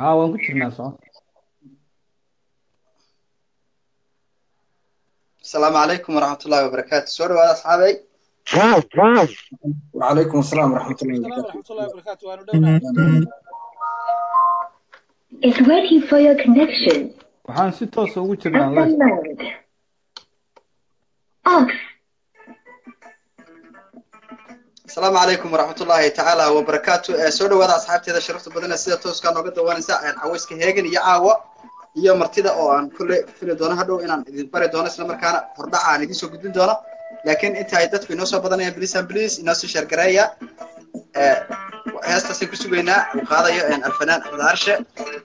haa waan ku jirnaa soo asalaamu calaykum waraxmat ullahi wabarakaatu soo dhawaada asxaabay وعليكم السلام ورحمة الله السلام وبركاته ورحمة الله وبركاته وأنا دونaa is waiting for your connection. waxaan si toosa ugu jirnaa Open live mode. Off. asalaamu calaykum waraxmat ullaahi tacaala wabarakaatu Eh, soo dhawaada asxaabteeda sharafta badan ee sida tooskaa nooga dawaanaysa aan cawayska heegan iyo caawa iyo martida oo aan kulle fili doono hadhow inaan idin bari doono isla markaana hordhaca aan idiin soo gudbin doono laakiin inta ay dadku inoo soo badanayaan bliis and bliis inoo soo sheergareeya Eh, heestaasay ku sugaynaa uu qaadayo een, alfanaan axmed arshe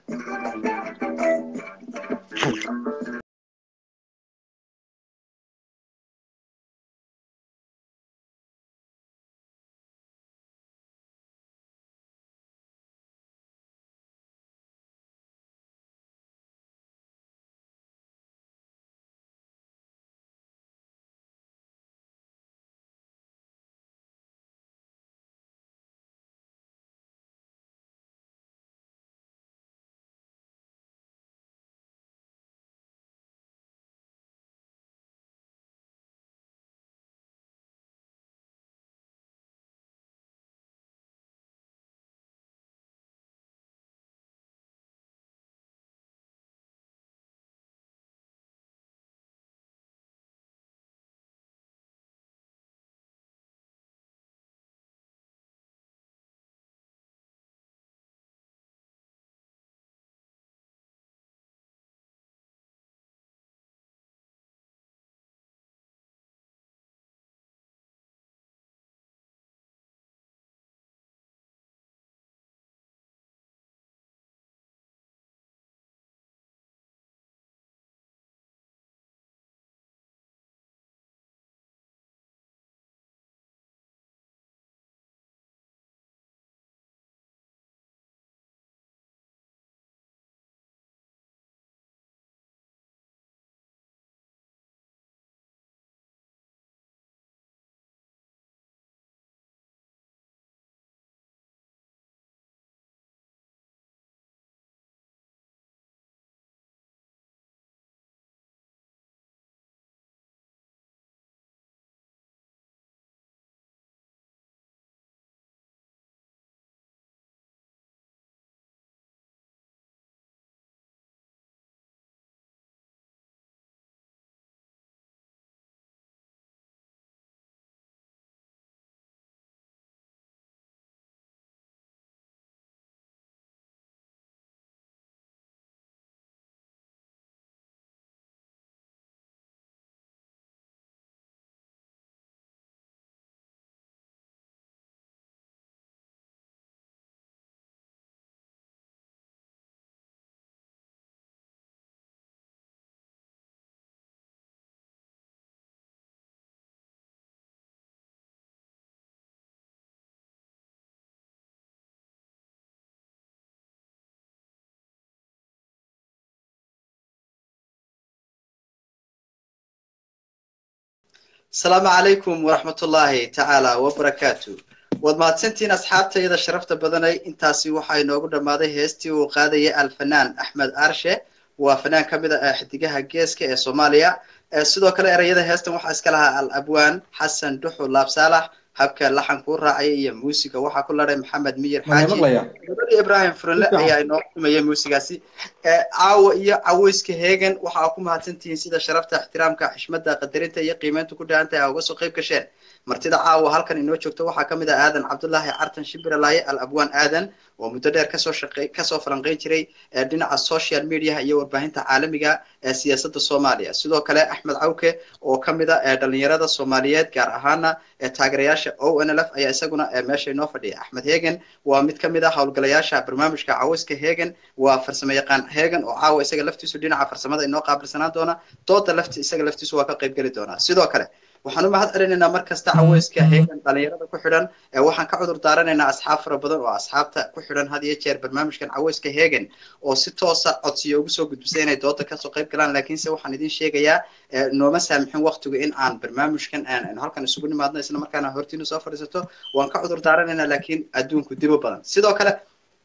asalaamu calaykum waraxmat ullaahi tacaala wabarakaatu waad mahadsantihiin asxaabtayda sharafta badanay intaasi waxaa inoogu dhammaaday heestii uu qaadayay alfanaan axmed arshe waa fanaan ka mid a xidigaha geeska ee soomaaliya Eh, sidoo kale ereyada heestan waxaa iska lahaa al abwaan xasan duxu laabsaalax habka laxankuu raacaya iyo muusiga waxaa ku ladhay maxamed miyir ما xaaji مقليا gabadhii ibrahim furanle ayaa inoo xukumaya muusigaasi Eh, caawa iyo caweyska heegan waxaa ku mahadsantihiin sida sharafta ixtiraamka xishmada qadarinta iyo qiimeynta ku dhaantahay aa uga soo qayb gasheen martida caawa halkan inoo joogta waxaa ka mid ah aadan cabdullaahi cartan shimbiralaaye al abwaan aadan oo muddo dheer kasoo shaqey kasoo falanqeyn jiray eh, dhinaca social mediaha iyo warbaahinta caalamiga ee siyaasadda soomaaliya sidoo kale axmed cawke oo ka mid a eh, dhalinyarada soomaaliyeed gaar ahaana eh, taageerayaasha o n l f ayaa isaguna eh, meesha inoo fadhiya axmed heegen waa mid ka mid ah howlgalayaasha barnaamijka caweyska heegen waa farsamo yaqaan heegen oo caawa isaga laftiisu dhinaca farsamada inoo qaabilsanaan doona dooda lafti isaga laftiisu waa ka qayb geli doonaa sidoo kale waxaan u mahad celinaynaa mar kasta caweyska heegan dhalinyarada ku xidhan ee waxaan ka cudur daaranaynaa asxaab fara badan oo asxaabta ku xidhan had iyo jeer barnaamijkan caweyska heegan oo si toosa codsiyo ugu soo gudbisay inay dooda kasoo qayb galaan laakiinse waxaan idin sheegayaa eh, nooma saamixin waqtigu in aan barnaamijkan aan aan halkan isugu nimaadno isla markaana hortiina soo fadhiisato waan ka cudur daaranaynaa laakiin adduunku dibo badan sidoo kale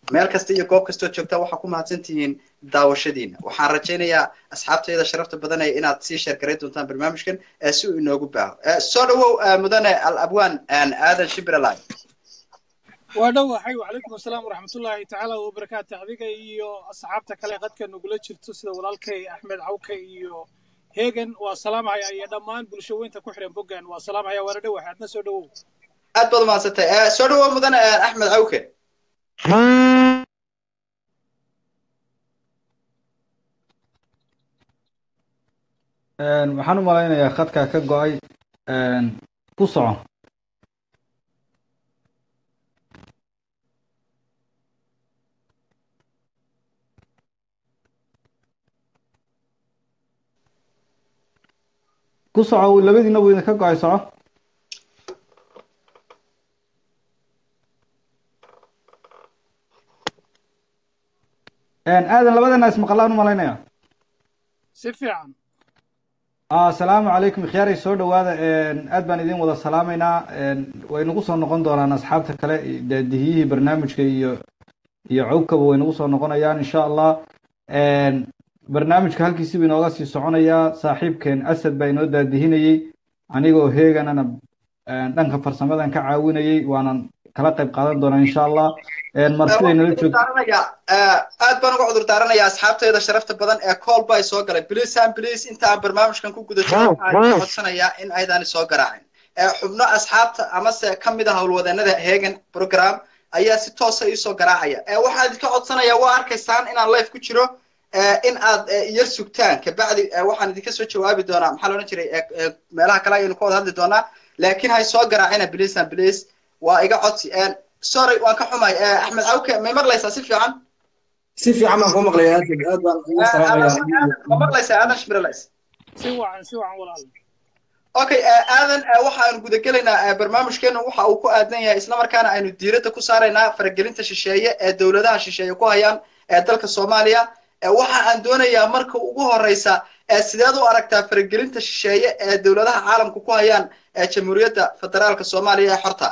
meel kasta iyo goob kastoo joogta waxaa ku mahadsan tihiin daawashadiina waxaan rajaynayaa asxaabtayda sharafta badanaya inaad sii sheergaray doontaan barnaamijkan ee si uu inoogu baaho soo dhawow mudane al abwaan aadan shibralay waa dhowahay wacalaykum asalaam waraxmatullaahi tacaala wabarakaatu adiga iyo asxaabta kale qadka nagula jirto sida walaalkay axmed cawke iyo heegan waa salaamhaya iyo dhammaan bulsho weynta ku xiran boggan waa salaamhaya waana dhowahay adna soo dhowow aad baad umahadsantay soo dhawow mudane axmed cawke waxaan u malaynayaa khadka ka go-ay ku soco ku soco labadiina buu idinka go-ay soco aadan labadana ismaqlaan u malaynaya si fiican asalaamu calaykum khiyaaray soo dhawaada aad baan idin wada salaamaynaa way nagu soo noqon doonaan asxaabta kale daadihiyihii barnaamijka iyo iyo cawkaba way nagu soo noqonayaan insha allah barnaamijka halkiisiba inooga sii soconayaa saaxiibkeen asad baa inoo daadihinayey anigoo heeganana dhanka farsamadan ka caawinayey waanan kala qayb qaadan doonaa insha allah marsiday nala joogto aad baan uga cudur daaranayaa asxaabtayda sharafta badan ee call bay soo galay please and please inta aan barnaamijkan ku guda jiro waxaan codsanayaa in aydaani soo garaacin xubno asxaabta amase ka mid ah howlwadeenada heegan program ayaa si toosa iisoo garaacaya waxaan idinka codsanayaa waa arkaysaan inaan live ku jiro in aad yar sugtaan kabacdi waxaan idinka soo jawaabi doonaa maxaa la odhan jiray meelaha kale ayaynu ka wada hadli doonaa laakiin hay soo garaacina please and please waa iga codsi sorry waan ka xumay axmed cawke may maqlaysaa si fiican si fiican baan kuu maqlayaa aad aad baan ugu salaamayaa ma maqlaysaa aadan shmiralays si wacan si wacan walaal okay aadan waxaanu gudagelaynaa barnaamijkeenu waxa uu ku aadan yahay islamarkaana aynu diiradda ku saaraynaa faragelinta shisheeye ee dowladaha shisheeye ku hayaan ee dalka soomaaliya waxa aan doonayaa marka ugu horeysa sideed u aragtaa faragelinta shisheeye ee dowladaha caalamka ku hayaan jamhuuriyadda federaalka soomaaliya ee xorta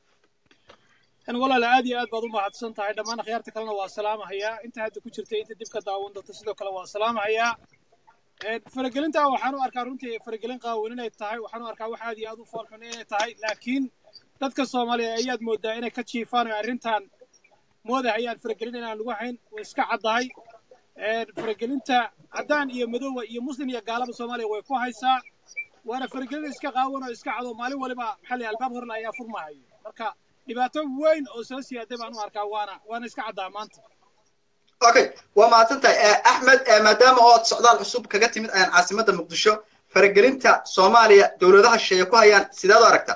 walaal aad iyo aad baad u mahadsan tahay dhammaan akhyaarta kalena waa salaamahayaa inta hadda ku jirtay inta dib ka daawan doonta sidoo kale waa salaamahayaa faragelinta waxaan u arkaa runtii faragelin qaawan inay tahay waxaan u arkaa wax aad iyo aad u foolxun inay tahay laakiin dadka soomaaliya ayaad moodaa inay ka jiifaan oo arrintan moodahayaan faragelin inaan lagu hayn way iska caddahay faragelinta caddaan iyo madooba iyo muslim iyo gaalaba soomaaliya way ku haysaa waana faragelin iska qaawan oo iska cado maalin waliba maxaa la albaab horle ayaa furmahayo marka dhibaato weyn oo soo siyaaday baan u arkaa waana waana iska caddaa maanta okay waa mahadsan tahay axmed maadaama ood socdaal cusub kaga timid ayaan caasimadda muqdisho faragelinta soomaaliya dowladaha shisheeye ku hayaan sideed u aragtaa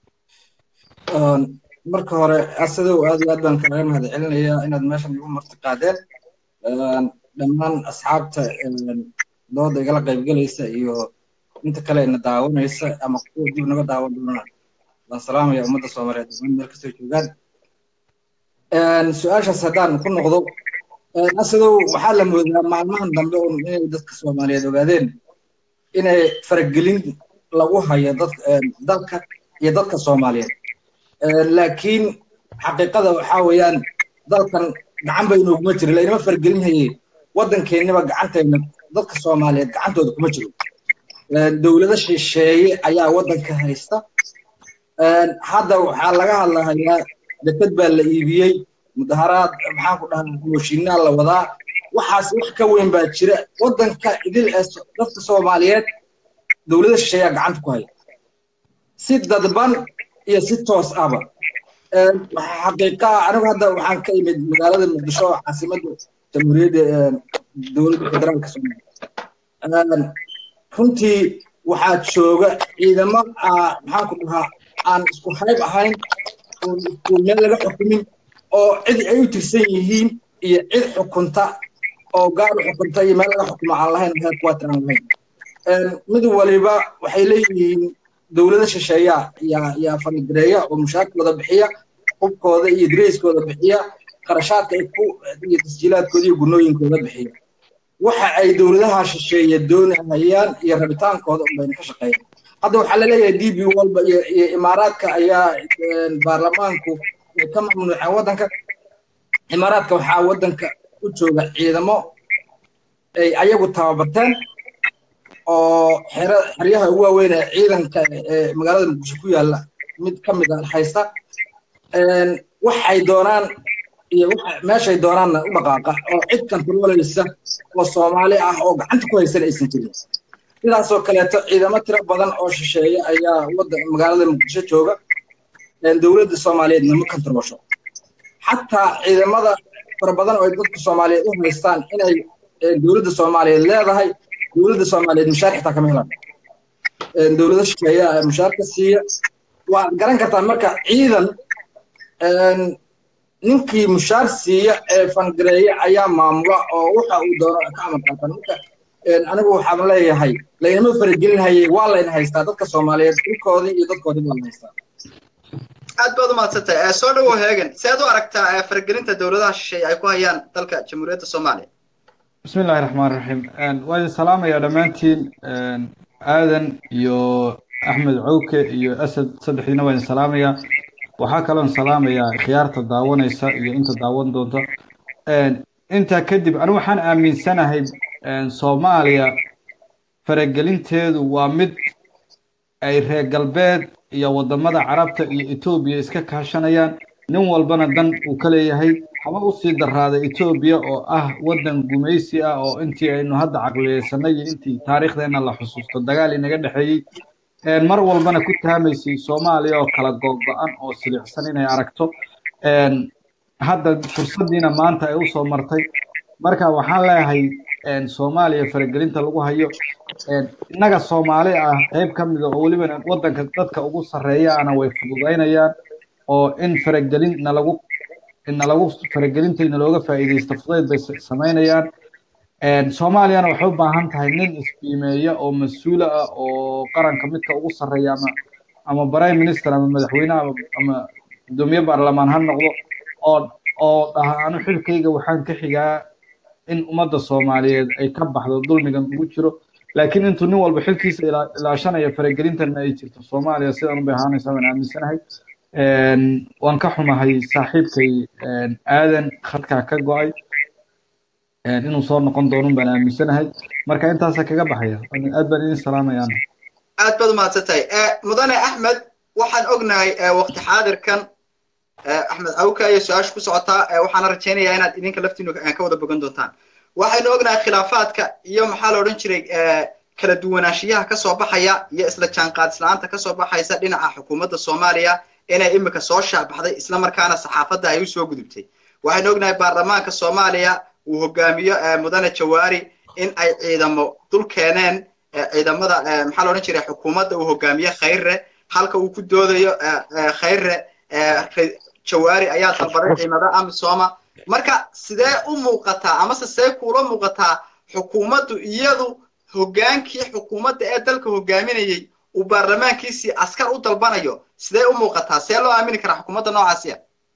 marka hore asadow aad iyo aad baan kaaga mahad celinayaa inaad meeshan igu marti qaadeen dhammaan asxaabta dooda igala qaybgelaysa iyo inta kale ina daawanaysa ama kuwa dib naga daawan doona waan salaamaya ummadda soomaaliyeed dhammaan meel kastoo joogaan su-aashaas haddaan ku noqdo asadow waxaa la moodaa maalmahan dambe un inay dadka soomaaliyeed ogaadeen inay faragelin lagu hayo dalka iyo dadka soomaaliyeed laakiin xaqiiqada waxaa weeyaan dalkan gacan ba inooguma jiro lainama faragelin haye waddankeennaba gacantayna dadka soomaaliyeed gacantooda kuma jiro dowlado shisheeye ayaa waddanka haysta hadda waxaa laga hadlahayaa deked baa la iibiyey mudaharaad maxaan ku dhahaa mooshinaa la wadaa waxaas wax ka weyn baa jira waddanka idil ee dadka soomaaliyeed dowlada shisheeyaa gacanta ku haya si dadban iyo si toos ahba xaqiiqa anigu hadda waxaan ka imid magaalada muqdisho caasimadda jamhuuriyadda dowladda federaalka soomaaliya runtii waxaa jooga ciidamo maxaan ku dhahaa aan isku hayb ahayn oo isku meel laga xukumin oo cid ay u tirsan yihiin iyo cid xukunta oo gaar u xukunta iyo meel laga xukumo aan lahayn headquarter aan lahayn mid waliba waxay leeyihiin dowlada shisheeya yaa yaa faligareeya oo mushaarkooda bixiya hubkooda iyo dareyskooda bixiya qarashaadka ay ku iyo tasjiilaadkooda iyo gunooyinkooda bixiya waxa ay dowladaha shisheeye doonahayaan iyo rabitaankooda unbayna ka shaqeeyaan hadda waxaa laleeyahay d b walba iyo iyo imaaraadka ayaa baarlamaanku ka mamnuuceen waddanka imaaraadka waxaa waddanka u jooga ciidamo ay ayagu tababarteen oo xero xeryaha ugu waaweyn ee ciidanka ee magaalada muqdisho ku yaalla mid ka mid ah haysta waxay doonaan iyo meeshay doonaanna u dhaqaaqa oo cid kantarooleysa oo soomaali ah oo gacanta ku haysan aysan jirin sidaasoo kaleeto ciidamo tiro badan oo shisheeya ayaa waddan magaalada muqdisho jooga dowladda soomaaliyeedna ma kantaroosho xataa ciidamada fara badan oo ay dadka soomaaliyeed u haystaan inay dowladda soomaaliyeed leedahay dowladda soomaaliyeed mushaar xitaa kama helaan dowlado shisheeya mushaarka siiya waad garan kartaa marka ciidan ninkii mushaar siiya ee fangareeya ayaa maamula oo waxa uu doono ka amar qaatan marka anigu waxaan leeyahay laynama faragelinhayay waa layna haystaa dadka soomaaliyeed dhulkoodii iyo dadkoodii waa la haystaa aad baad umahadsantahay soo dhawow heegan seed u aragtaa faragelinta dowladaha shisheeye ay ku hayaan dalka jamhuuriyadda soomaaliya bismi illaahi raxmaan raxiim waa idin salaamayaa dhammaantiin aadan iyo axmed cowke iyo asad saddexdiina waa idin salaamayaa waxaa kaloon salaamayaa khiyaarta daawanaysa iyo inta daawan doonta intaa kadib anigu waxaan aaminsanahay soomaaliya faragelinteedu waa mid ay reer galbeed iyo waddamada carabta iyo etoobiya iska kaashanayaan nin walbana dan uu ka leeyahay haba usii daraaday etoobiya oo ah waddan gumaysi ah oo intii aynu hadda caqliyeysanay iyo intii taariikhdeenna la xusuusto dagaal inaga dhexeeyey mar walbana ku taamaysay soomaaliya oo kala googo-an oo silicsan inay aragto hadda fursaddiina maanta ay usoo martay marka waxaan leeyahay soomaaliya faragelinta lagu hayo innaga soomaali ah qayb ka mida oo weliba waddanka dadka ugu sarreeya ana way fududaynayaan oo in faragelin nalagu nalagu faragelinta nalooga faa'iidaysto fudayd bay samaynayaan soomaaliyana waxay u baahan tahay nin isbiimeeya oo mas-uula ah oo qaranka midka ugu sarreeya ama ama prime minister ama madaxweyne ama gudoomiye baarlamaan ha noqdo oo oo dhaha anu xilkayga waxaan ka xigaa in ummadda soomaaliyeed ay ka baxdo dulmigan ugu jiro laakiin intuu nin walba xilkiisa ilaashanaya faragelintana ay jirto soomaaliya sidan ubay ahaanaysa waan aaminsanahay waan ka xumahay saaxiibkay aadan khadkaa ka go-ay inuu soo noqon doonun baan aaminsanahay marka intaasa kaga baxaya aad baan idin salaamayaan aad baad umahadsantahay mudane axmed waxaan ognahay waqti xaadirkan axmed awka iyo su-aasha ku socotaa waxaana rajaynayaa inaad idinka laftiinu ka wada bogan doontaan waxaynu ognahay khilaafaadka iyo maxaa la odhan jiray kala duwanaanshiyaha kasoo baxaya iyo isla jaanqaadislaanta kasoo baxaysa dhinaca xukuumadda soomaaliya inay imika soo shaabaxday islamarkaana saxaafadda ay usoo gudubtay waxaynu ognahay baarlamaanka soomaaliya uu hogaamiyo mudane jawaari in ay ciidamo dul keeneen ciidamada maxaa la odhan jiray xukuumadda uu hogaamiye khayre halka uu ku doodayo khayre jawaari ayaa dalbaday ciidamada amisooma marka sidee u muuqataa amase see kuula muuqataa xukuumaddu iyadu hogaankii xukuumadda ee dalka hogaaminayey uu baarlamaankiisii askar u dalbanayo sidee u muuqataa see loo aamini karaa xukuumadda noocaasiya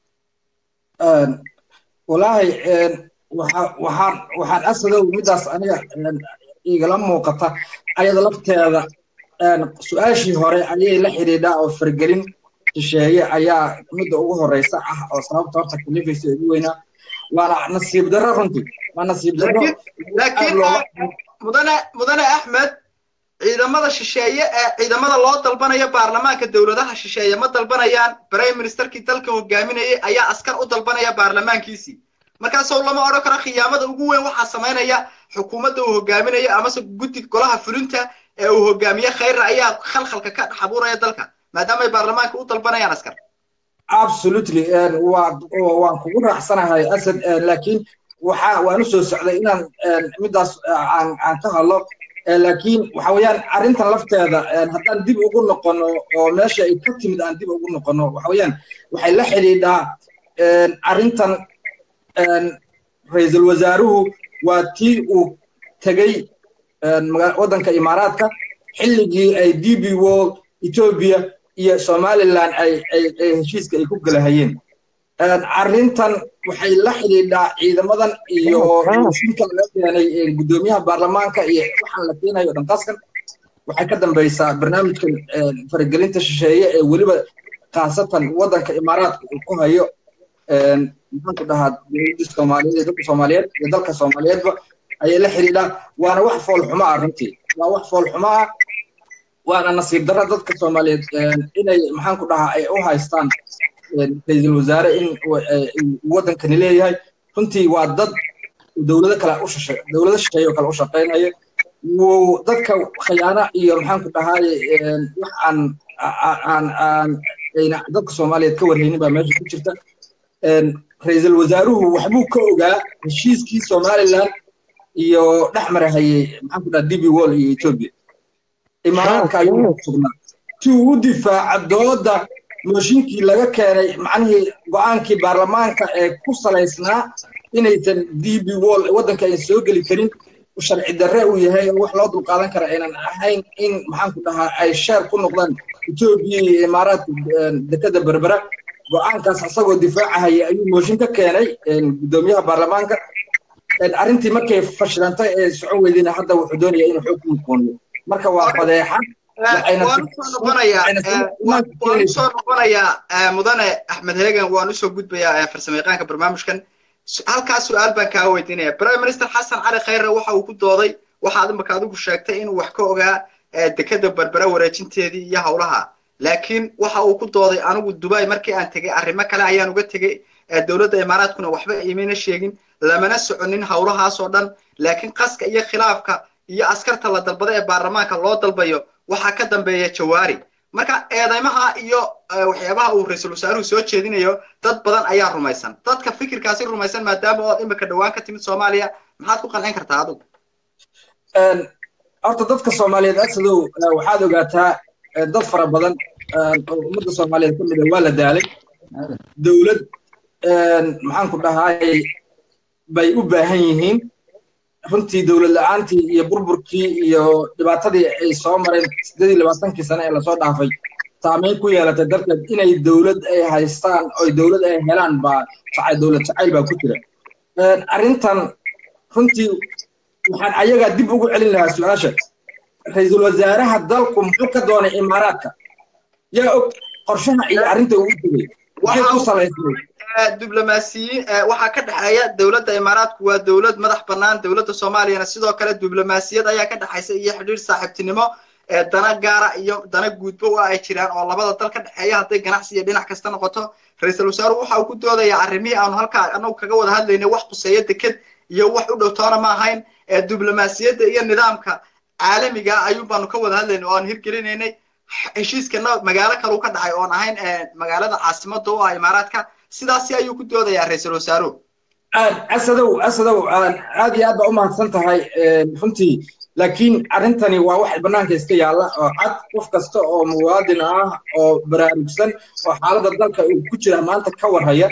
walaahi waxaan waxaan asadow midaas aniga igala muuqata ayada lafteeda su-aashii hore ayay la xidhiidhaa oo fargelin shisheeye ayaa midda ugu horeysa ah oo sababta horta kalifaysa ugu weynaa waana nasiib darro runtii waa nasiib darro laakiin mudane mudane axmed ciidamada shisheeye ee ciidamada loo dalbanayo baarlamaanka dowladaha shisheeye ma dalbanayaan prime ministerkii dalka hogaaminayay ayaa askar u dalbanaya baarlamaankiisii markaasoo lama odhan karo khiyaamada ugu weyn waxaa samaynaya xukuumadda uu hogaaminayo amase guddi golaha fulinta ee uu hogaamiye khayra ayaa khalkhalka ka dhex abuuraya dalka maadaama ay baarlamaanka u dalbanayaan askar absolutely waan kugu raacsanahay asad laakiin waxaa waan u soo socday inaan midaas aan ka hadlo laakiin waxa weeyaan arrintan lafteeda haddaan dib ugu noqono oo meesha ay ka timid aan dib ugu noqono waxa weeyaan waxay la xidhiidhaa arrintan ra-iisul wasaaruhu waa tii uu tegey waddanka imaaraadka xilligii ay d b world ethiopia iyo somaliland ay heshiiska ay ku galahayeen arrintan waxay la xidhiidhaa ciidamadan iyo shirka laga keenay guddoomiyaha baarlamaanka iyo waxaan la keenayo dhan qaskan waxay ka dambaysaa barnaamijkan faragelinta shisheeye ee weliba khaasatan waddanka imaaraadka uu ku hayo maxaan ku dhahaa dowladda soomaaliyeed iyo dadka soomaaliyeed iyo dalka soomaaliyeedba ayay la xidhiidhaan waana wax foolxumo ah runtii waa wax foolxumo ah waana nasiib darra dadka soomaaliyeed inay maxaan ku dhahaa ay u haystaan ra-iisul wasaare in waddankani leeyahay runtii waa dad dowlado kale u shashe dowlado shisheeye oo kale u shaqaynaya wuu dadka khiyaano iyo maxaan ku dhahaay wax aan aan aan ayna dadka soomaaliyeed ka warhaynin baa meesha ku jirta ra-iisul wasaaruhu waxbuu ka ogaa heshiiskii somaliland iyo dhex marahayey maxaan ku dhaha db wall iyo ethiopia imaaraadka ayuu sugnaa si uu u difaaca dooda mooshinkii laga keenay macnihii go-aankii baarlamaanka ee ku salaysnaa inaysan db wall waddanka aysan soo geli karin sharci darre uu yahay oo wax loo dulqaadan kara aynan ahayn in maxaan ku dhahaa ay sheer ku noqdaan etoobiya iyo imaaraadka dekada berbera go-aankaas asagoo difaacahaya ayuu mooshin ka keenay guddoomiyaha baarlamaanka arrintii markay fashilantay ee socon weydayna hadda wuxuu doonaya inuu xoog ku muqooniyo marka waa fadeexa waan usoo noqonayaa waan usoo noqonayaa mudane axmed heegan waan usoo gudbayaa farsamayaqaanka barnaamijkan halkaas su-aal baan kaa weydiinaya prime minister xasan cali khayre waxa uu ku dooday waxaad imaka adigu sheegtay inuu wax ka ogaa dekada berbera wareejinteedii iyo howlaha laakiin waxa uu ku dooday anigu dubai markii aan tegey arrimo kale ayaan uga tegey dowladda imaaraadkuna waxba imayna sheegin lamana soconin howlahaas oo dhan laakiin qaska iyo khilaafka iyo askarta la dalbada ee baarlamaanka loo dalbayo waxaa ka dambeeya jawaari marka eedeymaha iyo waxyaabaha uu ra-iisul wasaaruhu soo jeedinayo dad badan ayaa rumaysan dadka fikirkaasi rumaysan maadaama ood imika dhowaan ka timid soomaaliya maxaad ku qancin kartaa adigu horta dadka soomaaliyeed asadow waxaad ogaataa dad fara badan oo ummadda soomaaliyeed ka mid a waa la daalay dowlad maxaan ku dhahaay bay u baahan yihiin runtii dowlad la-aantii iyo burburkii iyo dhibaatadii ay soo mareen siddeed iyo labaatankii sane ee lasoo dhaafay saameyn ku yeelatay darteed inay dowlad ay haystaan oy dowlad ay helaan baa jacay dowlad jacayl baa ku jira arrintan runtii waxaan ayagaa dib ugu celin lahaa su-aasha ra-iisul wasaaraha dalku muxuu ka doonay imaaraadka yaa og qorshaha iyo arrinta uu u tegey waxay ku salaysnay diblomaasiyiin waxaa ka dhexeeya dowladda imaaraadku waa dowlad madax bannaan dowladda soomaaliyana sidoo kale diblomaasiyad ayaa ka dhexaysa iyo xidhiir saaxiibtinimo dana gaara iyo dana guudba waa ay jiraan oo labada dal ka dhexeeya hadday ganacsi iyo dhinac kasta noqoto ra-iisul wasaaruhu waxa uu ku doodayaa arrimihii aanu halkaa anagu kaga wada hadlaynay wax quseeya deked iyo wax u dhow toona ma ahayn diblomaasiyadda iyo nidaamka caalamiga ayuun baanu ka wada hadlaynay oo aan hirgelinaynay heshiiskana magaalo kaleu ka dhacay oon ahayn magaalada caasimada u ah imaaraadka sidaasi ayuu ku doodayaa ra-iisul wasaaruhu asadow asadow aad iyo aad baa u mahadsan tahay runtii laakiin arrintani waa wax bannaanka iska yaalla oo cad qof kasta oo muwaadin ah oo baraarugsan oo xaaladda dalka uu ku jira maanta ka warhaya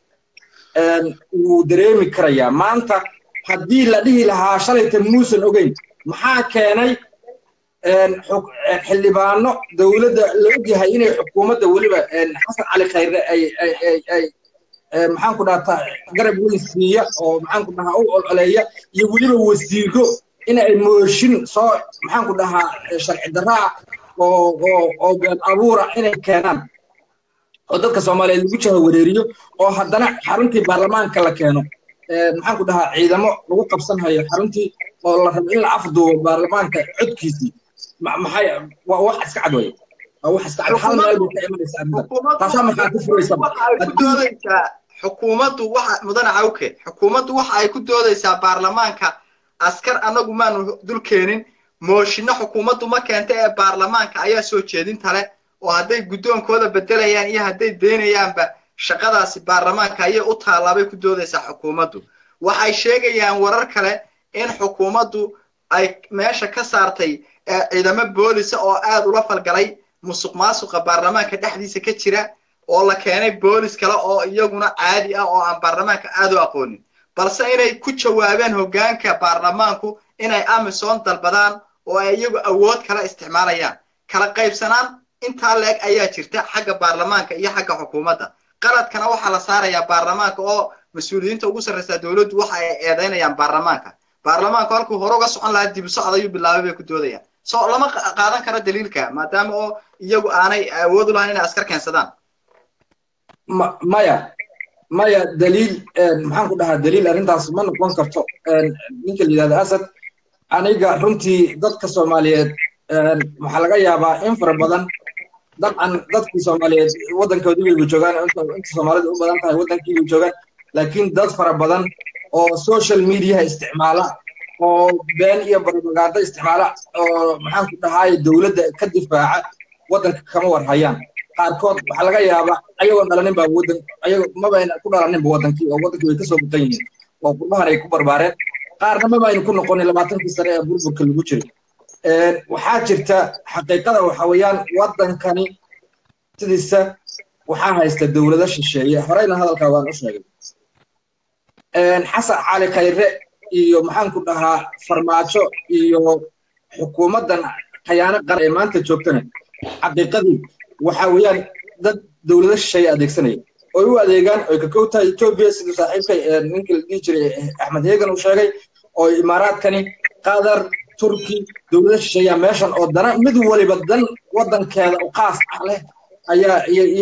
wuu dareemi karayaa maanta haddii la dhihi lahaa shalayta muusan ogeyn maxaa keenay xildhibaano dowladda la ogyahay inay xukuumadda weliba xasan cali khayre ay ay maxaan ku dhahaa garab weyn siiya oo maxaan ku dhahaa u olcoleeya iyo weliba wasiiro in ay mooshin soo maxaan ku dhahaa sharci darraa oo oo oo been abuura inay keenaan oo dadka soomaaliyeed lagu jaha wareeriyo oo haddana xaruntii baarlamaanka la keeno maxaan ku dhahaa ciidamo lagu qabsanhayo xaruntii oo la rabo in la afduubo baarlamaanka codkiisii maxay waa wax iska cad weye waa wax iska cad hal meel bay ka imanaysa arrinta taasaa markaa ku furaysa xukuumaddu waxa mudane cawke xukuumaddu waxa ay ku doodaysaa baarlamaanka askar annagu maanu dul keenin mooshinno xukuumaddu ma keenta ee baarlamaanka ayaa soo jeedinta leh oo hadday guddoonkooda bedelayaan iyo hadday daynayaanba shaqadaasi baarlamaanka ayay u taalaabay ku doodaysaa xukuumaddu waxay sheegayaan warar kale in xukuumaddu ay meesha ka saartay ciidamo boolisa oo aad ula falgalay musuq maasuqa baarlamaanka dhexdiisa ka jira oo la keenay boolis kale oo iyaguna caadi ah oo aan baarlamaanka aad u aqoonin balse inay ku jawaabeen hoggaanka baarlamaanku inay amison dalbadaan oo ay iyagu awood kala isticmaalayaan kala qaybsanaan intaa leeg ayaa jirta xagga baarlamaanka iyo xagga xukuumadda qaladkana waxaa la saarayaa baarlamaanka oo mas-uuliyiinta ugu sarraysaa dowladdu waxa ay eedaynayaan baarlamaanka baarlamaanku halkuu hore uga socon lahaa dib u socod ayuu bilaabay bay ku doodayaan so lama qaadan karo daliilka maadaama oo iyagu aanay awood u lahayn inay askar keensadaan maya maya daliil maxaan ku dhahaa daliil arrintaas ma noqon karto ninka la yidhahda asad aniga runtii dadka soomaaliyeed waxaa laga yaabaa in fara badan dabcan dadkii soomaaliyeed waddankoodii bayba joogaan inta soomaalida u badan tahay waddankii bay joogaan laakiin dad fara badan oo social mediaha isticmaala oo been iyo propaganda isticmaala oo maxaan ku dhahaay dowladda ka difaaca waddanka kama war hayaan qaarkood waxaa laga yaabaa ayagoo dhalanin baa waddan ayago mabayna ku dhalaninba waddankii oo waddankii way kasoo muqan yihiin oo qurbahan ay ku barbaareen qaarna mabayna ku noqonin labaatankii sane ee burburka lagu jiray waxaa jirta xaqiiqada waxa weeyaan waddankani sidiisa waxaa haysta dowlado shisheeye horeyna hadalkaa waan u sheegay xasan cali khayre iyo maxaan ku dhahaa farmaajo iyo xukuumaddan khayaano qaran ee maanta joogtana xaqiiqadii waxa weeyaan dad dowlado shisheeye adeegsanaya oy u adeegaan oy ka kow tahay etoobiya siduu saaxiibkay ninkii la dhihi jiray axmed heegan uu sheegay oo imaaraadkani qatar turki dowlado shisheeyaa meeshan oo dana mid waliba dan waddankeeda u qaas ah leh ayaa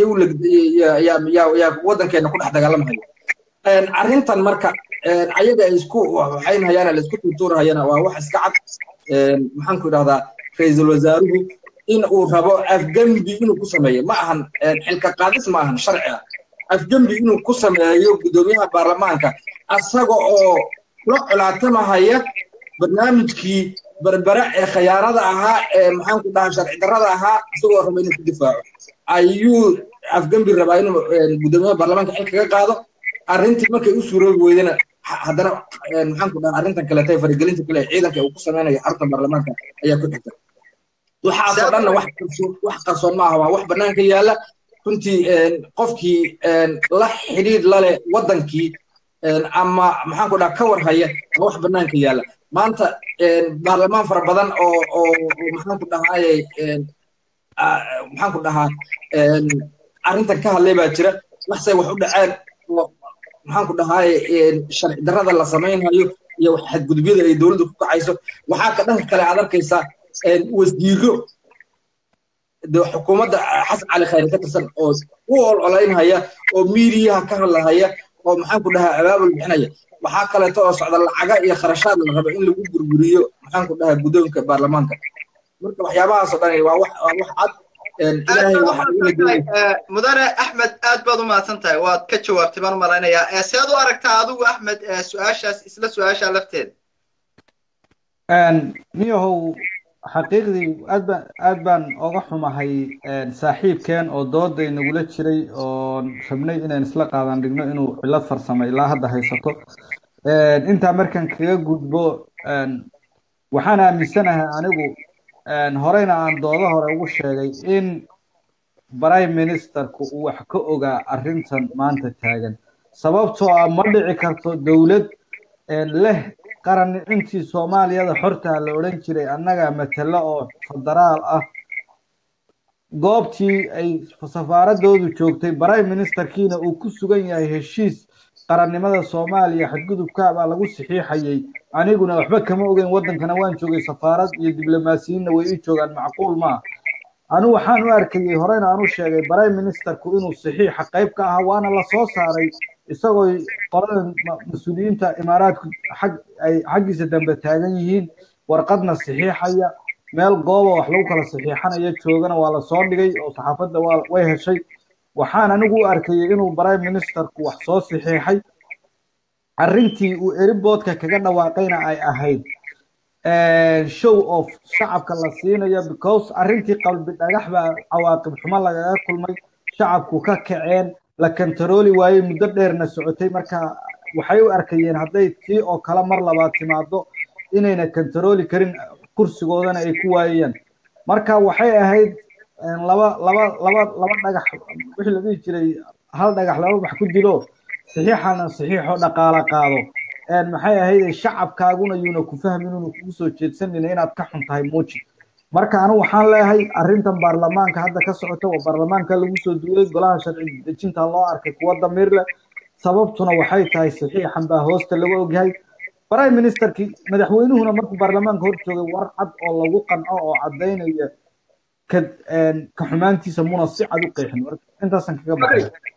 yaa waddankeena ku dhex dagaalamahaya arrintan marka ayaga ay isku waxaynhayaan la isku tuutuurhayana waa wax iska cad maxaan ku idhahdaa ra-iisul wasaaruhu in uu rabo afgembi inuu ku sameeyo ma ahan xilka qaadis ma ahan sharci ah afgembi inuu ku sameeyo guddoomiyaha baarlamaanka asaga oo la colaatamahaya barnaamijkii berbere ee khayaanada ahaa ee maxaan ku dhahaa sharci darrada ahaa isagoo raba inuu ku difaaco ayuu afgembi rabaa inuu guddoomiyaha baarlamaanka xil kaga qaado arrintii markay u suuroobi weydana haddana maxaan ku dhahaa arrintan kaleeta faragelinta kale ciidanka uu ku sameynayo xarunta baarlamaanka ayaa ku xigta waxaasoo dhanna wax qarsoon wax qarsoon ma aha waa wax bannaanka yaalla runtii qofkii la xidhiidh la leh waddankii ama maxaan ku dhahaa ka war haya waa wax bannaanka yaalla maanta baarlamaan fara badan oo oo maxaan ku dhahaaye maxaan ku dhahaa arrintan ka hadlay baa jira waxsay wax u dhaceen oo maxaan ku dhahaaye sharci darrada la samaynayo iyo xadgudubyada ay dowladdu ku kacayso waxaa ka dhanka kale aad arkaysaa wasiiro xukuumadda xasan cali khayre ka tirsan oo u ololaynhaya oo miidiyaha ka hadlahaya oo maxaan ku dhahaa abaabul bixinaya waxaa kaleeto oo socda lacaga iyo kharashaad la rabo in lagu burburiyo maxaan ku dhahaa guddoonka baarlamaanka marka waxyaabahaasoo dhan waa wax waa wax cad mudane axmed aad baad u mahadsan tahay waad ka jawaabtay baan u malaynayaa seed u aragtaa adigu axmed su-aashaas isla su-aasha lafteeda niyahow xaqiiqdii aad baan aad baan oga xumahay saaxiibkeen oo dooday nagula jiray oo rabnay inaan isla qaadan dhigno inuu cillad farsamo ilaa hadda haysato intaa markaan kaga gudbo waxaan aaminsanahay anigu horeyna aan doodo hore ugu sheegay in prime ministerku uu wax ka ogaa arrintan maanta taagan sababtoo ah ma dhici karto dowlad leh qaran intii soomaaliyada xortaa la odhan jiray annaga matalo oo federaal ah goobtii ay safaaradoodu joogtay prime ministerkiina uu ku sugan yahay heshiis qarannimada soomaaliya xadgudubka baa lagu saxiixayay aniguna waxba kama ogeyn waddankana waan joogay safaarad iyo diblomaasiyiinna way ii joogaan macquul maa anu waxaan u arkayey horeyna aan u sheegay prime ministerku inuu saxiixa qayb ka ahaa waana la soo saaray isagoo qolada mas-uuliyiinta imaaraadku xag ay xaggiisa dambe taagan yihiin warqadna saxiixaya meel gooba wax lagu kala saxiixanaya joogana waa la soo dhigay oo saxaafadda waa way heshay waxaan anigu u arkayey inuu prime ministerku wax soo saxiixay arrintii uu eriboodka kaga dhawaaqayna ay ahayd show of shacabka la siinayo because arrintii qalbi dhagax baa cawaaqib xumo lagaga kulmay shacabku ka kaceen la kantarooli waayey muddo dheerna socotay marka waxay u arkayeen hadday tii oo kale mar labaad timaado inayna kantarooli karin kursigoodana ay ku waayayaan marka waxay ahayd laba laba laba laba dhagax wixii la dhihi jiray hal dhagax laba wax ku dilo saxiixana saxiixo dhaqaala qaado maxay ahayd shacabkaaguna yuuna ku fahmin inuu kugu soo jeedsanina inaad ka xun tahay muuji marka anigu waxaan leeyahay arrintan baarlamaanka hadda ka socota waa baarlamaanka lagu soo duulay golaha sharci dejinta loo arkay kuwa damiir leh sababtuna waxay tahay saxiixan baa hoosta lagu ogyahay prime ministerkii madaxweynuhuna markuu baarlamaanka hor joogay war cad oo lagu qanco oo caddaynaya ka ka xumaantiisa muna si cad u qeexin intaasan kaga baxay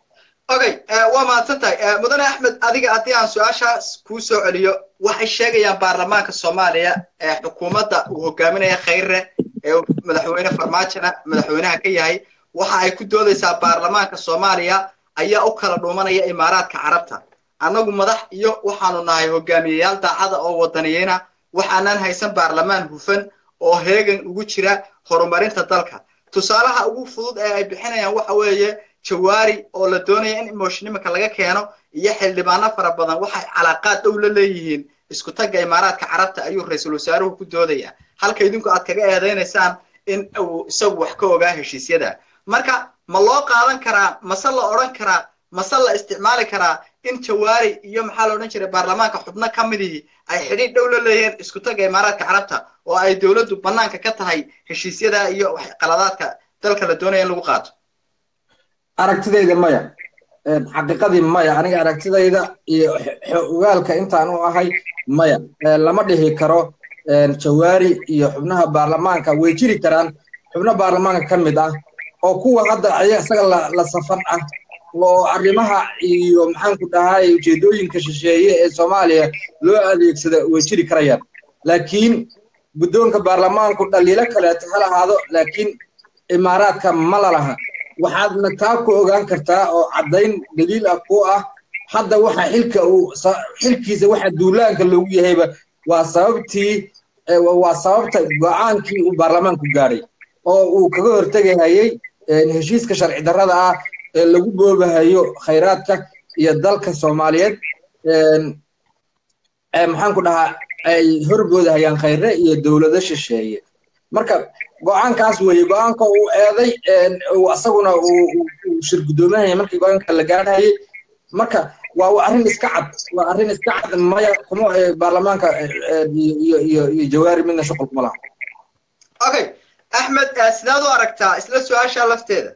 okay waa mahadsan tahay mudane axmed adiga haddii aan su-aashaas kuu soo celiyo waxay sheegayaan baarlamaanka soomaaliya ee xukuumadda uu hogaaminaya khayre ee madaxweyne farmaajona madaxweynaha ka yahay waxa ay ku doodaysaa baarlamaanka soomaaliya ayaa u kala dhuumanaya imaaraadka carabta annagu madax iyo waxaanu nahay hogaamiyeyaal daacada oo wadaniyeyna waxaanan haysan baarlamaan hufan oo heegan ugu jira horumarinta dalka tusaalaha ugu fudud ee ay bixinayaan waxa weeye jawaari oo la doonaya in emoshnimanka laga keeno iyo xildhibaano fara badan waxay calaaqaad dhow la leeyihiin isku tagga imaaraadka carabta ayuu ra-iisul wasaaruhu ku doodaya halka idinku aad kaga eedaynaysaan in uu isagu wax ka ogaa heshiisyada marka ma loo qaadan karaa mase la odhan karaa mase la isticmaali karaa in jawaari iyo maxaa la odhan jiray baarlamaanka xubno ka midihii ay xidhiidh dhow la leeyihiin isku tagga imaaraadka carabta oo ay dowladdu bannaanka ka tahay heshiisyada iyo qaladaadka dalka la doonaya in lagu qaato aragtidayda maya xaqiiqadii maya aniga aragtidayda iyo ogaalka intaan u ahay maya lama dhihi karo jawaari iyo xubnaha baarlamaanka way jiri karaan xubno baarlamaanka ka mid ah oo kuwa hadda isaga la safan ah oo arrimaha iyo maxaanku dhahay ujeedooyinka shisheeye ee soomaaliya loo adeegsada way jiri karayaan laakiin guddoonka baarlamaanku dhaliilo kaleeto ha lahaado laakiin imaaraadka ma lalaha waxaadna taa ku ogaan kartaa oo caddayn daliil ah ku ah hadda waxa xilka uu xilkiisa waxa duulaanka loogu yahayba waa sababtii waa sababta go-aankii uu baarlamaanku gaadhay oo uu kaga hortegahayey heshiiska sharci darrada ah ee lagu boobahayo khayraadka iyo dalka soomaaliyeed maxaanku dhahaa ay horboodahayaan khayre iyo dowlado shisheeye marka go-aankaas weeye go-aanka uu eeday isaguna uu shir guddoominaya markii go-aanka la gaadhayay marka waa arrin iska cad waa arrin iska cad maya kuma baarlamaanka iyo iyo iyo jawaari midna shuqul kuma laha okay axmed sidaad u aragtaa isla su-aasha lafteeda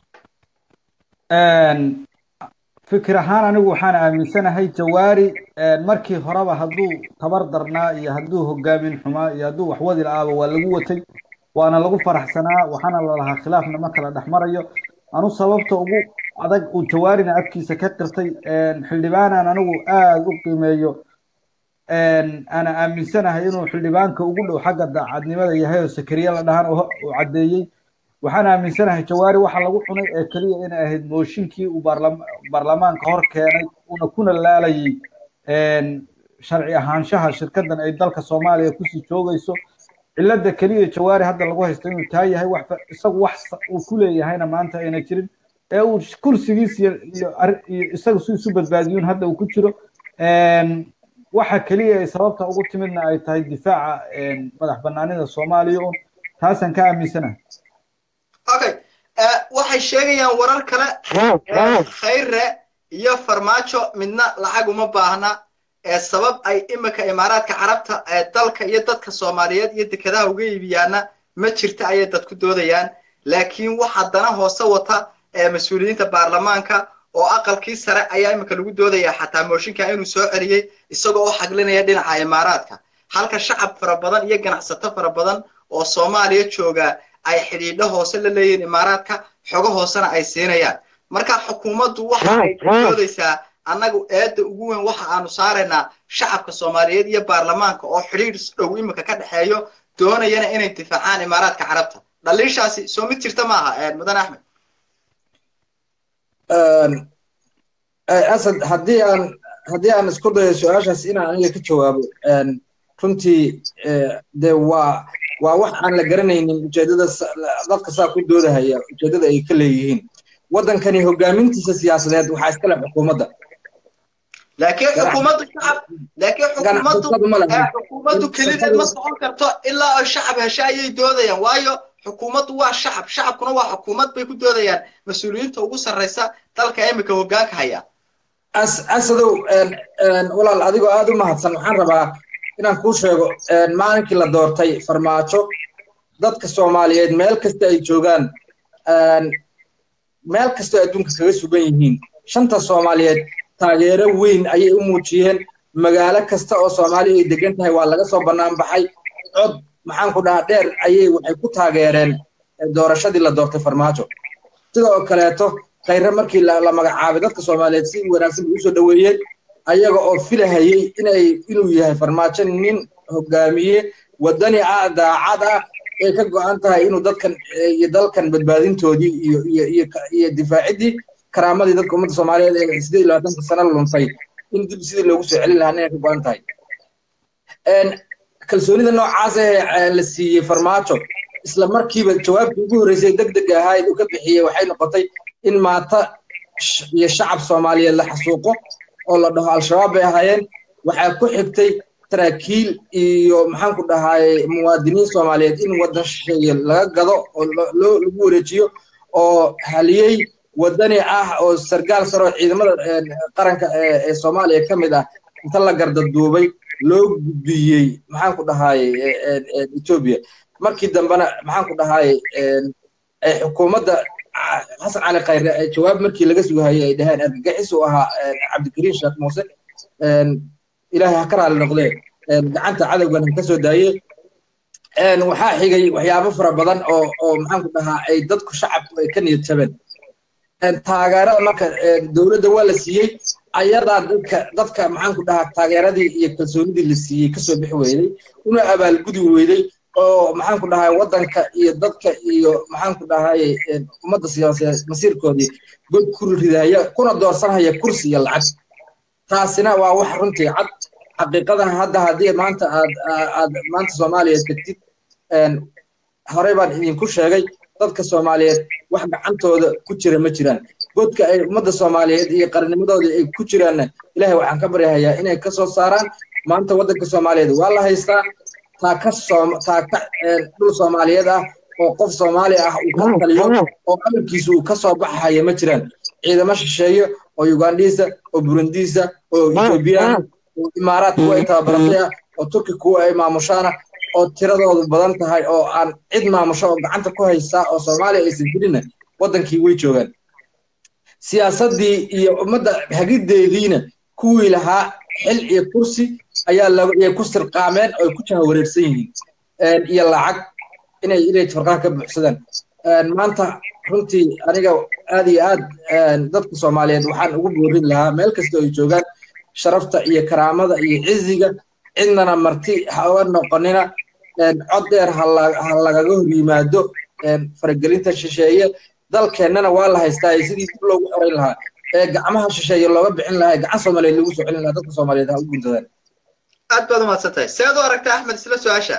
fikir ahaan anigu waxaan aaminsanahay jawaari markii horeba hadduu tabar darnaa iyo hadduu hogaamin xumaa iyo hadduu wax wadi la-aaba waa lagu watay waana lagu faraxsanaa waxaana lalahaa khilaafna ma kala dhex marayo anu sababta ugu adag uu jawaarina afkiisa ka qirtay xildhibaanan anigu aada u qiimeeyo ana aaminsanahay inuu xildhibaanka ugu dhow xagga daacadnimada yahay oo sakariye la dhahan uu caddeeyey waxaan aaminsanahay jawaari waxa lagu cunay ee keliya inay ahayd mooshinkii uu baarlamaanka hor keenay una kuna laalayay sharci ahaanshaha shirkadan ay dalka soomaaliya kusii joogayso cilada keliya jawaari hadda lagu haysto inuu taa yahay wax isagu wax uu ku leeyahayna maanta ayna jirin ee uu kursigiis iyo iyo isaga si isu badbaadiyuun hadda uu ku jiro waxa keliya ay sababta ugu timidna ay tahay difaaca madax banaanida soomaaliya un taasaan ka aaminsanahay okay waxay sheegayaan warar kale khayre iyo farmaajo midna lacag uma baahna ee sabab ay imika imaaraadka carabta ee dalka iyo dadka soomaaliyeed iyo dekedaha uga iibiyaana ma jirta ayay dadku doodayaan laakiin waxa dana hoose wata ee mas-uuliyiinta baarlamaanka oo aqalkii sare ayaa imika lagu doodayaa xataa mooshinka inuu soo celiyey isagoo u xaglinaya dhinaca imaaraadka halka shacab fara badan iyo ganacsato fara badan oo soomaaliya jooga ay xidhiidho hoose la leeyihiin imaaraadka xogo hoosena ay siinayaan marka xukuumaddu waxa ay doodaysaa annagu eedda ugu weyn waxa aanu saaraynaa shacabka soomaaliyeed iyo baarlamaanka oo xidhiidh dhow imika ka dhexeeyo doonayana inay difaacaan imaaraadka carabta dhaliishaasi soo mid jirta maaha mudan axmed asad haddii aan haddii aan isku dayo su-aashaas inaan aniga ka jawaabo runtii dee waa waa wax aan la garanaynin ujeedada dadka saa ku doodahaya ujeedada ay ka leeyihiin waddankani hogaamintiisa siyaasadeed waxaa iskale xukuumadda laakiin xukuumaddu shacab laakiin xukuumaddu xukuumaddu kelideed ma socon karto ilaa ay shacab hesha ayay doodayaan waayo xukuumaddu waa shacab shacabkuna waa xukuumad bay ku doodayaan mas-uuliyiinta ugu sarraysa dalka imika hoggaanka haya asadow walaal adigoo aada u mahadsan waxaan rabaa inaan kuu sheego maalinkii la doortay farmaajo dadka soomaaliyeed meel kasta ay joogaan meel kastoo adduunka kaga sugan yihiin shanta soomaaliyeed taageero weyn ayay u muujiyeen magaalo kasta oo soomaaliya ay degan tahay waa laga soo bannaan baxay cod maxaan ku dhahaa dheer ayay waxay ku taageereen doorashadii la doortay farmaajo sidoo kaleeto khayre markii la magacaabay dadka soomaaliyeed si wanaagsan bay usoo dhoweeyeen ayaga oo filahayey inay inuu yahay farmaajo nin hogaamiye wadani ah daacad ah ay ka go-an tahay inuu dadkan iyo dalkan badbaadintoodii iyo iyo iyo iyo difaaciddii karaamadii dadka ummadda soomaaliyeed ee sideed iyo labaatanka sano luntay in dib sidii loogu soo celin lahaa inay ka go-an tahay kalsoonida noocaas ee la siiyey farmaajo isla markiiba jawaabtii ugu horreysay deg deg ahayd uu ka bixiyey waxay noqotay in maata iyo shacab soomaaliyeed la xasuuqo oo la dhaho al-shabaab bay ahaayeen waxaa ku xigtay taraakiil iyo maxaan ku dhahaye muwaadiniin soomaaliyeed in waddan shisheeye laga gado oo loo lagu wareejiyo oo haliyey waddani ah oo sargaal sare oo ciidamada qaranka ee soomaaliya ka mid ah inta la gardaduubay loo gudbiyey maxaan ku dhahaye etoobiya markii dambena maxaan ku dhahaye xukuumadda xasan cali khayre jawaab markii laga sugahayay ay dhaheen argagixis uu ahaa cabdikariim sheekh muuse ilaahay ha ka raali noqdee gacanta cadowgan ha ka soo daayey waxaa xigay waxyaabo fara badan oo oo maxaan ku dhahaa ay dadku shacabku ay ka niyad jabeen taageerada marka dowladda waa la siiyey ayadaa dadka dadka maxaan ku dhahaa taageeradii iyo kalsoonidii la siiyey kasoo bixi weyday una abaalgudi weyday oo maxaan ku dhahay waddanka iyo dadka iyo maxaan ku dhahay ummadda siyaasadeed masiirkoodii god ku ridaya kuna doorsanhaya kursi iyo lacag taasina waa wax runtii cad xaqiiqada hadda haddii maanta aad aad maanta soomaaliya tegtid horey baan idinku sheegay dadka soomaaliyeed wax gacantooda ku jira ma jiraan godka ay ummadda soomaaliyeed iyo qarnimadooda ay ku jiraanna ilaahay waxaan ka baryahayaa inay ka soo saaraan maanta waddanka soomaaliyeed waa la haystaa taa ka soom taa ka dhul soomaaliyeed ah oo qof soomaali ah uu ka taliyo oo amalkiisu uu ka soo baxaya ma jiraan ciidamo shisheeye oo ugandhiisa oo burundiisa oo ethoobiyaana oo imaaraad kuwa ay tababaratay ah oo turki kuwa ay maamushaana oo tiradoodu badan tahay oo aan cid maamusho oo gacanta ku haysaa oo soomaaliya aysan jirinna waddankii way joogaan siyaasaddii iyo ummadda hagiddeediina kuwii lahaa xil iyo kursi ayaa ayay ku sirqaameen oo ay ku jaha wareersan yihiin iyo lacag inay inay farqaha ka buuxsadaan maanta runtii aniga aad iyo aad dadka soomaaliyeed waxaan ugu boorin lahaa meel kasta ay joogaan sharafta iyo karaamada iyo ciziga cidnana marti ha uga noqonina cod dheer ha lagaga hor yimaado faragelinta shisheeye dalkeennana waa la haystaa sidii dib loogu xorayn lahaa ee gacmaha shisheeye looga bixin lahaa gacan soomaaliyeed lagu soo celin lahaa dadka soomaaliyeed ha u guntadaan aad baad umahadsan tahay seed u aragtaa axmed isla su-aasha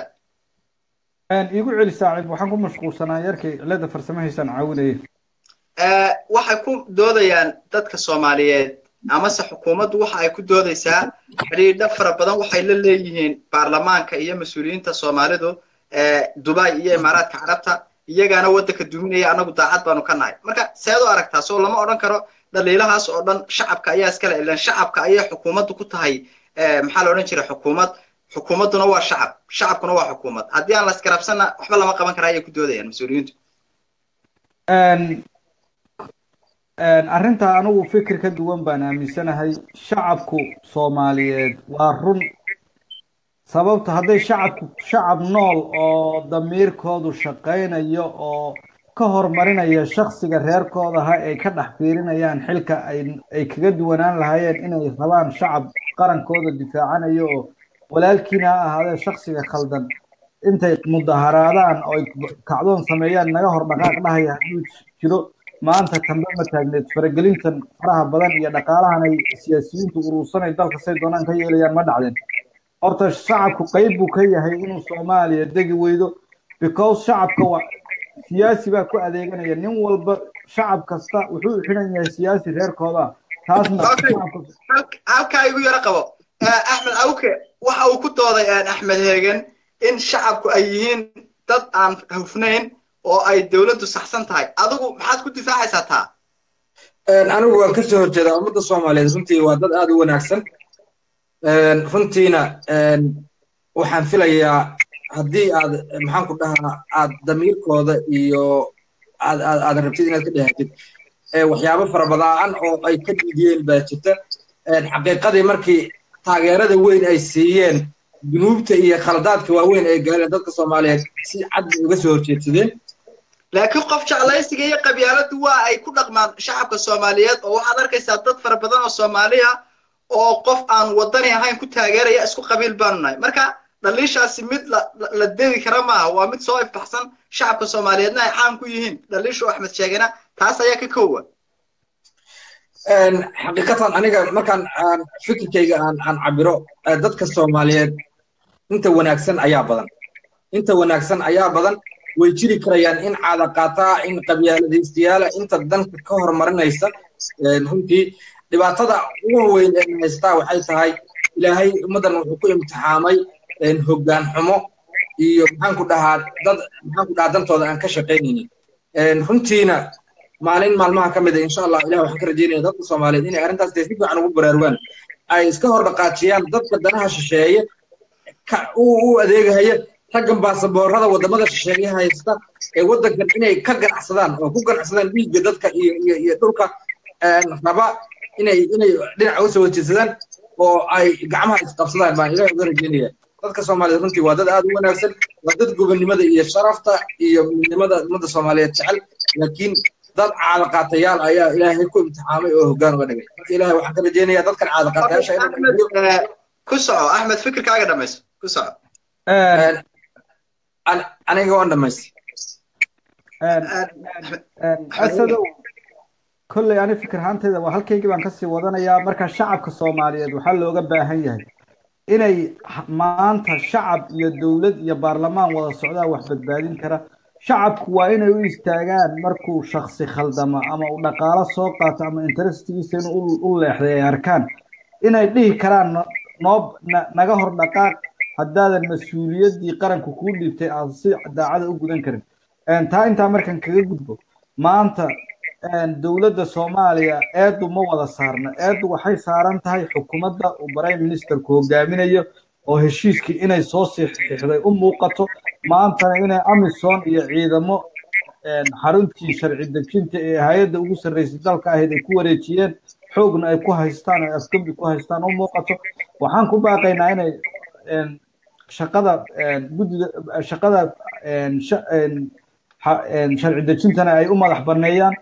iigu celi saacib waxaan ku mashquulsanaa yarkay cilada farsamahaysaan caawinayay waxay ku doodayaan dadka soomaaliyeed amase xukuumaddu waxa ay ku doodaysaa xidhiidho fara badan waxay la leeyihiin baarlamaanka iyo mas-uuliyiinta soomaalidu dubai iyo imaaraadka carabta iyagaana waddanka duminaya annagu daacad baanu ka nahay marka seed u aragtaa soo lama odhan karo dhaliilahaas oo dhan shacabka ayaa iskale ilan shacabka ayay xukuumaddu ku tahay maxaa la odhan jiray xukuumad xukuumadduna waa shacab shacabkuna waa xukuumad haddii aan la iskarabsanna waxba lama qaban kara ayay ku doodayaan mas-uuliyiintu arrintaa anigu fikir ka duwan baan aaminsanahay shacabku soomaaliyeed waa run sababta hadday shacabku shacab nool oo damiirkoodu shaqaynayo oo ka horumarinaya shaksiga reerkoodaha ay ka dhex fiirinayaan xilka ay kaga duwanaan lahaayeen inay rabaan shacab qarankooda difaacanayo oo walaalkiina ha ahaadee shaksiga khaldan intay mudaharaadaan oo ay kacdoon sameeyaan naga hor dhaqaaq dhahaya hadduu jiro maanta kambe ma taagneed faragelintan faraha badan iyo dhaqaalahan ay siyaasiyiintu urursanay dalka say doonaan ka yeelayaan ma dhacdeen horta shacabku qayb buu ka yahay inuu soomaaliya degi weydo because shacabka waa siyaasi baa ku adeeganaya nin walba shacab kasta wuxuu xidhan yahay siyaasi reerkooda taasna halkaa igu yaro qabo axmed awke waxa uu ku dooday axmed heegen in shacabku ay yihiin dad aan hufnayn oo ay dowladdu saxsan tahay adigu maxaad ku difaacaysaa taa anigu waan kasoo horjeedaa ummadda soomaaliyeed runtii waa dad aad u wanaagsan runtiina waxaan filayaa haddii aad maxaan ku dhahaa aad damiirkooda iyo aad aad aad rabtid inaad ka dhehatid waxyaabo fara badaan oo ay ka dhiidiyeen baa jirta xaqiiqadii markii taageerada weyn ay siiyeen dunuubta iyo khaladaadka waaweyn ay gaareen dadka soomaaliyeed si cad bay uga soo horjeedsadeen laakiin qof jeclaysiga iyo qabyaaladu waa ay ku dhaqmaan shacabka soomaaliyeed oo waxaad arkaysaa dad fara badan oo soomaali ah oo qof aan wadani ahayn ku taageeraya isku qabiil baanu nahay marka dhaliishaasi mid la dedi kara maaha waa mid soo ifbaxsan shacabka soomaaliyeedna ay caan ku yihiin dhaliishu axmed sheegana taas ayaa ka kowa xaqiiqatan aniga markaan fikirkayga aan aan cabiro dadka soomaaliyeed inta wanaagsan ayaa badan inta wanaagsan ayaa badan way jiri karayaan in caada qaataa in qabyaaladaystayaala inta danka ka horumarinaysa runtii dhibaatada ugu weyn ee haystaa waxay tahay ilaahay ummaddan wuxuu ku imtixaamay hoggaan xumo iyo maxaan ku dhahaa dad maxaan ku dhahaa dantooda aan ka shaqaynaynin runtiina maalin maalmaha ka mid a insha allah ilah waxaan ka rajeynaya dadka soomaaliyeed inay arrintaas dee si fiican ugu baraarugaan ay iska hor dhaqaajiyaan dadka danaha shisheeye u adeegahaya raggan baasaboorada wadamada shisheeye haysta ee waddankan inay ka ganacsadaan oo ku ganacsadaan dhiigga dadka iyo iyo iyo dhulka raba inay inay dhinaca usoo wajeedsadaan oo ay gacmaha isqabsadaan baan ilaah uga rajeynaya dadka soomaaliyeed runtii waa dad aad u wanaagsan waa dad gobonnimada iyo sharafta iyo midnimada ummadda soomaaliyeed jecel laakiin dad caadaqaatayaal ayaa ilaahay ku imtixaamay oo hoggaan uga dhigay marka ilaahay waxaan ka rajeynayaa dadkan caadaqaatayaasha ku soco axmed fikirkaaga dhamayso ku soco aniga waan dhamaystay asadow kolley ani fikir ahaanteyda waa halkaygii baan kasii wadanayaa marka shacabka soomaaliyeed waxaa looga baahan yahay inay maanta shacab iyo dowlad iyo baarlamaan wada socdaa wax badbaadin kara shacabku waa inay u istaagaan markuu shaksi khaldamo ama uu dhaqaalo soo qaato ama interestigiisa inuu u leexday ay arkaan inay dhihi karaan noob naga hor dhaqaaq haddaadan mas-uuliyaddii qaranku kuu dhiibtay aad si daacada u gudan karin taa intaa markan kaga gudbo maanta dowladda soomaaliya eedu ma wada saarna eedu waxay saaran tahay xukuumadda uu prime ministerku hogaaminayo oo heshiiskii inay soo siixday u muuqato maantana inay amisom iyo ciidamo xaruntii sharci dejinta ee hay-adda ugu sarreysay dalka ahayd ay ku wareejiyeen xoogna ay ku haystaan ay afgembi ku haystaan u muuqato waxaan ku baaqaynaa inay shaqada guddiga shaqada sharci dejintana ay u madax banneeyaan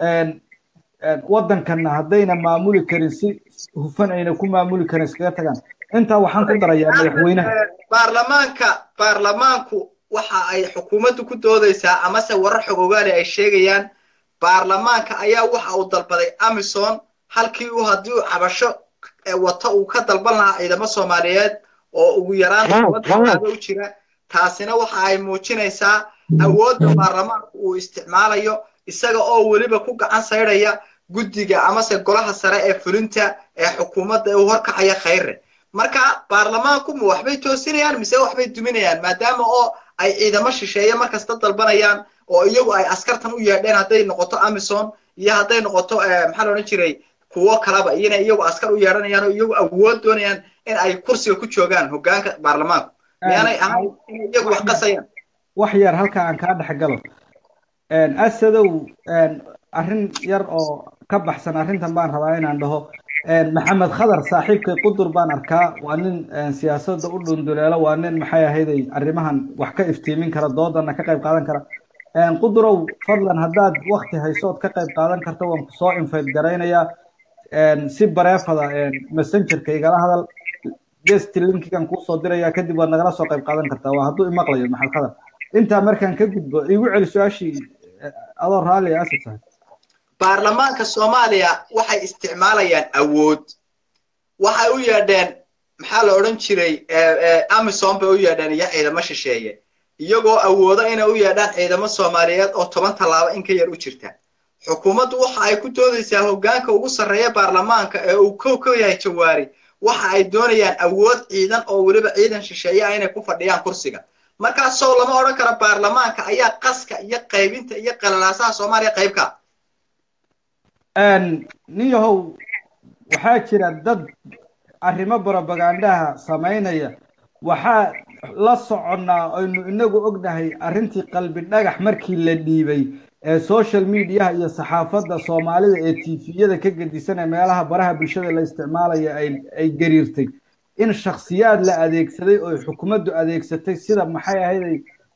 waddankanna haddayna maamuli karin si hufan ayna ku maamuli karin iskaga tagaan intaa waxaan ku darayaa madaxweynaha baarlamaanka baarlamaanku waxa ay xukuumaddu ku doodaysaa amase warar xogogaali ay sheegayaan baarlamaanka ayaa waxa uu dalbaday amison halkii uu haddii uu cabasho wato uu ka dalban lahaa ciidamo soomaaliyeed oo ugu yaraan waddankaada u jira taasina waxa ay muujinaysaa awoodda baarlamaanku uu isticmaalayo isaga oo weliba ku gacan saydhaya guddiga amase golaha sare ee fulinta ee xukuumadda uu horkacaya khayre marka baarlamaanku ma waxbay toosinayaan mise waxbay duminayaan maadaama oo ay ciidamo shisheeye markasta dalbanayaan oo iyagu ay askartan u yeedheen hadday noqoto amison iyo hadday noqoto maxaa la odhan jiray kuwo kalaba iyona iyagu askar u yeedhanayaan oo iyagu awood doonayaan in ay kursiga ku joogaan hoggaanka baarlamaanku miyaanay ahayn inay iyagu wax qasayaan wax yar halka aan kaa dhex galo asadow arrin yar oo ka baxsan arrintan baan rabaa inaan dhaho maxamed khadar saaxiibkay qudur baan arkaa waa nin siyaasadda u dhunduleelo waa nin maxay ahayday arrimahan wax ka iftiimin kara doodana ka qayb qaadan kara qudurow fadlan haddaad wakti haysood ka qayb qaadan karta waan ku soo infayt garaynayaa si bareefada messengerka igala hadal gest linkigan kuusoo diraya kadib waad nagala soo qayb qaadan kartaa waa hadduu imaqlayo maxamed khadar intaa markaan ka gudbo igu celi su-aashii adoo raalli asad tahay baarlamaanka soomaaliya waxay isticmaalayaan awood waxay u yeedheen maxaa la odhan jiray amison bay u yeedheen iyo ciidamo shisheeye iyagoo awoodo inay u yeedhaan ciidamo soomaaliyeed oo toban tallaabo in ka yar u jirta xukuumaddu waxa ay ku doodaysaa hoggaanka ugu sarreeya baarlamaanka ee uu kow ka yahay jawaari waxa ay doonayaan awood ciidan oo weliba ciidan shisheeye ah inay ku fadhiyaan kursiga markaasoo lama odhan karo baarlamaanka ayaa qaska iyo qaybinta iyo qalalaasaha soomaaliya qaybka nin yahow waxaa jira dad arrimo propagandaha samaynaya waxaa la soconnaa aynu inagu ognahay arrintii qalbi dhagax markii la dhiibay ee social mediaha iyo saxaafadda soomaalida ee tifiyada ka gedisan ee meelaha baraha bulshada la isticmaalaya ay gariirtay in shakhsiyaad la adeegsaday oo xukuumaddu adeegsatay sida maxay ahayday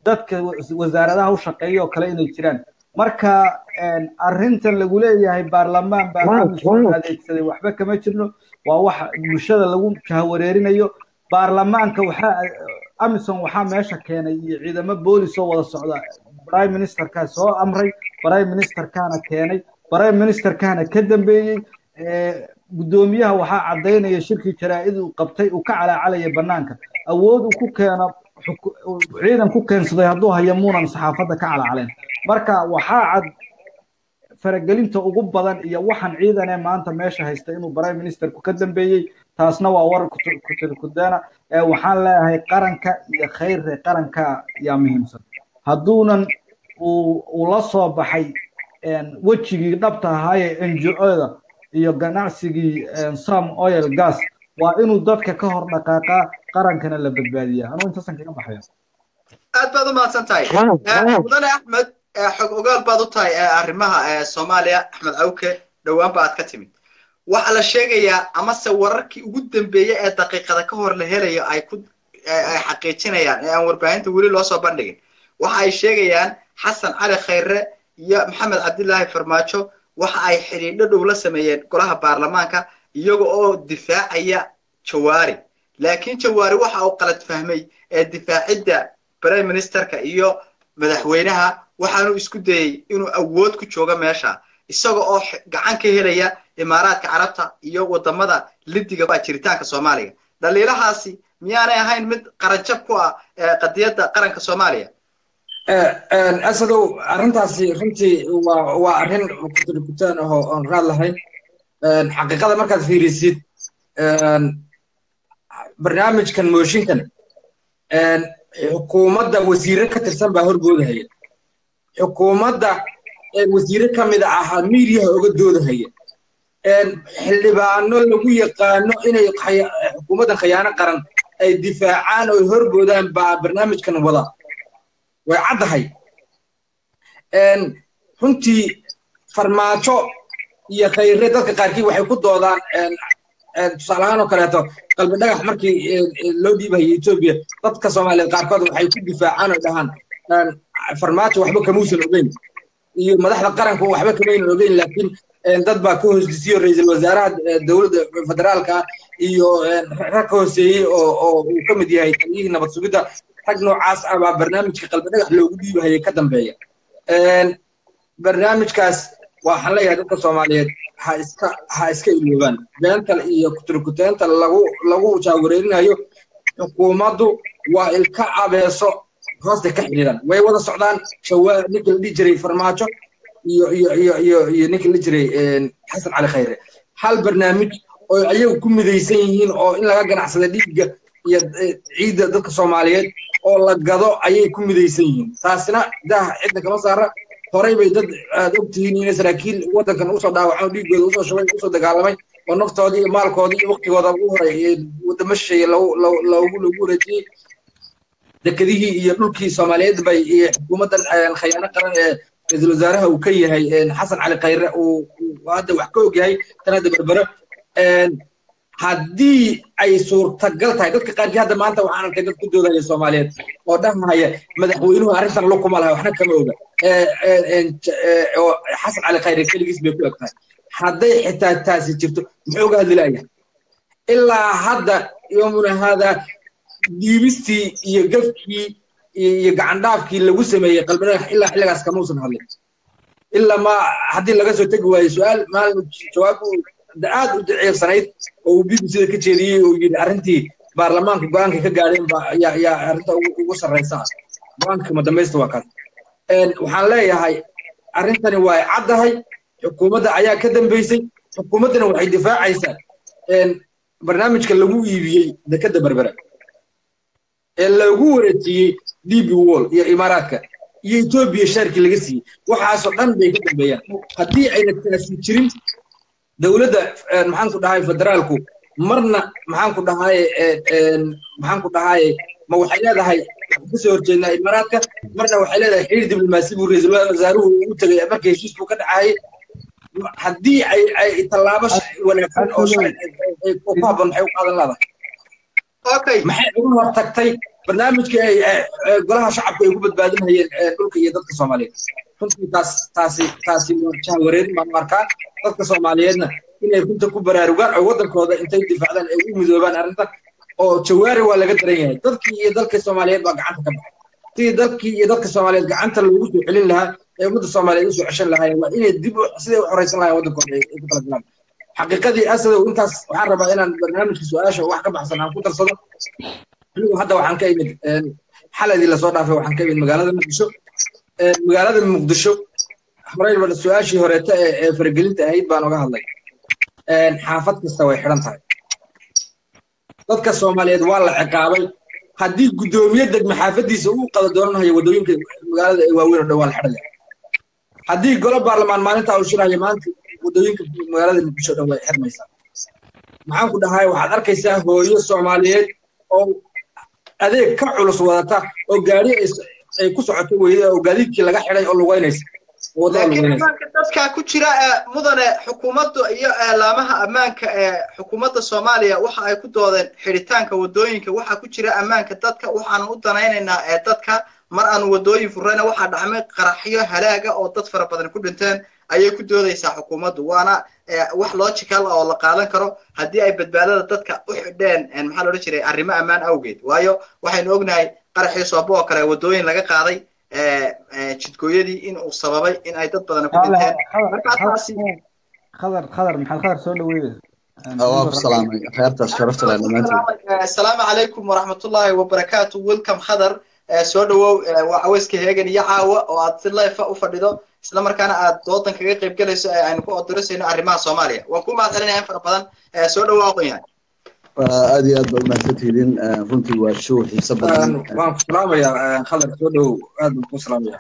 dadka wasaaradaha u shaqeeya oo kale inay jiraan marka arrintan lagu leeyahay baarlamaan baa amisom adeegsaday waxba kama jirno waa wax bulshada lagu jahawareerinayo baarlamaanka waxaa amisom waxaa meesha keenay iyo ciidamo boolis oo wada socda prime ministerkaa soo amray prime ministerkaana keenay prime ministerkaana ka dambeeyey guddoomiyaha waxaa caddaynaya shirkii jaraa'id uu qabtay uu ka calaacalaya bannaanka awood uu ku keeno ciidan ku keensaday hadduu hayo muunan saxaafadda ka calaacaleen marka waxaa cad faragelinta ugu badan iyo waxaan ciidanee maanta meesha haysta inuu prime ministerku ka dambeeyey taasna waa war kutirkudeena waxaan leeyahay qaranka iyo khayrre qaranka yaa muhiimsan hadduunan uu la soo baxay wejigii dhabta ahaayee ngo-da iyo ganacsigii sam oil gas waa inuu dadka ka hor dhaqaaqaa qarankana la badbaadiya anuu intaasan kaga baxaya aad baad u mahadsan tahay mudane axmed xog ogaal baad u tahay arrimaha soomaaliya axmed cawke dhowaan ba aad ka timid waxaa la sheegayaa amase wararkii ugu dambeeyey ee daqiiqada ka hor la helayo ay ku ay xaqiijinayaan ee aan warbaahinta weli loo soo bandhigin waxa ay sheegayaan xasan cali khayre iyo maxamed cabdilaahi farmaajo waxa ay xidhiidho dhow la sameeyeen golaha baarlamaanka iyaga oo difaacaya jawaari laakiin jawaari waxa uu qalad fahmay ee difaacidda prime ministerka iyo madaxweynaha waxaanu isku dayey inuu awood ku joogo meesha isaga oo gacan ka helaya imaaraadka carabta iyo wadamada lidiga baa jiritaanka soomaaliya dhaliilahaasi miyaanay ahayn mid qaranjab ku ah qadiyadda qaranka soomaaliya asadow arrintaasi runtii waa waa arrin kutirkutaan ahoo oon raad lahayn xaqiiqada markaad fiirisid barnaamijkan mooshinkan xukuumadda wasiire ka tirsan baa horboodahaya xukuumadda wasiire ka mid ahaa miidiyaha oga doodahaya xildhibaano lagu yaqaano inay xukuumaddan khiyaano qaran ay difaacaan oo horboodaan baa barnaamijkan wada way caddahay runtii farmaajo iyo khayre dadka qaarkii waxay ku doodaan tusaale ahaan oo kaleeto qalbi dhagax markii loo dhiibahayay etoobiya dadka soomaaliyeed qaarkood waxay ku difaacaan oo dhahaan farmaajo waxba kamuusan ogeyn iyo madaxda qaranku waxba kamaynan ogeyn laakiin dad baa ka hoosdisiyo ra-iisul wasaaraha dowladda federaalka iyo rag ka hooseeyey oo oo uu ka mid yahay taliyihii nabad sugidda rag noocaas ah baa barnaamijka qalbi dhagax loogu dhiibahayay ka dambeeya barnaamijkaas waxaan leeyahay dadka soomaaliyeed ha iska ha iska iloobaan beental iyo kuturkuteenta lagu lagu jaawareerinayo xukuumaddu waa ilka abeeso hoosta ka xidhiidhan way wada socdaan shawaa ninkii la dhihi jiray farmaajo iyo iyo iyo iyo iyo ninkii la jiray xasan cali khayre hal barnaamij oo ayagu ku midaysan yihiin oo in laga ganacsada dhiigga iyo ciidda dadka soomaaliyeed oo la gado ayay ku midaysan yihiin taasina dah cidna kama saara horay bay dad aad og tihiin inay saraakiil waddankan usoo dhaawacay oo dhiiggooda usoo shubay usoo dagaalamay oo naftoodii iyo maalkoodii iyo waqtigooda ugu horay wadamo shisheeye loogu lagu wareejiyey dekedihii iyo dhulkii soomaaliyeed bay xukuumaddan khayaano qaran ee ra-iisul wasaaraha uu ka yahay xasan cali khayre uu hadda wax ka og yahay tan hadda berbero haddii ay suurtagal tahay dadka qaarkii hadda maanta waxaan arkay dad ku doodaya soomaaliyeed oo dhahaya madaxweynuhu arrintan lo kuma laha waxna kama oga oo xasan cali khayre keligiis bay ku eg tahay hadday xitaa taasi jirto muxuu uga hadli layahay ilaa hadda yoomuna haadaa dhiibistii iyo gafkii iyo gacandhaafkii lagu sameeyey qalbidhagax ilaa xilligaas kamuusan hadlin ilaa ma haddii laga soo tegi waayo su-aal maalin jawaab aad u daciifsanayd oo uu bbcda ka jeediyey oo yidhi arrintii baarlamaanka go-aanka ka gaadheen ba yaa yaa arrinta ugu sarraysa ah go-aanka madambaysta waa kaas waxaan leeyahay arrintani waa caddahay xukuumadda ayaa ka dambeysay xukuumaddana waxay difaacaysaa barnaamijka lagu iibiyey dekadda berbera ee lagu wareejiyey db wall iyo imaaraadka iyo etoobiya shaarkii laga siiyey waxaasoo dhan bay ka dambeeyaan haddii ayna taasi jirin dowladda maxaan ku dhahay federaalku marna maxaan ku dhahay maxaan ku dhahay ma waxay leedahay kasoo horjeednaa imaaraadka marna waxay leedahay xiriir diblomaasi buu ra-iisul wasaaruhu u tegay marka heshiis buu ka dhacayay haddii ay ay tallaabo wanaagsan oo ku habboon maxay u qaadan leedahay maxay uga hortagtay barnaamijkii ay golaha shacabku ay ku badbaadinayeen dhulka iyo dadka soomaaliyeed runtii taas taasi taasi jahwareerin baan arkaa dadka soomaaliyeedna inay runta ku baraarugaan oo waddankooda intay difaacdaan ay u midoobaan arrintan oo jawaari waa laga daran yahay dadkii iyo dalka soomaaliyeed baa gacanta ka baxay sidii dalkii iyo dadka soomaaliyeed gacanta loogu soo celin lahaa ee ummadda soomaaliyeed usoo ceshan lahaayeen waa inay dib siday u xoraysan lahayen waddankooda ay ku kala galaan xaqiiqadii asadow intaas waxaan rabaa inaan barnaamijka su-aasha wax ka baxsan aan ku darsado anigu hadda waxaan ka imid xaladii lasoo dhaafay waxaan ka imid magaalada muqdisho magaalada muqdisho horeyba su-aashii horeeta ee faragelinta ahayd baan oga hadlay xaafad kasta way xidhan tahay dadka soomaaliyeed waa la ciqaabay haddii guddoomiye degme xaafadiisa uu qada doonanayo waddooyinka magaalada ee waaweyn oo dhan waa la xidhaya haddii golo baarlamaan maalintaa uu shirayo maanta waddooyinka magaalada muqdisho o dhan way xirmaysaa maxaan ku dhahay waxaad arkaysaa hooyo soomaaliyeed oo adeeg ka culus wadata oo gaari ay ku socoto weyda oo gaadiidkii laga xidhay oo lugeynaysa laakiin ammaanka dadka ku jira mudane xukuumadda iyo laamaha ammaanka ee xukuumadda soomaaliya waxa ay ku doodeen xidhitaanka waddooyinka waxaa ku jira ammaanka dadka waxaanu u danaynaynaa ee dadka mar aanu waddooyin furrayna waxaa dhacmay qaraxyo halaaga oo dad fara badan ku dhinteen ayay ku doodaysaa xukuumaddu waana wax logical oo la qaadan karo haddii ay badbaadada dadka u xidheen maxaa loodhan jiray arrimo ammaan awgeed waayo waxaynu ognahay qaraxii soobo oo kale waddooyin laga qaaday jidkooyadii in uu sababay in ay dad badan ku dhinteen markaa taasi khadar khadar maxaad khadar soo dhaweeyey waa ku salaamay khayrtaas sharafta leh dhammaantiin asalaamu calaykum waraxmatullaahi wabarakaatu welcome khadar soo dhawow waa caweyska heegan iyo caawa oo aad si leefa u fadhido isla markaana aad doodan kaga qayb gelayso ee aynu ku odorisayno arrimaha soomaaliya waan ku mahad celinaya in fara badan soo dhawow aqoon yahay aad iyo aad baa umahadsantihiin runtii waa show xiiso badan waan ku salaamayaa khadar soo dhawow aad baan ku salaamaya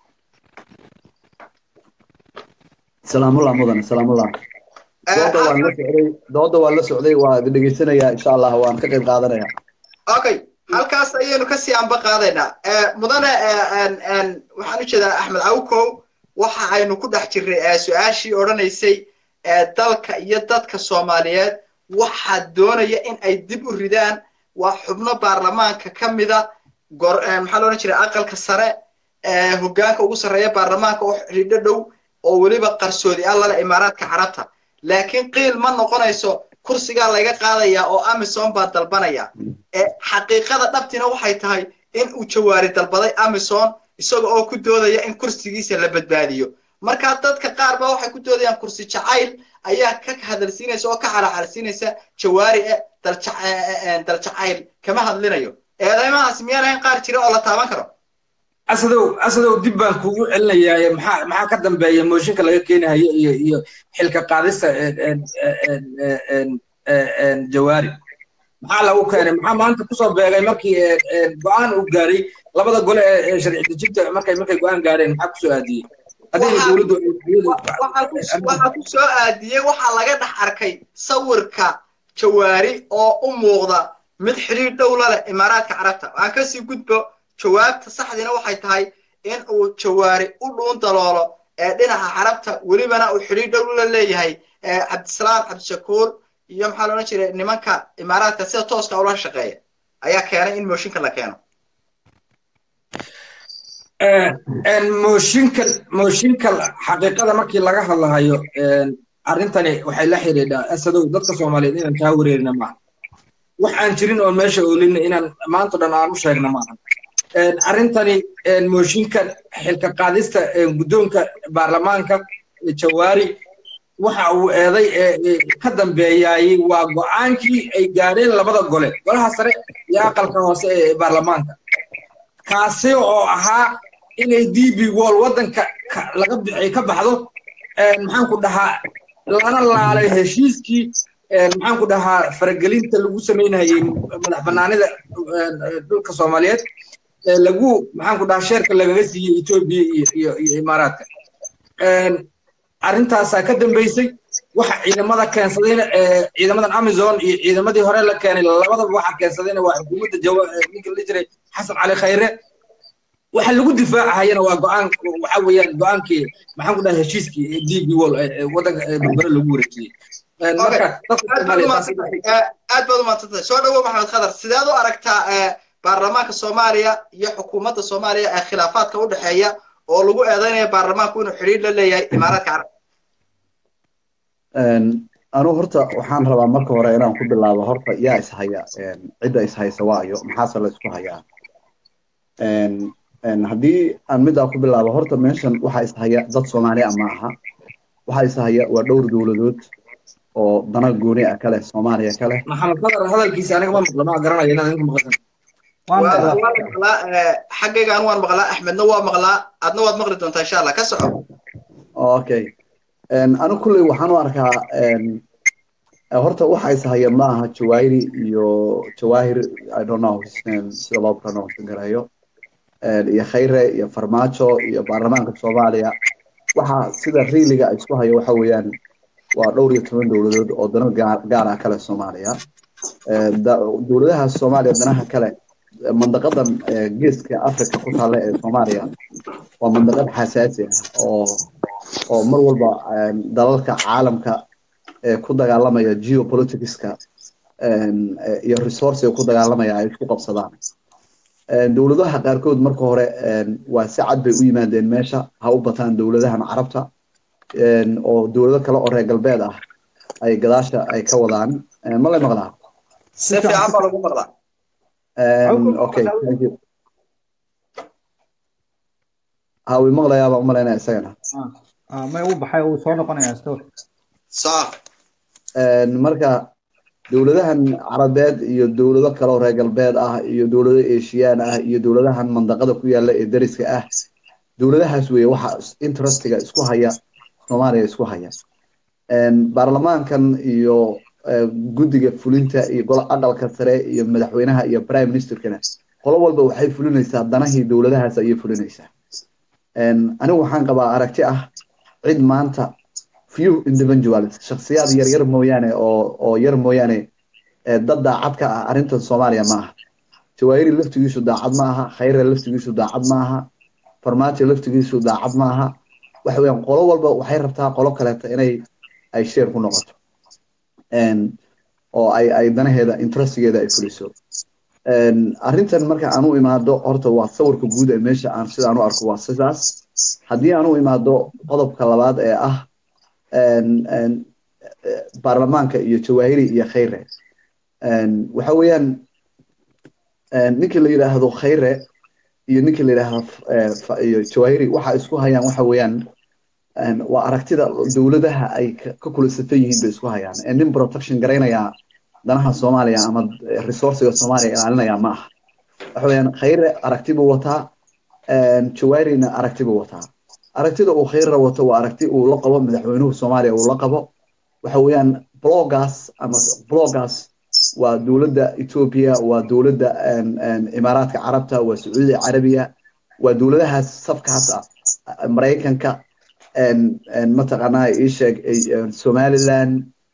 salaamullah mudane salaamullah dooda waan la socday dooda waan la socday waa dhegeysanayaa insha allah waan ka qayb qaadanaya okay halkaas ayaynu kasii anba qaadaynaa mudane waxaan u jeedaa axmed cawkow waxa aynu ku dhex jirnay su-aashii odhanaysay dalka iyo dadka soomaaliyeed waxaa doonaya in ay dib u ridaan waa xubno baarlamaanka ka mida maxaa lo odhan jiray aqalka sare hoggaanka ugu sarreeya baarlamaanka oo xidhiidho dhow oo weliba qarsoodi ah lale imaaraadka carabta laakiin qiil ma noqonayso kursigaa laga qaadayaa oo amison baa dalbanaya xaqiiqada dhabtina waxay tahay in uu jawaari dalbaday amison isaga oo ku doodaya in kursigiisa la badbaadiyo marka dadka qaar ba waxay ku doodayaan kursi jacayl ayaa ka hadalsiinaysa oo ka xalaxalsiinaysa jawaari e daljacayl kama hadlinayo eedeymahaas miyaan ahayn qaar jira oo la taaban karo asadow asadow dib baan kugu celinayaa maxaa maxaa ka dambeeya mooshinka laga keenahayo iyo iyo xilka qaadista jawaari maxaa lagu keenay maxaa maanta kusoo beegay markii go-aan uu gaaray labada gole ee sharci dejinta markay markay go-aan gaareen maxaa kusoo aadiyey waxaa ku soo aadiyey waxaa laga dhex arkay sawirka jawaari oo u muuqda mid xidhiir dhow la leh imaaraadka carabta aan kasii gudbo jawaabta saxdiina waxay tahay in uu jawaari u dhuun daloolo ee dhinaca carabta welibana uu xidhiir dhow la leeyahay cabdisalaam cabdishakuur iyo maxaa loodhan jiray nimanka imaaraadka sida tooska ula shaqeeya ayaa keenay in mooshinka la keeno mooshinka mooshinka xaqiiqada markii laga hadlahayo arrintani waxay la xidhiidhaa asadow dadka soomaaliyeed inaan kaa wareerina maaha wax aan jirin oon meesha oolina inaan maanta dhan aan u sheegna maaha arrintani mooshinka xilka qaadista guddoonka baarlamaanka jawaari waxa uu eeday ka dambeeyaayey waa go'aankii ay gaadheen labada gole golaha sare iyo aqalka hoose ee baarlamaanka kaasi oo ahaa inay d b wall waddanka laga bixay ka baxdo maxaan ku dhahaa lana laalay heshiiskii maxaan ku dhahaa faragelinta lagu samaynayay madax bannaanida dhulka soomaaliyeed lagu maxaan ku dhahaa sheerka lagaga siiyey etoobiya iyo iyo imaaraadka arrintaasaa ka dambeysay waxa ciidamada keensadayna ciidamadan amazon iyo ciidamadii hore la keenay labadaba waxa keensadayna waa xukuumadda ninka la jiray xasan cali khayre waxa lagu difaacahayana waa go'aan waxa weeyaan go'aankii maxaan ku dhahay heshiiskii d b wall waddanka berbere lagu wareejiyey marka aad baad umaadsantay soo dhawo maxamed khadar sideed u aragtaa baarlamaanka soomaaliya iyo xukuumadda soomaaliya ee khilaafaadka u dhexeeya oo lagu eedeynaya baarlamaanku inuu xidhiir la leeyahay imaaraadka carab anu horta waxaan rabaa marka hore inaan ku bilaabo horta yaa ishaya cidda ishaysa waayo maxaase la isku hayaa haddii aan middaa ku bilaabo horta meeshan waxaa ishaya dad soomaaliya ma aha waxaa ishaya waa dhowr dowladood oo dana gooni ah kale soomaaliya kale maxamed qadar hadalkiisa aniga ma maqla ma garanayo inaad idinku maqashan xaggayga anu waan maqlaa axmedna waa maqlaa adna waad maqli doontaa insha allah ka soco okay anu kulley waxaan u arkaa horta waxa ishaya ma aha jawaahiri iyo jawaahir i don't know his name sida loo pronounce gareeyo iyo khayre iyo farmaajo iyo baarlamaanka soomaaliya waxa sida riiliga isku hayo waxa weeyaan waa dhowr iyo toban dowladood oo dano gaar ah kale soomaaliya dowladaha soomaaliya danaha kale mandaqadan geeska africa ku taalla ee soomaaliya waa mandaqad xasaasi ah oo oo mar walba dalalka caalamka ee ku dagaalamaya geopoliticska iyo resourcega ku dagaalamaya ay isku qabsadaan dowladaha qaarkood marka hore waa si cad bay u yimaadeen meesha ha u bataan dowladahan carabta oo dowlado kale oo reer galbeed ah ay gadaasha ay ka wadaan ma lay maqlaa si fiican baa lagu maqlaa okay thank you ha wi maqlayaabaa umalaynaya isagana may u baxay uu soo noqonayaa store saar marka dowladahan carabeed iyo dowlado kale oo reer galbeed ah iyo dowlado eshiyaan ah iyo dowladahan mandaqada ku yaala ee dariska ah dowladahaas weeye waxa interestiga isku haya soomaaliya isku haya baarlamaankan iyo guddiga fulinta iyo golo aqalka sare iyo madaxweynaha iyo prime ministerkana qolo walba waxay fulinaysaa danahii dowladahaas ayay fulinaysaa anigu waxaan qabaa aragti ah cid maanta few individuals shakhsiyaad yar yar mooyaane oo oo yar mooyaane dad daacad ka ah arrintan soomaaliya ma aha jawaahiri laftigiisu daacad ma aha khayre laftigiisu daacad ma aha farmaajo laftigiisu daacad ma aha waxa weeyaan qolo walba waxay rabtaa qolo kaleeta inay ay sheer ku noqoto oo ay ay danaheeda interestigeeda ay fuliso arrintan marka aan u imaado horta waa sawirka guud ee meesha aan sidaan u arko waa sidaas haddii aan u imaado qodobka labaad ee ah baarlamaanka iyo jawaahiri iyo khayre waxa weeyaan ninkii la yidhaahdo khayre iyo ninkii la yidhaahdo iyo jawaahiri waxa isku hayaan waxa weeyaan waa aragtida dowladaha ay ka kula safan yihiin bay isku hayaan nin protection garaynaya danaha soomaaliya ama resourciga soomaaliya ilaalinaya ma aha waxa weeyaan khayre aragti buu wataa jawaahirina aragti buu wataa aragtida uu khayra wato waa aragti uu la qabo madaxweynuhu soomaaliya uu la qabo waxa weeyaan blogaas ama blogaas waa dowladda ethiopia waa dowladda imaaraadka carabta waa sacuudiga carabiya waa dowladahaas safkaas ah maraykanka mataqaanaa ii sheeg somaliland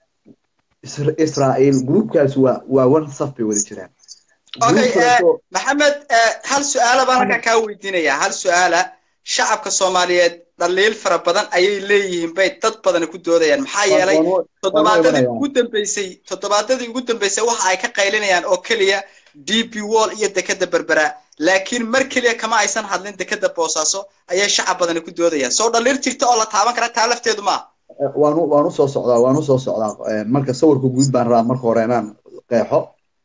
israel groupkaas waa waa one saf bay wada jiraan okay maxamed hal su-aala baan halkan kaa weydiinaya hal su-aala shacabka soomaaliyeed dhaliil fara badan ayay leeyihiin bay dad badani ku doodayaan maxaa yeelay toddobaadadii ugu dambeysay toddobaadadii ugu dambeysay waxa ay ka qaylinayaan oo keliya d p wall iyo dekeda berbera laakiin mar keliya kama aysan hadlin dekeda boosaaso ayay shacab badani ku doodayaan soo dhaliil jirta oo la taaban kara taa lafteedu maaha waanu waan usoo socdaa waan usoo socdaa marka sawirka guud baan rabaa marka hore inaan qeexo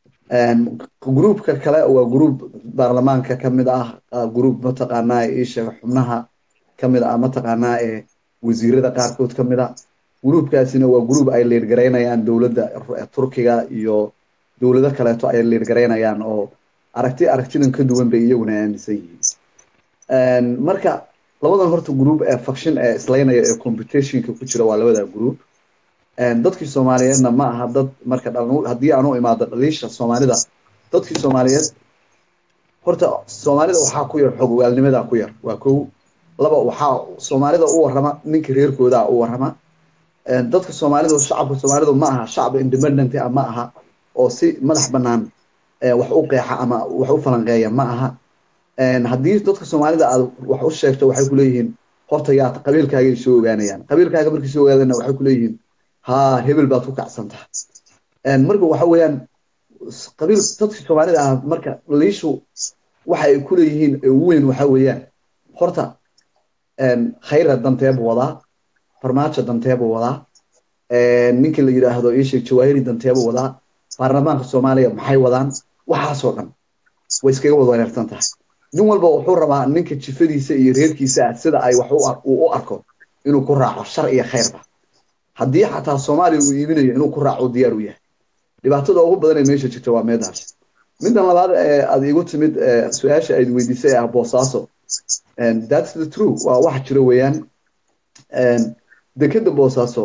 gruupka kale waa gruup baarlamaanka ka mid ah gruup mataqaanaa isheega xubnaha ka mid ah mataqaanaa ee wasiirada qaarkood ka mid a gruupkaasina waa gruup ay liirgaraynayaan dowladda turkiga iyo dowlado kaleeto ay liirgaraynayaan oo aragti aragtidan ka duwan bay iyaguna aaminsan yihiin marka labadan horta group ee faction ee islaynaya ee competitionka ku jira waa labada group dadkii soomaaliyeedna ma aha dad marka haddii aan u imaado dhaliisha soomaalida dadkii soomaaliyeed horta soomaalida waxaa ku yar xog ogaalnimadaa ku yar waa kow laba waxaa soomaalida u warrama ninka reerkoodaa u warrama dadka soomaalidu shacabka soomaalidu ma aha shacab independent ah ma aha oo si madax bannaan wax u qeexa ama wax u falanqeeya ma aha haddii dadka soomaalida aad wax u sheegto waxay kuleeyihiin horta yaa qabiilkaagay soo ogaanayaan qabiilkaaga markay soo ogaadana waxay kuleeyihiin ha hebel baad ku kacsantaha marka waxa weeyaan qabiil dadka soomaalida ah marka liishu waxa ay ku leeyihiin ee ugu weyn waxa weeyaan horta khayra danteebu wadaa farmaajo danteebu wadaa ninkii la yidhaahdo iisheeg jawaahiri danteebu wadaa baarlamaanka soomaaliya maxay wadaan waxaasoo dhan way iskaga wada wareersan tahay nin walba wuxuu rabaa ninka jifadiisa iyo reerkiisa ah sida ay wax uu u arko inuu ku raaco shar iyo khayrba haddii xataa soomaaliya uu iibinayo inuu ku raaco diyaar u yahay dhibaatada ugu badan ee meesha jirta waa meedaas middan labaad ee aad igu timid su-aasha ayd weydiisay ah boosaaso that's the true waa wax jiro weeyaan dekeda boosaaso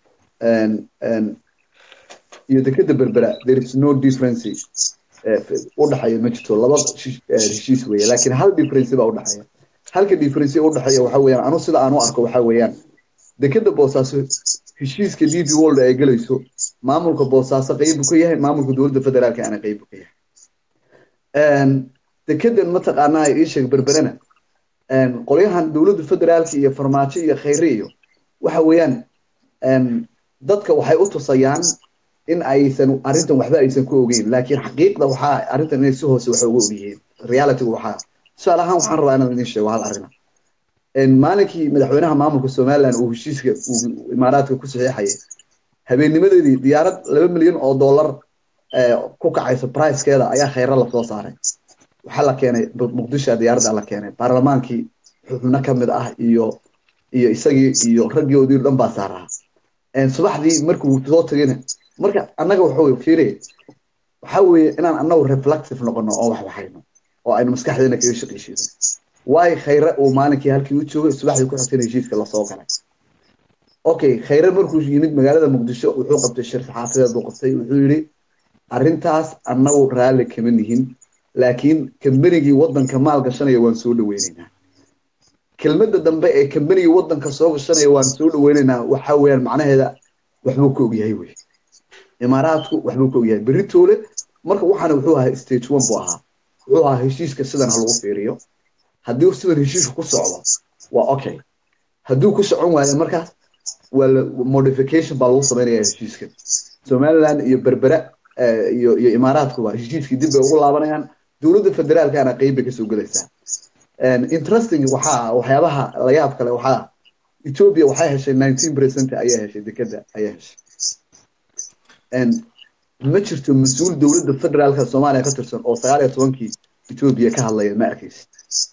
iyo dekeda berbera there is no difference u dhexeeya ma jirto laba heshiis weeye laakiin hal difference baa u dhexeeya halka difference u dhexeeya waxa weeyaan anu sida aan u arko waxa weeyaan dekeda boosaaso heshiiska d b world ay gelayso maamulka boosaaso qaybu ka yahay maamulka dowladda federaalka ana qaybu ka yahay dekedan mataqaanaa ii sheeg berberena qolyahan dowladda federaalka iyo farmaajo iyo khayre iyo waxa weeyaan dadka waxay u tusayaan in aysan arrintan waxba aysan ku ogeyn laakiin xaqiiqda waxaa arrintan inay si hoose wax uga ogyihiin realitygu waxaa tusaale ahaan waxaan rabaa inaan idin sheego hal arrina maalinkii madaxweynaha maamulka somaliland uu heshiiska uu imaaraadka ku saxiixayay habeennimadeedii diyaarad laba milyan oo dollar ku kacayso pricekeeda ayaa khayra lasoo saaray waxaa la keenay muqdisho diyaaradda la keenay baarlamaankii xubno ka mid ah iyo iyo isagii iyo raggoodii dhan baa saaraa subaxdii markuu soo tagayna marka annaga wuxuu fiiriya waxaa weeye inaan annagu reflective noqono oo wax waxayno oo aynu maskaxdeena kaga shaqaysiino waayo khayre uu maalinkii halkii u joogay subaxdii ku xigtayna heshiiska lasoo galay okay khayre markuu yimid magaalada muqdisho wuxuu qabtay shir saxaafadeed buu qabtay wuxuu yidhi arrintaas annagu raalli kama nihin laakiin kambanigii waddanka maal gashanaya waan soo dhaweynaynaa kelmadda dambe ee kambanigii waddanka soo gashanaya waan soo dhaweynaynaa waxa weeyaan macnaheeda waxbuu ka ogyahay wey imaaraadku waxbuu ka ogyahay berri toole marka waxaana wuxuu ahaa stage one buu ahaa wuxuu ahaa heshiiska sidan ha lagu fiiriyo haddii sidan heshiisku ku socdo waa okay hadduu ku socon waayo markaas waa modification baa lagu samaynaya heshiiska somaliland iyo berbera iyo iyo imaaraadkuba heshiiskii dib bay ugu laabanayaan dowladda federaalkana qeyb bay kasoo gelaysaa interesting waxaa waxyaabaha la yaab kale waxaa ethiopia waxay heshay nineteen percent ayaa heshay dekeda ayaa heshay ma jirto mas-uul dowladda federaalka soomaaliya ka tirsan oo sagaal iyo tobankii ethiopia ka hadlaya ma arkaysid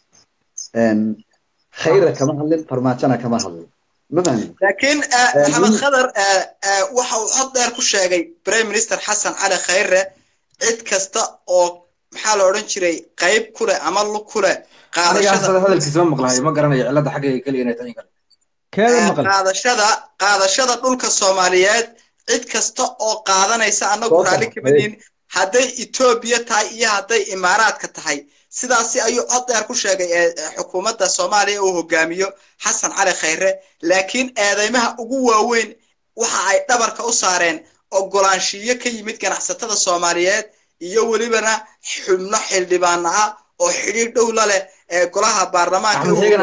khayra kama hadlin farmaajona kama hadlin ma fahmin laakiin maxamed khadar waxa uu cod dheer ku sheegay prime minister xasan cali khayre cid kasta oo maxaa la odhan jiray qayb ku leh ama lug ku leh qaadashada hadalkiisa ma maqlahayo ma garanayo cilada xaggayga keliya inay tahay kale qaadashada qaadashada dhulka soomaaliyeed cid kasta oo qaadanaysa annagu raalli kama nihin hadday etoobiya tahay iyo hadday imaaraadka tahay sidaasi ayuu cod dheer ku sheegay xukuumadda soomaaliya uu hogaamiyo xasan cali khayre laakiin eedeymaha ugu waaweyn waxa ay dhabarka u saareen ogolaanshiyo ka yimid ganacsatada soomaaliyeed iyo welibana xubno xildhibaana ah oo xidhiir dhow la leh ee golaha baarlamaanka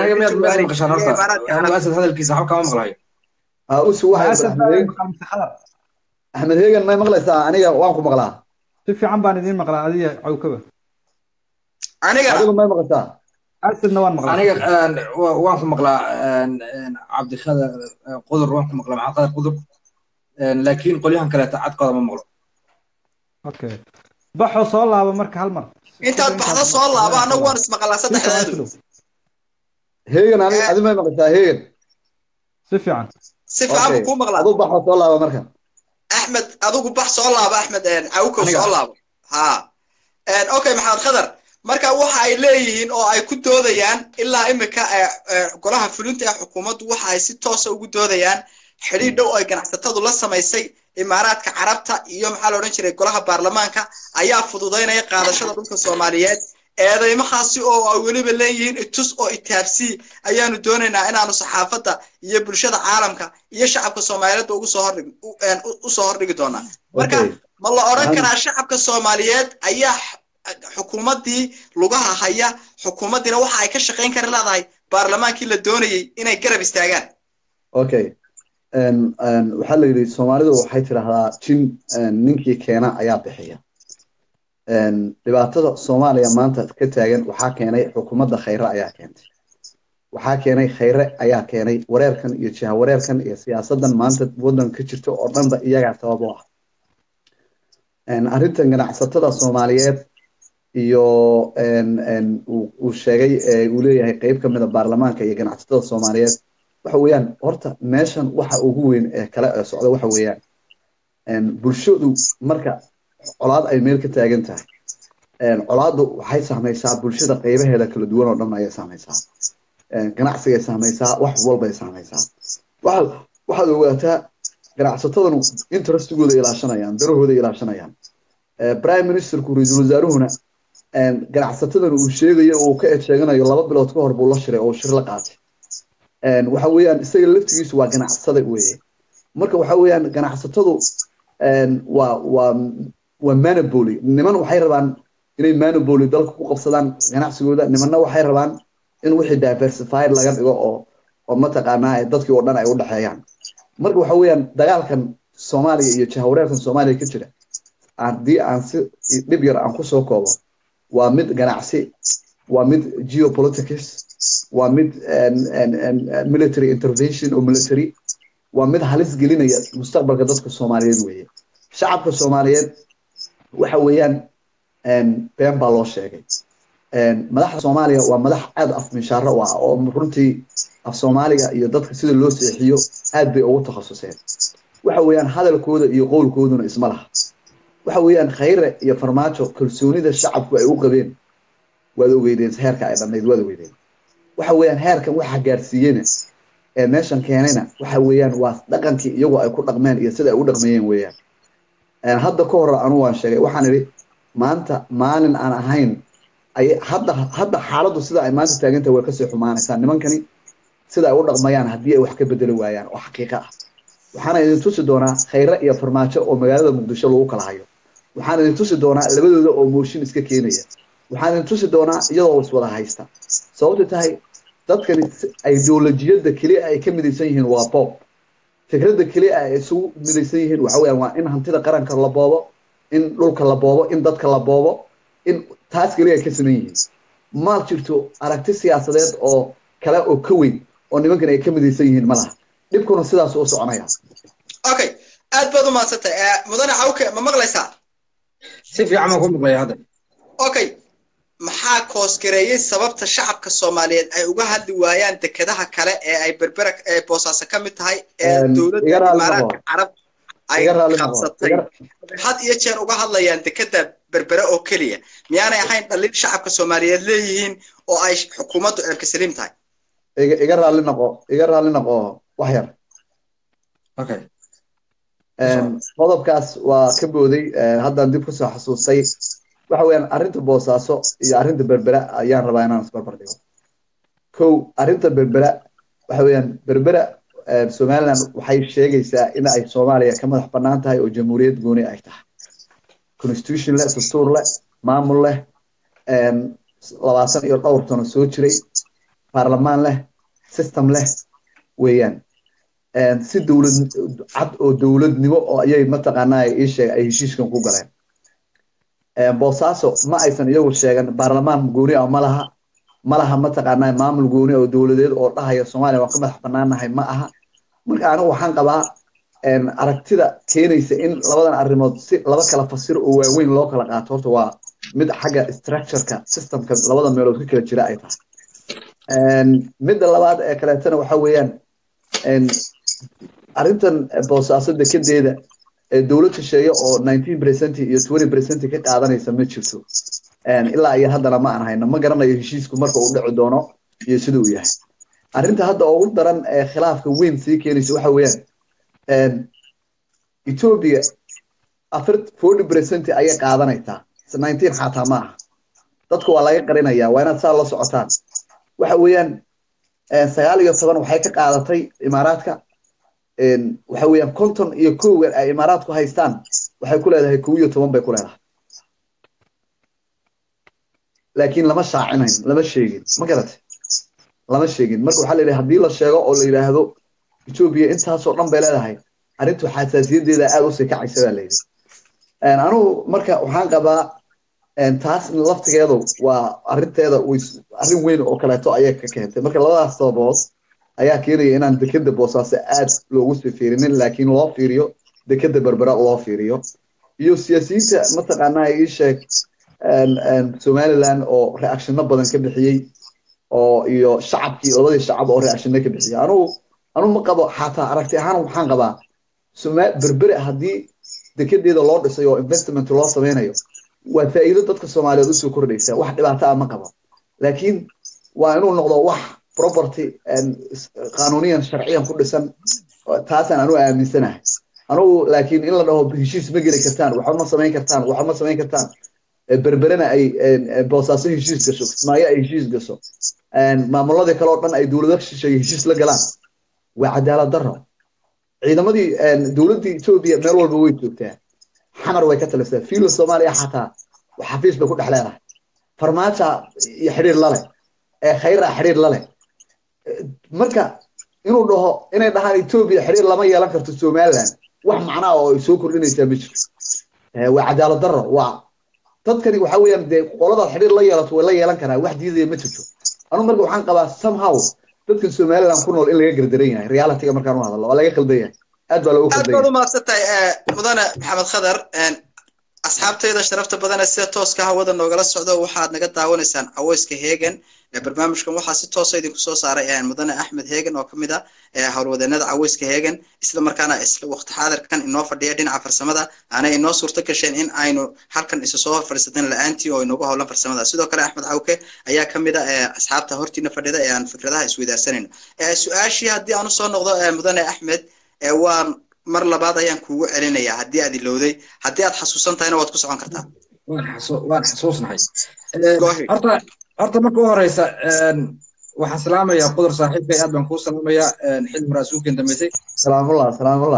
hadalkiisa waxba kama maqlayo axmed heegan may maqlaysaa aniga waan ku maqlaa si fiican baan idiin maqlaa adiga cawkaba aniga adigu may maqlaysaa asidna waan maqlaa aniga waan ku maqlaa cabdikadar qudur waan ku maqlaa maxamed qadar qudur laakiin qolyahan kaleeta cadkooda ma maqlo okay baxo soo laaba marka hal mar intaad baxdo soo laaba anagu waan ismaqlaa saddexdeedu heegan adi may maqlaysaa heegan si fiican si fiican buu kuu maqlaa adu baxo soo laaba marka axmed adigu bax soo laaba axmed cawkow soo laabo ha okay maxamed khadar marka waxa ay leeyihiin oo ay ku doodayaan ilaa imika golaha fulinta ee xukuumaddu waxa ay si toosa ugu doodayaan xidhiir dhow ay ganacsatadu la samaysay imaaraadka carabta iyo maxaa la odhan jiray golaha baarlamaanka ayaa fududaynaya qaadashada dhulka soomaaliyeed eedeymahaasi oo ay weliba leeyihiin itus oo itaabsii ayaanu doonaynaa inaanu saxaafadda iyo bulshada caalamka iyo shacabka soomaaliyeed ugu soo hordhig usoo hordhigi doonaa marka ma la odhan karaa shacabka soomaaliyeed ayaa xukuumaddii lugaha haya xukuumaddiina waxa ay ka shaqayn kari leedahay baarlamaankii la doonayey inay garab istaagaan okay waxaa la yidhi soomaalidu waxay tidhaahdaa jin ninkii keena ayaa bixiya dhibaatada soomaaliya maanta ka taagan waxaa keenay xukuumadda khayre ayaa keentay waxaa keenay khayre ayaa keenay wareerkan iyo jiha wareerkan iyo siyaasadan maanta waddanka ka jirta oo dhanba iyagaa sabab u ah arrintan ganacsatada soomaaliyeed iyo uu sheegay uu leeyahay qeyb ka mida baarlamaanka iyo ganacsatada soomaaliyeed waxa weeyaan horta meeshan waxa ugu weyn ee kale ee socda waxa weeyaan bulshadu marka colaad ay meel ka taagan tahay colaaddu waxay saamaysaa bulshada qeybaheeda kala duwan oo dhan ayay saamaysaa ganacsigay saamaysaa wax walbay saamaysaa waxaad waxaad ogaataa ganacsatadanu interestigooda ilaashanayaan darahooda ilaashanayaan prime ministerku ra-iisul wasaaruhuna ganacsatadan uu sheegayo uu ka edsheeganayo laba bilood ka hor buu la shiray oo shir la qaatay waxa weeyaan isaga laftigiisu waa ganacsada weeye marka waxa weeyaan ganacsatadu waa waa waa manaboly niman waxay rabaan inay manaboly dalka ku qabsadaan ganacsigooda nimanna waxay rabaan in wixii diversified laga dhigo oo oo mataqaanaa dadkii oo dhan ay u dhexeeyaan marka waxa weeyaan dagaalkan soomaaliya iyo jahawareerkan soomaaliya ka jira haddii aan si dhib yar aan kusoo koobo waa mid ganacsi waa mid geopolitics waa mid military intervention oo military waa mid halis gelinaya mustaqbalka dadka soomaaliyeed weeye shacabka soomaaliyeed waxa weeyaan been baa loo sheegay madaxda soomaaliya waa madax aad af minshaaro u ah oo runtii af soomaaliga iyo dadka sida loo seexiyo aad bay ugu takhasuseen waxa weeyaan hadalkooda iyo qowlkooduna isma laha waxa weeyaan khayre iyo farmaajo kalsoonida shacabku ay u qabeen waad ogeydeen heerka ay dhannayd waad ogeydeen waxa weeyaan heerkan waxa gaarsiiyena ee meeshan keenayna waxa weeyaan waa dhaqankii iyagoo ay ku dhaqmeen iyo sida ay u dhaqmayeen weeyaan hadda ka hor anu waan sheegay waxaan idhi maanta maalin aan ahayn ay hadda hadda xaaladdu sida ay maanta taagantahay way kasii xumaanaysaa nimankani sida ay u dhaqmayaan haddii ay wax ka bedeli waayaan oo xaqiiqa ah waxaana idin tusi doonaa khayre iyo farmaajo oo magaalada muqdisho lagu kala hayo waxaan idin tusi doonaa labadooda oo mooshin iska keenaya waxaan idin tusi doonaa iyadoo iswada haysta sababta tahay dadkani ideolojiyadda keliya ay ka midaysan yihiin waa boob fikradda keliya ay isugu midaysan yihiin waxa weeyaan waa in hantida qaranka la boobo in dhulka la boobo in dadka la boobo in taas keliya ay ka saman yihiin ma jirto aragti siyaasadeed oo kale oo ka weyn oo nimankan ay ka midaysan yihiin ma laha dhibkuna sidaas u soconaya okay aad baad u mahadsantay mudane cawke ma maqlaysaa si fiican baan ku maqlaya hadda okay maxaa koosgareeyey sababta shacabka soomaaliyeed ay uga hadli waayaan dekedaha kale ee ay berbera ee boosaaso ka mid tahay ee dowladda imaaraadka carab ay qabsatay had iyo jeer uga hadlayaan dekeda berbere oo keliya miyaanay ahayn dhaliil shacabka soomaaliyeed leeyihiin oo ay xukuumaddu ceebka saliim tahay iga raalli noqo iga raalli noqo wax yar okay qodobkaas waa ka booday haddaan dib kusoo xasuustay waxa weeyaan arrinta boosaaso iyo arrinta berbera ayaan rabaa inaan isbarbar dhigo kow arrinta berbera waxa weeyaan berbera somaliland waxay sheegaysaa in ay soomaaliya ka madax bannaan tahay oo jamhuuriyad gooni ay tahay constitution leh dastuur leh maamul leh labaatan iyo dhowr sano soo jiray baarlamaan leh system leh weeyaan si dowlad cad oo dowladnimo oo ayay mataqaanaa ii sheeg ay heshiiskan ku galeen boosaaso ma aysan iyagu sheegan baarlamaan gooni ah ma laha ma laha mataqaanaa maamul gooni oo dowladeed oo dhahaya soomaaliya waan ka madax bannaanahay ma aha marka anigu waxaan qabaa aragtida keenaysa in labadan arrimood si laba kala fasir oo waaweyn loo kala qaato horta waa mid xagga structureka systemka labada meelood ka kala jira ay tahay midda labaad ee kaleetana waxa weeyaan arrintan boosaaso dekedeeda dowlad shisheeye oo nineteen percent iyo twenty percent ka qaadanaysa ma jirto ilaa iyo haddana ma aan hayno ma garanayo heshiisku marka uu dhici doono iyo sida uu yahay arrinta hadda ugu daran ee khilaafka weyn sii keenaysa waxa weeyaan ethiopia afar forty percent ayay qaadanaysaa nineteen xataa ma aha dadku waa laga qarinaya waa inaad saa la socotaan waxa weeyaan sagaal iyo toban waxay ka qaadatay imaaraadka waxa weeyaan konton iyo kowgan ay imaaraadku haystaan waxay ku leedahay kow iyo toban bay ku leedahay laakiin lama shaacinayn lama sheegin ma garatay lama sheegin marka waxaa la yidhaha haddii la sheego oo la yidhaahdo etoobiya intaasoo dhan bay leedahay arrintu xasaasiyadeeda aad usii kacaysa baa layidhi anugu marka waxaan qabaa taas laftigeedu waa arinteeda arrin weyn oo kaleeto ayay ka keentay marka labadaas sababood ayaa keenaya inaan dekeda boosaaso aad loogu sii fiirinin laakiin loo fiiriyo dekeda berbera loo fiiriyo iyo siyaasiyiinta mataqaanaa ii sheeg somaliland oo reactionno badan ka bixiyey oo iyo shacabkii labadii shacab oo reactionno ka bixiyey anugu anugu ma qabo xataa aragti ahaan waxaan qabaa berbere haddii dekedeeda loo dhisay oo investment loo sameynayo waa faa'iido dadka soomaaliyeed usoo kordhaysa wax dhibaato ah ma qabo laakiin waa inuu noqdo wax property qanuuniyan sharciyan ku dhisan taasaan anu aaminsanahay anugu laakiin in la dhaho heshiis ma geli kartaan waxba ma samayn kartaan waxba ma samayn kartaan berberena ay boosaaso heshiis gasho kismaayo ay heshiis gasho maamuladii kale oo dhan ay dowlado shisheeye heshiis la galaan waa cadaalad darro ciidamadii dowladdii etoobiya meel walba way joogtaa xamar way ka talisaa fiilo soomaaliya xataa xafiis bay ku dhex leedahay farmaaja iyo xidhiir lale ee khayra xidhiir lale marka inuu dhaho inay dhahaan etoobiya xidhiir lama yeelan karto somaliland wax macnaa oo ay soo kordhinaysaa ma jirto waa cadaalad darro waa dadkani waxa weeyaan dee qoladaad xidhiir la yeelato way la yeelan karaa wax diidaya ma jirto anu marka waxaan qabaa somehow dadkan somaliland ku nool in laga gardaran yahay realityga markaan u hadallo waa laga khaldan yahay aad baa loogu aad baad u mahadsantahay mudane maxamed khadar asxaabtayda sharafta badane sida tooska hawada noogala socdo waxaad naga daawanaysaan caweyska heegan barnaamijkan waxaa si toosa idinku soo saaray mudane axmed heegan oo kamid ah howlwadeenada caweyska heegan isla markaana isla waqti xaadirkan inoo fadhiya dhinaca farsamada aanay inoo suurto gasheen in aynu halkan isu soo fadhiisateen la-aantii oo inoogu howlan farsamada sidoo kale axmed cawke ayaa kamid ah asxaabta hortiina fadhida ee aan fikradaha isweydaarsanayno su-aashii haddii aan usoo noqdo mudane axmed waan mar labaad ayaan kuugu celinayaa haddii aad ilowday haddii aad xasuusan tahayna waad ku socon kartaa waan xasuusnahay horta horta marka u horeysa waxaan salaamayaa qudur saaxiibkay aad baan kuu salaamayaa xilmi raasuulkan dambeysay salaamullah salaamullah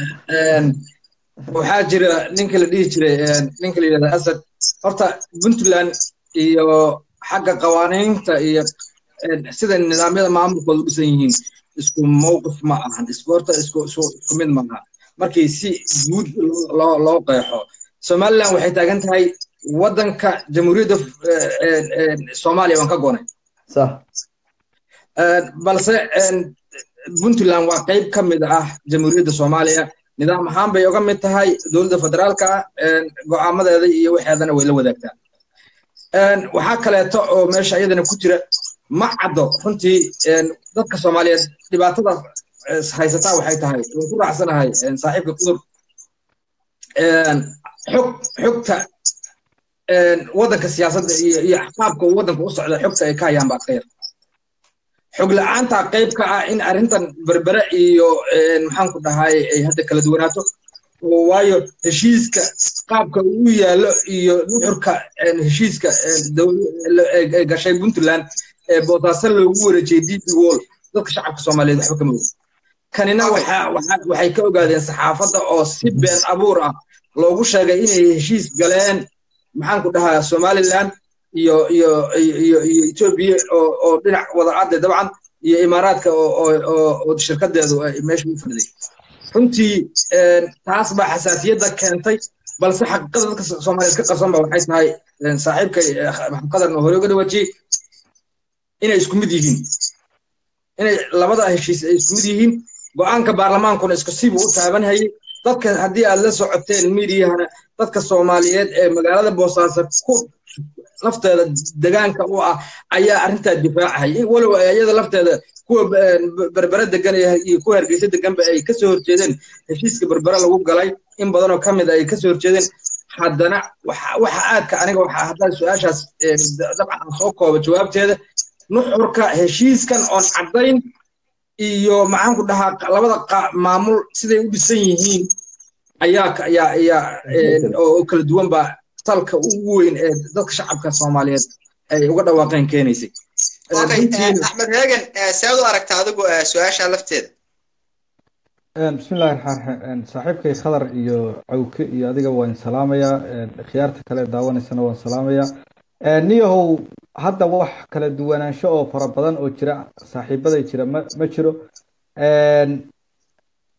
waxaa jira ninka la dhihi jiray ninka la yidhahda asad horta puntland iyo xagga qawaaniinta iyo sida nidaamyada maamulkooda u dhisan yihiin isku mowqif ma ahan horta isku isku mid maaha markii si guud loo loo qeexo somaliland waxay taagan tahay waddanka jamhuuriyadda soomaaliya waan ka goonay balse puntland waa qayb ka mid ah jamhuuriyadda soomaaliya nidaam ahaan bay uga mid tahay dowladda federaalka go'aamadeeda iyo waxeedana way la wadaagtaa waxaa kaleeto oo meesha iyadana ku jira ma caddo runtii dadka soomaaliyeed dhibaatada haysataa waxay tahay waan ku raacsanahay saaxiibka kudur xog xogta waddanka siyaasadda iyo iyo qaabka uu waddanka u socda xogta ay ka hayaan baa khayr xog la-aanta qayb ka ah in arrintan berbere iyo maxaan ku dhahay ay hadda kala duwanaato waayo heshiiska qaabka uu yaallo iyo nuxurka heshiiska gashay puntland ee boosaaso loogu wareejiyey db wall dadka shacabka soomaaliyeed waxba kama oga kanina waxay ka ogaadeen saxaafadda oo si been abuur ah loogu sheegay inay heshiis galeen maxaan ku dhahaa somaliland iyo iyo iyo iyo etoobiya oo oo dhinac wada cadde dabcan iyo imaaraadka oo oo shirkadeedu meesha u fadhiday runtii taas baa xasaasiyadda keentay balse xaqiiqada dadka soomaaliyeed ka qarsoon ba waxay tahay saaxiibkay maxamed qadarna hore uga dhawaajiyey inay isku mid yihiin inay labada heshiis ay isku mid yihiin go'aanka baarlamaankuna isku sibu u taaban hayay dadka haddii aad la socoteen miidiyahana dadka soomaaliyeed ee magaalada boosaaso ku lafteeda degaanka u ah ayaa arrintaa difaacahaya walow iyada lafteeda kuwa berbere degan iyo kuwa hargeysa deganba ay kasoo horjeedeen heshiiska berbere lagu galay in badanoo ka mid ay kasoo horjeedeen haddana waxa aadka aniga waxa haddaan su-aashaas dabcan aan soo koobo jawaabteeda nuxurka heshiiskan oon caddayn iyo maxaan ku dhahaa labada maamul siday u dhisan yihiin ayaa ayaa ayaa oo kala duwan baa salka ugu weyn ee dadka shacabka soomaaliyeed ay uga dhawaaqeen keenaysay axmed heegan sead u aragta adigu su-aasha lafteeda bismi illahi raxmaan raxiim saaxiibkay khadar iyo cawke iyo adiga waan salaamayaa khiyaarta kale daawanaysana waan salaamayaa niyahow hadda wax kala duwanaansho oo fara badan oo jira saaxiibaday jira ma ma jiro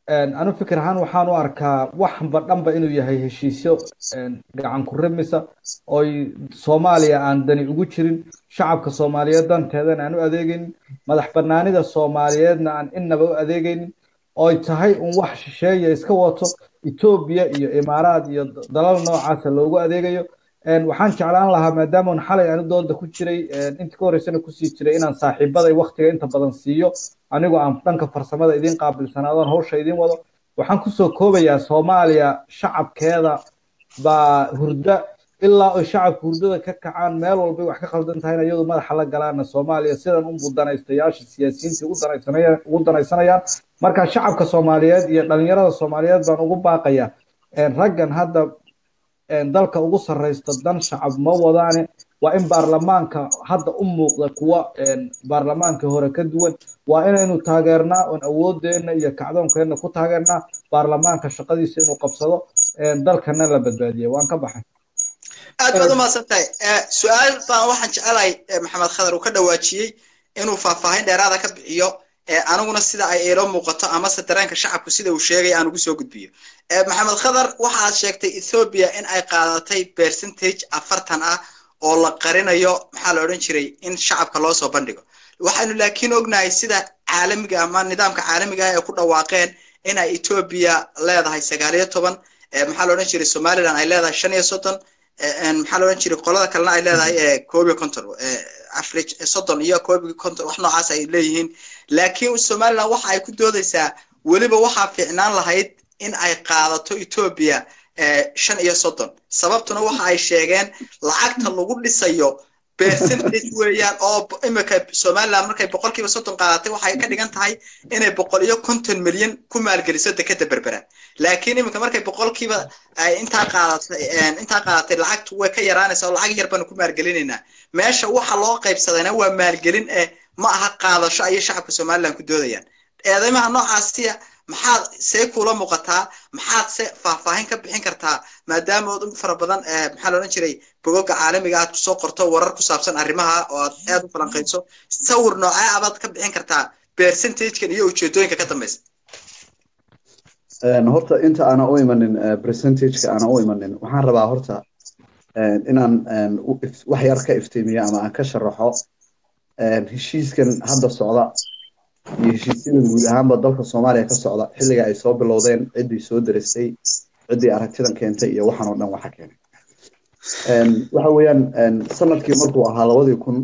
anu fikir ahaan waxaan u arkaa waxba dhanba inuu yahay heshiisyo gacan ku rimisa oy soomaaliya aan dani ugu jirin shacabka soomaaliyeed danteedana aan u adeegaynin madax banaanida soomaaliyeedna aan innaba u adeegaynin oy tahay un wax shisheeya iska wato etoobiya iyo imaaraad iyo dalal noocaasa loogu adeegayo waxaan jeclaan lahaa maadaama xalay anu dooda ku jiray inta ka horreysana kusii jiray inaan saaxiibaday waktiga inta badan siiyo anigoo aan dhanka farsamada idiin qaabilsanaadoon hawsha idiin wado waxaan kusoo koobayaa soomaaliya shacabkeeda baa hurda ilaa oy shacabka hurdada ka kacaan meel walbay wax ka khaldan tahayna iyadu madaxa la galaana soomaaliya sidan unbuu danaystayaasha siyaasiyiinta ugu danaysanayaan marka shacabka soomaaliyeed iyo dhalinyarada soomaaliyeed baan ugu baaqaya raggan hadda dalka ugu sarreysta dan shacab ma wadaane waa in baarlamaanka hadda u muuqda kuwa baarlamaankii hore ka duwan waa inaynu taageernaa oon awoodeenna iyo kacdoonkeenna ku taageernaa baarlamaanka shaqadiisa inuu qabsado dalkana la badbaadiya waan ka baxay aad baad u mahadsan tahay su-aal baan waxaan jecelahay maxamed khadar uu ka dhawaajiyey inuu faahfaahin dheeraada ka bixiyo aniguna sida ay ilo muuqato amase dareenka shacabku sida uu sheegay aan ugu soo gudbiyo maxamed khadar waxaad sheegtay ethoobia in ay qaadatay percentage afartan ah oo la qarinayo maxaa la odhan jiray in shacabka loo soo bandhigo waxaynu laakiin ognahay sida caalamiga ama nidaamka caalamiga ah ee ku dhawaaqeen in ay ethoobia leedahay sagaal iyo toban maxaa la odhan jiray somaliland ay leedahay shan iyo soddon maxaa la odhan jiray qolada kalena ay leedahay koob iyo konton average soddon iyo koob iyo konton wax noocaas ay leeyihiin laakiin somaliland waxa ay ku doodaysaa weliba waxaa fiicnaan lahayd in ay qaadato ethoobia shan iyo soddon sababtuna waxa ay sheegeen lacagta lagu dhisayo percentage weeyaan oo imika somaliland markay boqolkiiba soddon qaadatay waxay ka dhigan tahay inay boqol iyo konton milyan ku maalgeliso dekeda berbera laakiin iminka markay boqolkiiba ay intaa qaadatay intaa qaadatay lacagtu way ka yaraanaysa oo lacag yar baanu ku maalgelinaynaa meesha waxa loo qaybsadayna waa maalgelin eh ma aha qaadasho ayay shacabka somaliland ku doodayaan eedeymaha noocaasiya maxaad see kula muuqataa maxaad se faahfaahin ka bixin kartaa maadaama ood in fara badan maxaa la odhan jiray bogoga caalamiga aad kusoo qorto warar ku saabsan arrimaha oo aad aad u falanqayso sawir noocee abaad ka bixin kartaa percentagekan iyo ujeedooyinka ka dambeysa horta inta aana u imanin percentageka aana u imanin waxaan rabaa horta inaan wax yar ka iftiimiyo ama aan ka sharaxo heshiiskan hadda socda iyo heshiisyada guud ahaanba dalka soomaaliya ka socda xilliga ay soo bilowdeen ciddii soo deristay ciddii aragtidan keentay iyo waxaan oo dhan waxa keenay waxa weeyaan sanadkii markuu ahaa labadii kun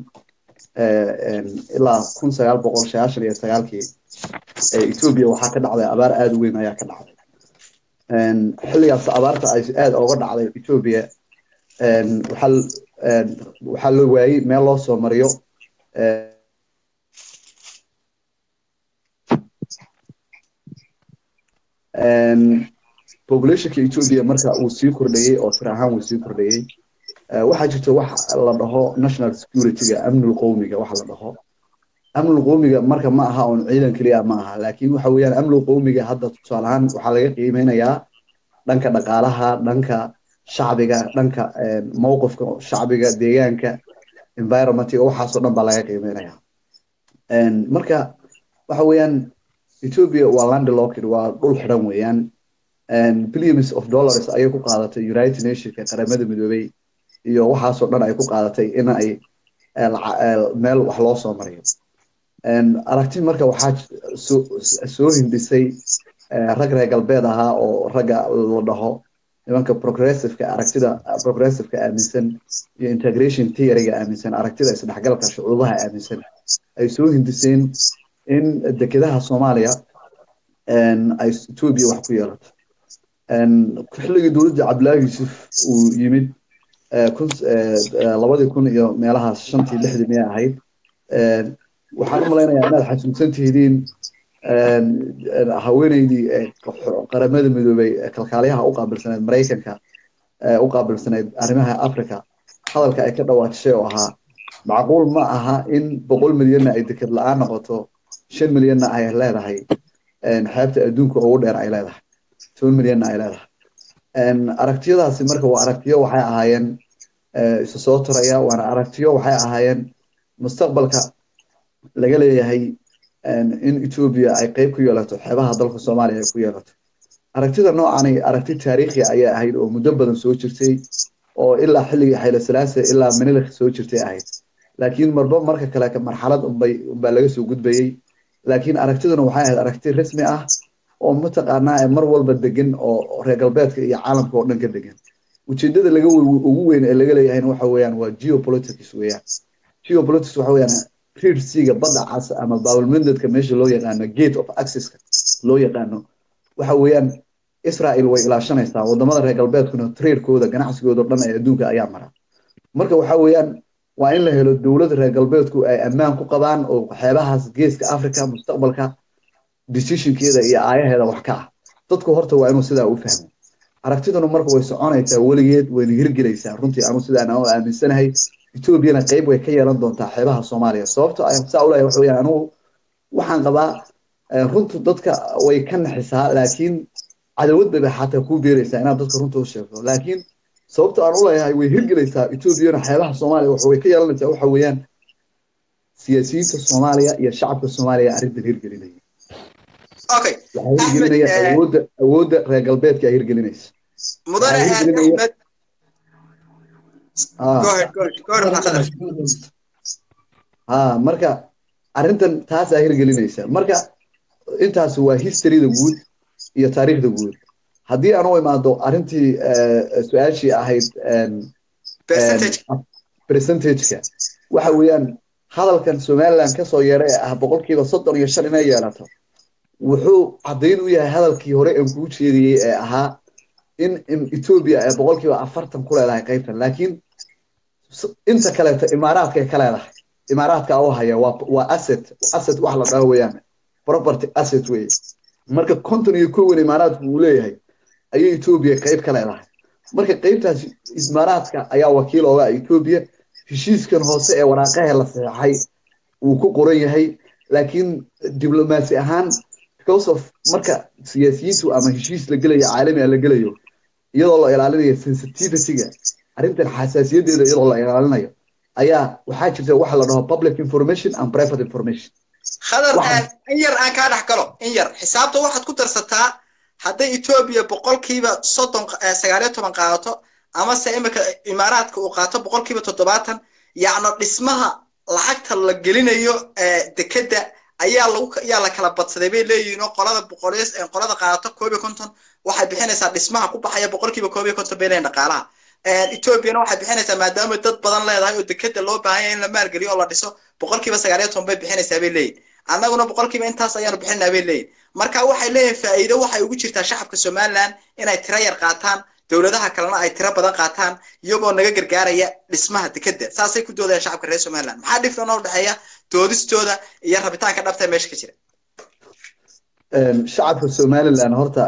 ilaa kun sagaal boqol sagaashan iyo sagaalkii etoobiya waxaa ka dhacday abaar aada u weyn ayaa ka dhacday xilligaas abaarta ay aada oga dhacday etoobiya waxaa waxaa la waayey meel loo soo mariyo populationka ethiopia marka uu sii kordhayey oo tir ahaan uu sii kordhayey waxaa jirta wax la dhaho national securityga amnul qowmiga waxa la dhaho amnul qowmiga marka ma aha un ciidan keliya ma aha laakiin waxa weeyaan amnul qowmiga hadda tusaale ahaan waxaa laga qiimeynayaa dhanka dhaqaalaha dhanka shacbiga dhanka mowqifka shacbiga deegaanka environmentiga waxaasoo dhan baa laga qiimeynaya marka waxa weeyaan ethiopia waa landlocked waa dhul xidhan weeyaan billions of dollars ayay ku qaadatay united nationka qaramada midoobay iyo waxaasoo dhan ay ku qaadatay in ay meel wax loo soo mariyo aragti marka waxaa soo hindhisay rag reer galbeed ahaa oo ragga la dhaho nimanka progressiveka aragtida progressiveka aaminsan iyo integration theoryga aaminsan aragtida isdhexgalka shucuubaha aaminsan ay soo hindiseen in dekedaha soomaaliya ay ethiopia wax ku yeelato xilligii dowladda cabdillaahi yuusuf uu yimid labadii kun iyo meelahaas shantii lixdii miyay ahayd waxaan u malaynayaa inaad xasuusan tihidiin haweeneydii qaramada midoobay kalkaaliyaha u qaabilsaneyd maraykanka u qaabilsaneyd arrimaha africa hadalka ay ka dhawaajishay oo ahaa macquul ma aha in boqol milyanna ay deked la-aan noqoto shan milyanna ay leedahay xeebta adduunka ugu dheer ay leedahay toban milyanna ay leedahay aragtiyadaasi marka waa aragtiyo waxay ahaayeen isu soo taraya waana aragtiyo waxay ahaayeen mustaqbalka laga leeyahay in etoobiya ay qayb ku yeelato xeebaha dalka soomaaliya ay ku yeelato aragtida noocani aragti taariikhi ayay ahayd oo muddo badan soo jirtay oo ilaa xilligii xayla salaase ilaa manilikh soo jirtay ahayd laakiin marba marka kale marxalad unbay unbaa laga soo gudbayey laakiin aragtiduna waxay ahayd aragti rasmi ah oo mataqaanaa mar walba degan oo reer galbeedka iyo caalamka oo dhan ka degan ujeedada laga ugu weyn ee laga leeyahayna waxa weeyaan waa geopolitics weeyaan geopolitics waxa weeyaan reed seaga badda cas ama bawlmandedka meesha loo yaqaano gate of accesska loo yaqaano waxa weeyaan israel way ilaashanaysaa wadamada reer galbeedkuna tradekooda ganacsigooda dhan ee adduunka ayaa mara marka waxa weeyaan waa in la helo dowlad reer galbeedku ay ammaan ku qabaan oo xeebahaas geeska africa mustaqbalka decisionkeeda iyo aayaheeda wax ka ah dadku horta waa inuu sidaa u fahmo aragtiduna marka way soconaysaa weligeed wayna hirgelaysaa runtii anu sidaan u aaminsanahay etoobiyana qayb way ka yeelan doontaa xeebaha soomaaliya sababto saa ulahay waxa weyaan anugu waxaan qabaa runtu dadka way ka naxisaa laakiin cadawad bay xataa kuu beeraysaa inaad dadka runta u sheegto laakiin sababta aan u leeyahay way hirgelaysaa etoobiyana xeebaha soomaaliya waxa way ka yeelanaysaa waxa weeyaan siyaasiyiinta soomaaliya iyo shacabka soomaaliya arrintan hirgelinaya okay waxaa hirgelinaya awoodda awoodda reer galbeedka ay hirgelinaysa mudane axmed go ahead go ahead go ahead maxaa ha marka arrintan taasaa hirgelinaysa marka intaas waa historyda guud iyo taariikhda guud haddii aan u imaado arrintii su-aashii ahayd percentageka waxa weeyaan hadalkan somaliland kasoo yeeray ee ah boqolkiiba soddon iyo shan inay yeelato wuxuu caddayn u yahay hadalkii hore aan kuu jeediyey ee ahaa in etoobiya ay boqolkiiba afartan ku leedahay qaybtan laakiin inta kaleeto imaaraadka ay ka leedahay imaaraadka u haya waa waa asset asset wax la dhaho weeyaan property asset wey marka konton iyo kowan imaaraadku uu leeyahay ayay etoobiya qayb ka leedahay marka qaybtaas imaaraadka ayaa wakiil ooga etoobiya heshiiskan hoose ee waraaqaha la saxeexay uu ku qoran yahay laakiin diblomaasi ahaan because of marka siyaasiyiintu ama heshiis la gelayo caalami la gelayo iyadoo la ilaalinayo sensitivityga arrintan xasaasiyadeeda iyadoo la ilaalinayo ayaa waxaa jirta waxa la dhaho public information and private information khadar in yar aan kaa dhex galo in yar xisaabta waxaad ku darsataa hadday etoobiya boqolkiiba soddon sagaaliyo toban qaadato amase imika imaaraadka uu qaato boqolkiiba toddobaatan yacno dhismaha lacagta la gelinayo dekedda ayaa lagu ayaa la kala badsaday bay leeyihiin oo qolada boqoleys qolada qaadato koob iyo konton waxay bixinaysaa dhismaha ku baxaya boqolkiiba koob iyo konton bay leeyihin dhaqaalaha etoobiyana waxay bixinaysaa maadaama dad badan leedahay oo dekeda loo baahan yahay in la maalgeliyo oo la dhiso boqolkiiba sagaal iyo toban bay bixinaysaa bay leeyihin annaguna boqolkiiba intaas ayaanu bixinaa bay leeyihin marka waxay leeyihin faa'iido waxay ugu jirtaa shacabka somaliland inay tiro yar qaataan dowladaha kalena ay tiro badan qaataan iyagoo naga gargaaraya dhismaha dekedda saasay ku doodayaan shacabka reer somaliland maxaa dhifran oo dhexeeya doodistooda iyo rabitaanka dhabta ee meesha ka jira shacabka somaliland horta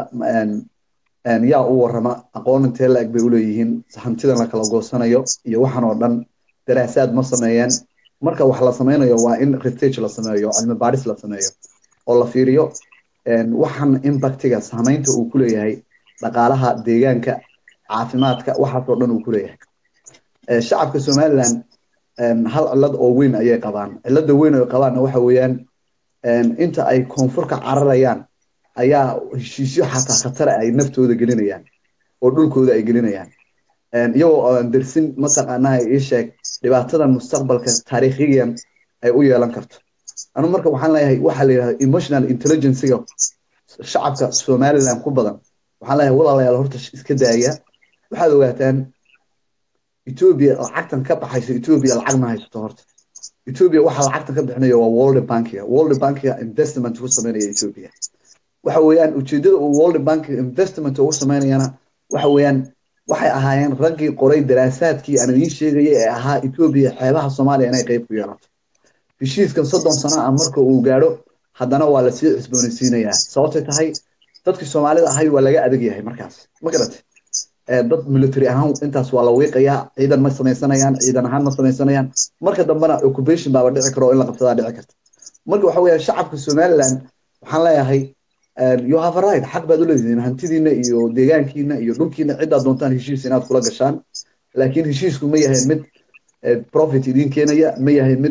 yaa u warrama aqoon intee la-eg bay uleeyihiin hantidan la kala goosanayo iyo waxan oo dhan daraasaad ma sameeyeen marka wax la sameynayo waa in research la sameeyo cilmi baadhis la sameeyo oo la fiiriyo waxan impactiga saamaynta uu ku leeyahay dhaqaalaha deegaanka caafimaadka waxaasoo dhan uu ku leeyahay shacabka somaliland hal cillad oo weyn ayay qabaan cilladda weyn ay qabaanna waxa weeyaan inta ay koonfurka cararayaan ayaa heshiisyo xataa khatara ay naftooda gelinayaan oo dhulkooda ay gelinayaan iyagoo aan dersin mataqaanaa ii sheeg dhibaatadan mustaqbalka taariikhiyan ay u yeelan karto anu marka waxaan leeyahay waxaa la yidhahda emotional intelligencega shacabka somaliland ku badan waxaan leeyahay walaalayaal horta iska daaya waxaad ogaataan etoobiya lacagtan ka baxayso etoobiya lacag ma haysato horta etoobiya waxaa lacagtan ka bixinayo waa world bankiga world bankiga investment ku sameynaya etoobiya waxa weeyaan ujeedada uu world bank investment ugu sameynayana waxa weeyaan waxay ahaayeen raggii qoray daraasaadkii aan idiin sheegayay ee ahaa etoobiya xeebaha soomaaliya inay qayb ku yeelato heshiiskan soddon sano ah marka uu gaadho haddana waa lasii cusboonaysiinayaa sababtay tahay dadkii soomaalida ahayd waa laga adag yahay markaas ma garatay dad military ahaan intaas waa la wiiqayaa ciidan ma samaysanayaan ciidan ahaan ma samaysanayaan marka dambena occupation baaba dhici karo in la qabsadaa dhici karta marka waxa weeyaan shacabka somaliland waxaan leeyahay you have a right xaq baad u leedihiin hantidiina iyo deegaankiina iyo dhulkiina ciddaad doontaan heshiis inaad kula gashaan laakiin heshiisku ma yahay mid profit idiin keenaya ma yahay mid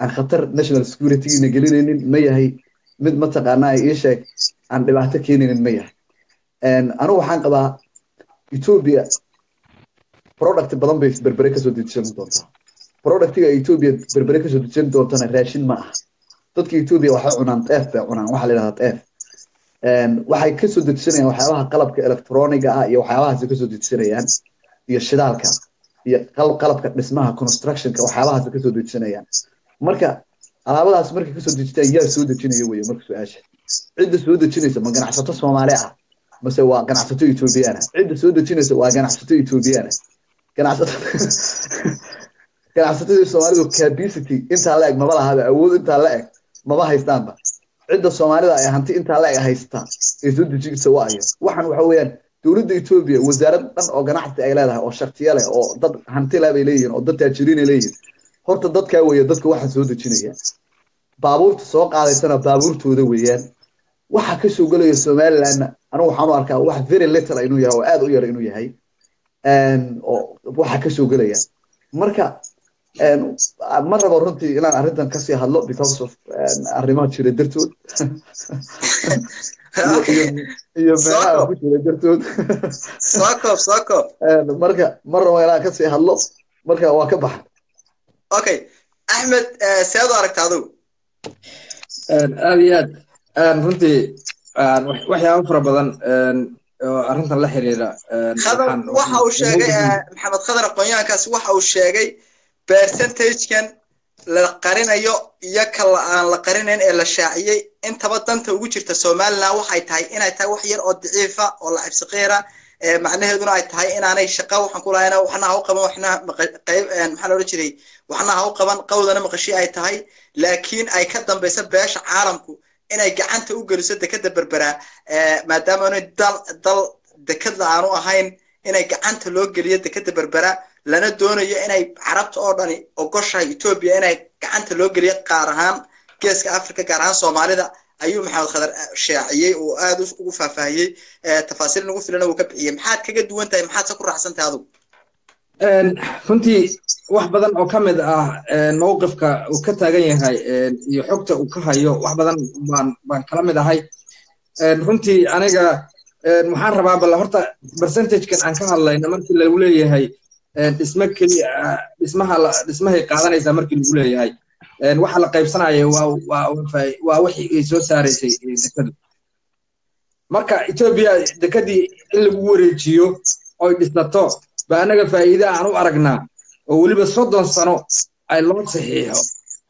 aan khatar national securitygiina gelinaynin ma yahay mid mataqaanaa ii sheeg aan dhibaato keenaynin ma yahay anigu waxaan qabaa ethiopia product badan bay berbere kasoo dejisan doontaa productiga ethiopia berbere kasoo dejisan doontana raashin ma aha dadka ethiopia waxay cunaan teef bay cunaan waxaa la yidhahdaa teef waxay kasoo dejisanayaan waxyaabaha qalabka electroniga ah iyo waxyaabahaasay kasoo dejisanayaan iyo shidaalka iyo qalabka dhismaha constructionka waxyaabahaas kasoo dejisanayaan marka alaabadaas markay kasoo dejitaan yaa soo dejinaya weye marka su-aasha cidda soo dejinaysa ma ganacsato soomaali ah mase waa ganacsato ethoobiyaana cidda soo dejinaysa waa ganacsato ethoobiyaana ganacsato ganacsatadii soomaalidu capacity intaa la eg maba lahaba awood intaa la eg maba haystaanba cidda soomaalida ay hanti intaa la eg haystaa ee soo dejinaysa waayo waxaan waxa weeyaan dowladda etoobiya wasaarad dhan oo ganacsi ay leedahay oo shaktiya leh oo dad hanti leh bay leeyihiin oo dad taajiriin ay leeyihiin horta dadkaa weeye dadka waxaan soo dejinaya baabuurta soo qaadaysana baabuurtooda weeyaan waxa ka soo gelaya somalilandna anigu waxaan u arkaa wax very little inuu yahay oo aad u yar inuu yahay oo waxa ka soo gelaya marka ma rabo runtii inaan arrintan kasii hadlo because of arrimaha jira dartood iyo meelaha ku jira dartood marka ma rabo inaan kasii hadlo marka waa ka baxa okay axmed seed u aragta adigu aad iyo aad runtii waxyaaba fara badan oo arrintan la xiriira khadar waxa uu sheegay maxamed khadar aqoonyahankaasi waxa uu sheegay percentagekan la qarinayo iyo ka aan la qarinayn ee la shaaciyey intaba danta ugu jirta somaliland waxay tahay inay tahay wax yar oo daciifa oo la cabsiqeera macnaheeduna ay tahay inaanay shaqa waxaan ku lahayna waxna ha u qaban waxna qayb maxaa la odhan jiray waxna ha u qaban qawdana maqashi ay tahay laakiin ay ka dambaysa beesha caalamku inay gacanta u geliso dekada berberaa maadaama aanay dal dal dekadla aanu ahayn inay gacanta loo geliyo dekada berbera lana doonayo inay carabta oo dhani ogoshahay etoobiya inay gacanta loo geliyo qaar ahaan geeska africa gaar ahaan soomaalida ayuu maxamed khadar shaaciyey oo aad ugu faahfaahiyey tafaasiil nagu filana uu ka bixiyey maxaad kaga duwan tahay maxaad se ku raacsan tahay adugu runtii wax badan oo ka mid ah mawqifka uu ka taagan yahay iyo xogta uu ka hayo wax badan baan baan kala mid ahay runtii aniga waxaan rabaa bal horta percentagekan aan ka hadlayno markii lagu leeyahay dhisme keliya dhismaha dhismahay qaadanaysaa markii lagu leeyahay waxa la qaybsanaya waa waa wixii ay soo saaraysay dekadu marka etoobiya dekadii in lagu wareejiyo oy dhisato ba anaga faa'iida aan u aragnaa oo weliba soddon sano ay loo saxiixo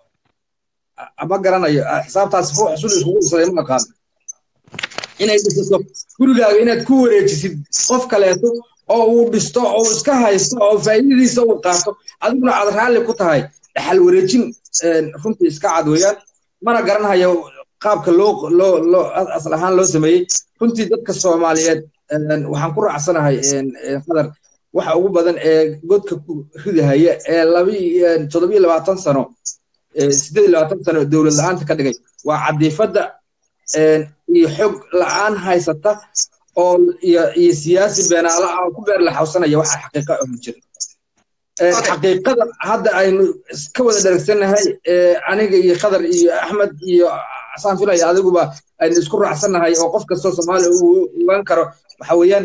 ma garanayo xisaabtaas ruux sul iskugu dhisaday ma aqaan inay dhisato gurigaaga inaad ku wareejisid qof kaleeto oo uu dhisto oo iska haysto oo faa'iidadiisa uu qaato adiguna aad raalli ku tahay dhaxal wareejin runtii iska cad weeyaan mana garanayo qaabka loo loo loo asal ahaan loo sameeyey runtii dadka soomaaliyeed waxaan ku raacsanahay qadar waxa ugu badan ee godka ku ridahaya ee labi toddobiyo labaatan sano siddeed iyo labaatan sano dowlad la-aanta ka dhigay waa cadiifadda iyo xog la-aan haysata oo iyo iyo siyaasi beenaala ah oo ku beer la xawsanaya waxa xaqiiqa oo jira xaqiiqada hadda aynu ka wada dharagsannahay aniga iyo khadar iyo axmed iyo saan filaya adiguba aynu isku raacsannahay oo qof kastoo soomaaliya uu ogaan karo waxa weeyaan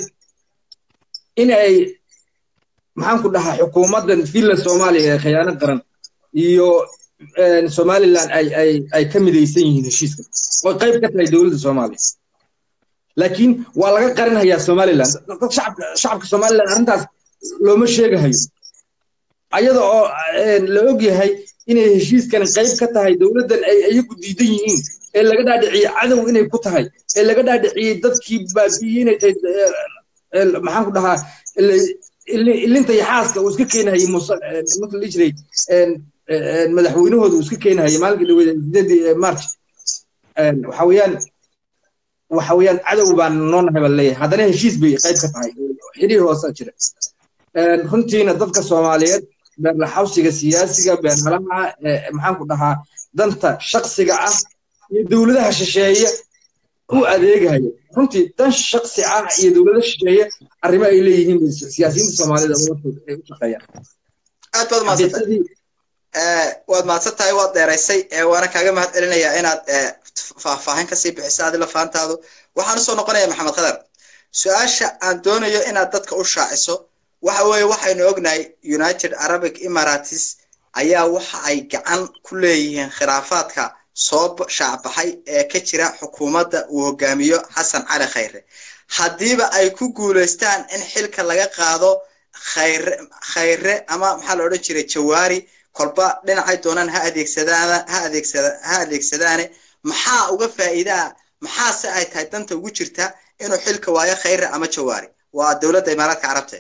in ay maxaan ku dhahaa xukuumaddan finland soomaaliya ee khiyaano qaran iyo somaliland ay ay ay ka midaysan yihiin heshiiska oo qayb ka tahay dowladda soomaaliya laakiin waa laga qarinhayaa somaliland dad shacabka shacabka somaliland arrintaas looma sheegahayo ayada oo la og yahay inay heshiiskan qayb ka tahay dowladdan ay iyagu diidan yihiin ee laga dhaadhiciyey cadow inay ku tahay ee laga dhaadhiciyey dadkii baabi'iyey inay tahay maxaan ku dhahaa ilinta iyo xaaska uu iska keenahayey marka la jiray madaxweynahooda uu iska keenahayey maalinkii dhaweyd sideedii march waxa weeyaan waxa weeyaan cadow baan noo nahay baa leeyahay haddana heshiis bay qayb ka tahay xiriir hoosa jira runtiina dadka soomaaliyeed beerlaxawsiga siyaasiga beerhalaha maxaan ku dhahaa danta shaksiga ah iyo dowladaha shisheeye u adeegaya runtii dan shaksi ah iyo dowlada shisheeye arrimo ay leeyihiin siyaasiyiinta soomaalida ay u shaqeeyaan aad baad waad mahadsan tahay waad dheeraysay waana kaaga mahad celinayaa inaad faahfaahin kasii bixiso adi lafaantaadu waxaan usoo noqonaya maxamed khadar su-aasha aan doonayo inaad dadka u shaaciso waxa weeye waxaynu ognahay united arabic emirates ayaa waxa ay gacan ku leeyihiin khilaafaadka soo shaacbaxay ee ka jira xukuumadda uu hogaamiyo xasan cali khayre haddiiba ay ku guulaystaan in xilka laga qaado khayre khayre ama maxaa la odhan jiray jawaari kolba dhinacay doonaan ha adeegsadaan ha adeegsada ha adeegsadaane maxaa uga faa'iidaa maxaase ay tahay danta ugu jirta inuu xilka waayo khayre ama jawaari waa dowladda imaaraadka carabta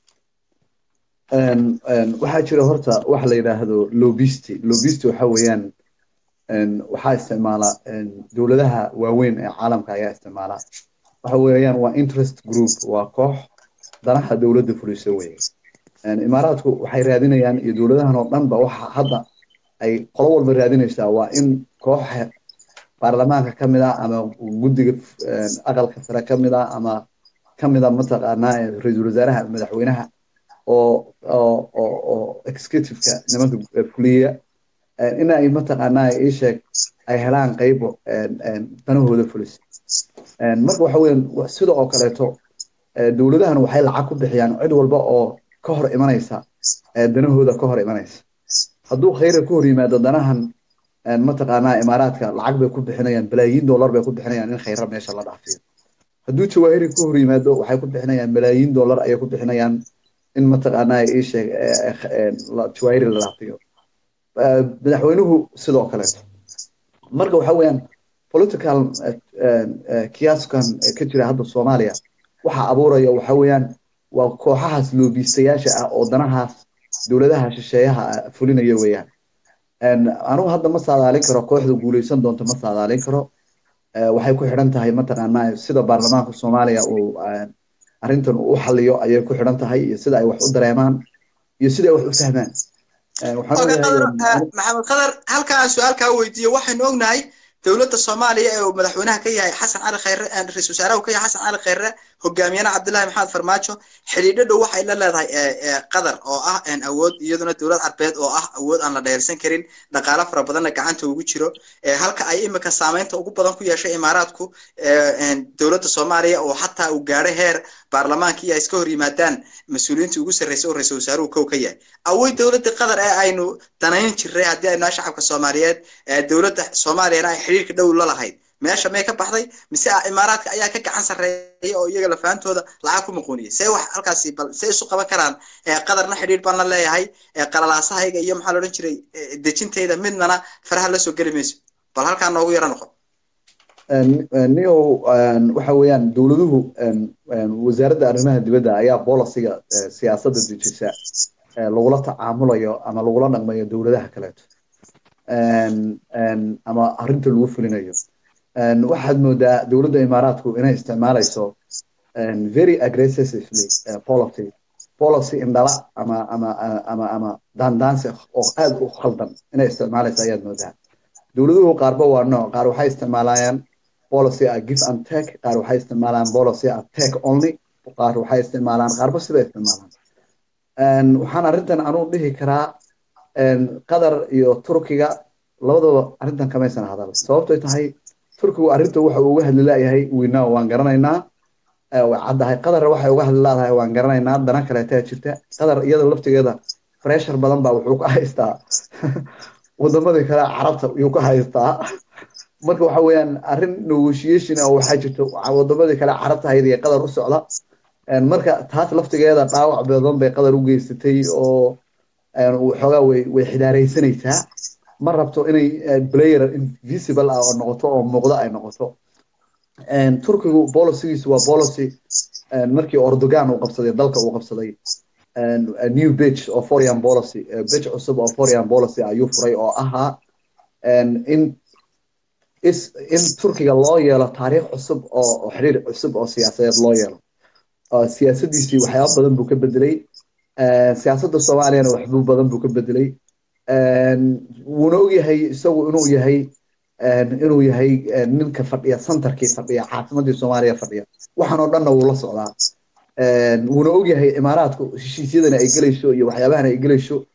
waxaa jira horta waxa la yidhaahdo lobisti lobisti waxa weeyaan waxaa isticmaala dowladaha waaweyn ee caalamka ayaa isticmaala waxa weeyaan waa interest group waa koox danaha dowladda fulisa weeye imaaraadku waxay raadinayaan iyo dowladahan oo dhan ba waxa hadda ay qolo walba raadinaysaa waa in koox baarlamaanka ka mid ah ama guddiga aqalka sare ka mid ah ama ka mid a mataqaanaa ra-iisul wasaaraha madaxweynaha oo oo oo oo executiveka nimanka fuliya in ay mataqaanaa ii sheeg ay helaan qaybo danahooda fulisa marka waxa weeyaan sida oo kaleeto dowladahan waxay lacag ku bixiyaan cid walba oo ka hor imanaysa danahooda ka hor imanaysa hadduu khayra ka hor yimaado danahan mataqaanaa imaaraadka lacag bay ku bixinayaan balaayiin dollar bay ku bixinayaan in khayra meesha la dhaafiyo hadduu jawaahiri ka hor yimaado waxay ku bixinayaan malaayiin dollar ayay ku bixinayaan in mataqaanaa ii sheeg jawaahiri la dhaafiyo madaxweynuhu sidoo kaleeto marka waxa weeyaan political kiaskan ka jira hadda soomaaliya waxa abuuraya waxa weeyaan waa kooxahaas loobiistayaasha ah oo danahaas dowladaha shisheeyaha fulinaya weeyaan anugu hadda ma saadaalin karo kooxda guuleysan doonto ma saadaalin karo waxay ku xidhan tahay mataqaanaa sida baarlamaanka soomaaliya uu arrintan u xaliyo ayay ku xidhan tahay iyo sida ay wax u dareemaan iyo sida ay wax u fahmaan maxamed khadar halka aan su-aal kaa weydiiyo waxaynu ognahay dowladda soomaaliya ee uu madaxweynaha ka yahay xasan cali khayre ra-isul wasaaraha uu ka yahay xasan cali khayre hogaamiyana cabdullahi maxamed farmaajo xidhiidho dhow waxay la leedahay qatar oo ah awood iyaduna dowlad carbeed oo ah awood aan la dheersan karin dhaqaalo fara badanna gacanta ugu jiro halka ay imika saameynta ugu badan ku yeeshay imaaraadku dowladda soomaaliya oo xataa uu gaadhay heer baarlamaankii ay iska hor yimaadaan mas-uuliyiintii ugu sarreysay oo ra-isul wasaaruhu kow ka yahay awoy dowladda qatar ee aynu danayn jirray haddii aynu shacabka soomaaliyeed dowladda soomaaliyana ay xidhiirka dhow la lahayd meesha may ka baxday mise imaaraadka ayaa ka gacan sarreeya oo iyaga lafaantooda lacag ku muquuniyay see wax halkaasi bal see isu qaban karaan qadarna xidhiir baan la leeyahay qalalaasahayga iyo maxaa la odhan jiray dejintayda midnana faraha la soo geli mayso bal halkaa noogu yaro noqon nio waxa weeyaan dowladuhu wasaaradda arrimaha dibadda ayaa bolisiga siyaasadda dejisa lagula tacaamulayo ama lagula dhaqmayo dowladaha kaleeto ama arrinta lagu fulinayo waxaad moodaa dowladda imaaraadku inay isticmaalayso very aggressively policy policy indhala ama ama ama ama daandaansi oo aad u khaldan inay isticmaalayso ayaad moodaa dowladuhu qaarba waa nooc qaar waxay isticmaalayaan policy a give and take qaar waxay isticmaalaan policy a take only qaar waxay isticmaalaan qaarba sida isticmaalaan waxaan arrintan anuu dhihi karaa qatar iyo turkiga labadaba arrintan kamaysan hadal sababtoy tahay turkigu arrinta waxa uu uga hadli laayahay winaa waan garanaynaa way caddahay qatar waxay uga hadli laadahay waan garanaynaa dana kaleetaa jirta qatar iyada laftigeeda pressure badan baa wuxuu ka haystaa wadamadii kale carabta yuu ka haystaa marka waxa weeyaan arrin negotiation oo waxaa jirta wadamadii kale carabta hayd iyo qatar u socda marka taas laftigeeda dhaawac badan bay qatar u geysatay oo xoogaa way way xidaaraysanaysaa ma rabto inay player invisible ah oo noqoto oo muuqdo ay noqoto turkigu bolicigiisu waa policy markii ordogan uu qabsaday dalka uu qabsaday new bitch oo foreign policy bitch cusub oo foreign policy ayuu furay oo ahaa in is in turkiga loo yeelo taariikh cusub oo xiriir cusub oo siyaasadeed loo yeelo siyaasadiisii waxyaaba badan buu ka bedelay siyaasadda soomaaliyana waxbuu badan buu ka bedelay wuuna ogyahay isagu inuu yahay inuu yahay ninka fadhiya centerkii fadhiya caasimadii soomaaliya fadhiya waxaan oo dhanna wuu la socdaa wuuna ogyahay imaaraadku heshiisyadana ay gelayso iyo waxyaabahan ay gelayso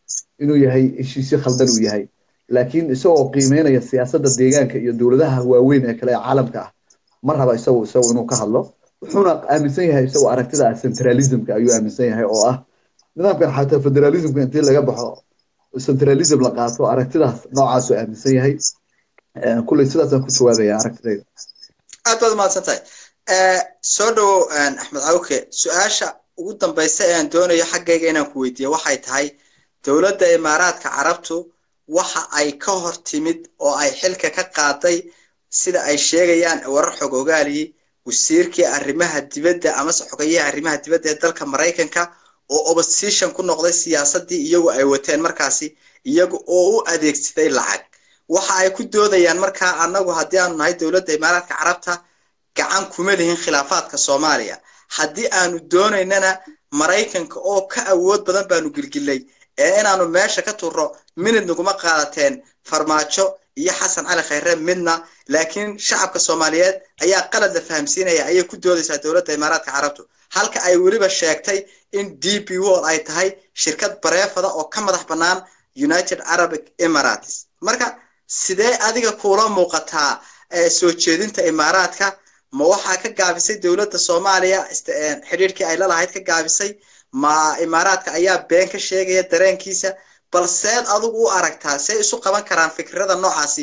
inuu yahay heshiisyo khaldan uu yahay laakiin isagoo qiimeynaya siyaasadda deegaanka iyo dowladaha waaweyn ee kale ee caalamka ah ma raba isagu isagu inuu ka hadlo wuxuuna aaminsan yahay isagoo aragtida ah centralismka ayuu aaminsan yahay oo ah nidaamkan xataa federalismka intii laga baxo centralism la qaato aragtidaas noocaasuu aaminsan yahay kulley sidaasaan ku jawaabaya aragtidayda aad baad umahadsan tahay soo dhowow axmed cawke su-aasha ugu dambaysa ee aan doonayo xaggayga inaan ku weydiiyo waxay tahay dowladda imaaraadka carabtu waxa ay ka hor timid oo ay xilka ka qaaday sida ay sheegayaan warar xog ogaaliyi wasiirkii arrimaha dibadda amase xogayaha arrimaha dibadda ee dalka maraykanka oo opposition ku noqday siyaasaddii iyagu ay wateen markaasi iyagu oo u adeegsaday lacag waxa ay ku doodayaan markaa annagu haddii aanu nahay dowladda imaaraadka carabta gacan kuma lihin khilaafaadka soomaaliya haddii aanu doonaynana maraykanka oo ka awood badan baanu gilgilay ee inaanu meesha ka turro minid naguma qaadateen farmaajo iyo xasan cali khayre midna laakiin shacabka soomaaliyeed ayaa qalad la fahamsiinaya ayay ku doodaysaa dowladda imaaraadka carabtu halka ay weliba sheegtay in d p wol ay tahay shirkad bareefada oo ka madax bannaan united arabic emirates marka sidee adiga kuula muuqataa soo jeedinta imaaraadka ma waxaa ka gaabisay dowladda soomaaliya xidhiirkii ay lalahayd ka gaabisay ma imaaraadka ayaa been ka sheegaya dareenkiisa balseed adigu u aragtaa see isu qaban karaan fikrada noocaasi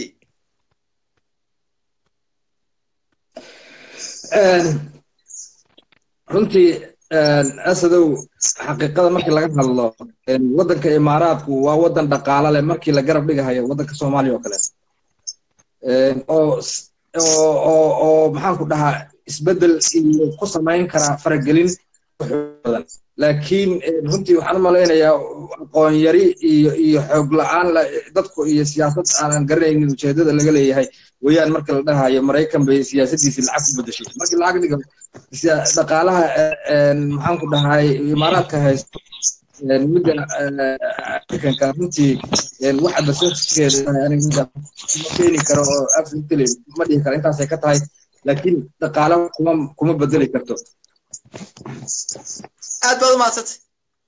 runtii asadow xaqiiqada markii laga hadlo waddanka imaaraadku waa waddan dhaqaalo leh markii la garab dhigahayo waddanka soomaaliya oo kale oo oo oo maxaan ku dhahaa isbeddel iyo ku samayn karaa faragelin badan laakiin runtii waxaan u malaynayaa aqoon yari iyo iyo xoog la-aan dadku iyo siyaasad aanan garanaynin ujeedada laga leeyahay weeyaan marka la dhahayo maraykan bay siyaasadiisii lacag ku bedeshay markii lacag dhiga dhaqaalaha maxaan ku dhahay imaaraadka haysto midda afrikanka runtii waxa basaskeeda aniga ma keeni karo oo afrikali ma dhihi karo intaasay ka tahay laakiin dhaqaalo kuma kuma bedeli karto aad baad umahadsantay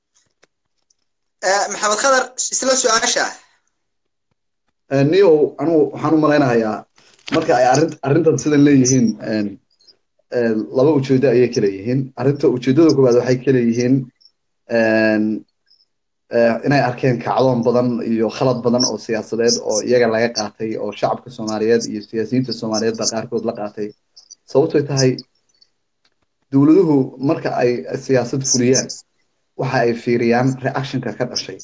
maxamed khadar isla su-aasha niyow anugu waxaan u malaynayaa marka ay arrin arrintan sidan leeyihiin laba ujeedo ayay kala yihiin arrinta ujeedada koowaad waxay kala yihiin inay arkeen kacdoon badan iyo khalad badan oo siyaasadeed oo iyaga laga qaatay oo shacabka soomaaliyeed iyo siyaasiyiinta soomaaliyeed baa qaarkood la qaatay sababtoy tahay dowladuhu marka ay siyaasad fuliyaan waxa ay fiiriyaan reactionka ka dhashay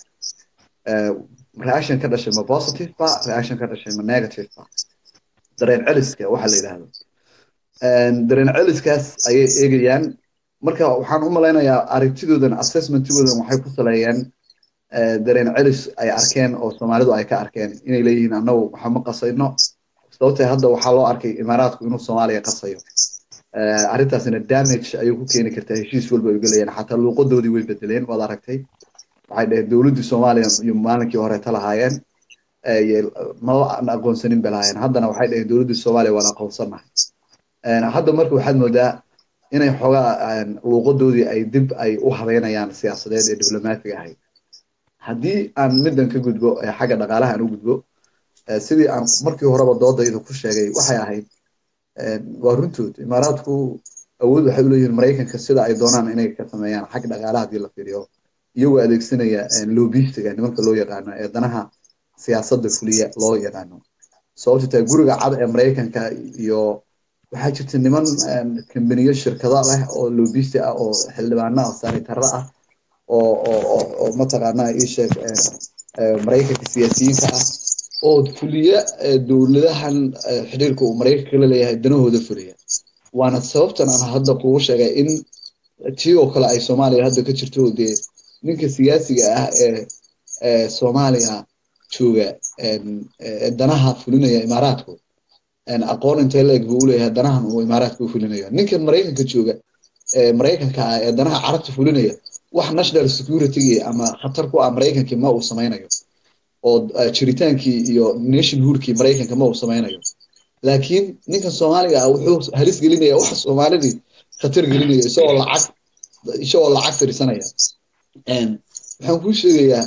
reaction ka dhashay ma positive ba reaction ka dhashay ma negative ba dareen celiska waxa la yidhaahdo dareen celiskaas ayay eegayaan marka waxaan u malaynayaa aragtidoodan assessmentigoodan waxay ku saleeyeen dareen celis ay arkeen oo soomaalidu ay ka arkeen inay leeyihiin annagu waxa ma qasayno sababtee hadda waxaa loo arkay imaaraadku inuu soomaaliya qasayo arrintaasina damage ayay ku keeni kartaa heshiis walba ay gelayaan xataa luuqadoodii way bedeleen waad aragtay waxay dhaheen dowladdii soomaaliya iyo maalinkii horeeta lahaayeen maba aan aqoonsanin bay lahaayeen haddana waxay dhaheen dowladdii soomaaliya waan aqoonsanahay hadda marka waxaad moodaa inay xoogaa luuqadoodii ay dib ay u habeynayaan siyaasadeed ee diblomaatiga ahayd haddii aan middan ka gudbo xagga dhaqaalaha aan u gudbo sidii aan markii horeba doodayda ku sheegay waxay ahayd waa runtood imaaraadku awood waxay u leeyihiin maraykanka sida ay doonaan inay ka sameeyaan xag dhaqaalaha haddii la fiiriyo iyagoo adeegsanaya lobistiga nimanka loo yaqaano ee danaha siyaasadda fuliya loo yaqaano sababta tahay guriga cad ee maraykanka iyo waxaa jirta niman kambaniyo shirkado leh oo lobisti ah oo xildhibaano ah sanitaro ah oo oo oo mataqaanaa ii sheeg maraykanka siyaasiyiinta ah oo fuliya dowladahan xiriirka uu maraykanka la leeyahay danahooda fuliya waana sababtan aan hadda kugu sheegay in tii oo kale ay soomaaliya hadda ka jirto dee ninka siyaasiga ah ee soomaaliya jooga danaha fulinaya imaaraadku aqoon intee leeg buu uleeyahay danahan uu imaaraadka u fulinayo ninkan maraykanka jooga maraykanka ah ee danaha carabta fulinaya wax national security ama khatar ku ah maraykankii ma uu samaynayo oo jiritaankii iyo nationhoodkii maraykanka ma uu samaynayo laakiin ninkan soomaaliga ah wuxuu halis gelinaya wax soomaalidii khatar gelinaya isagoo lacag isagoo lacag tirsanaya waxaan kuu sheegayaa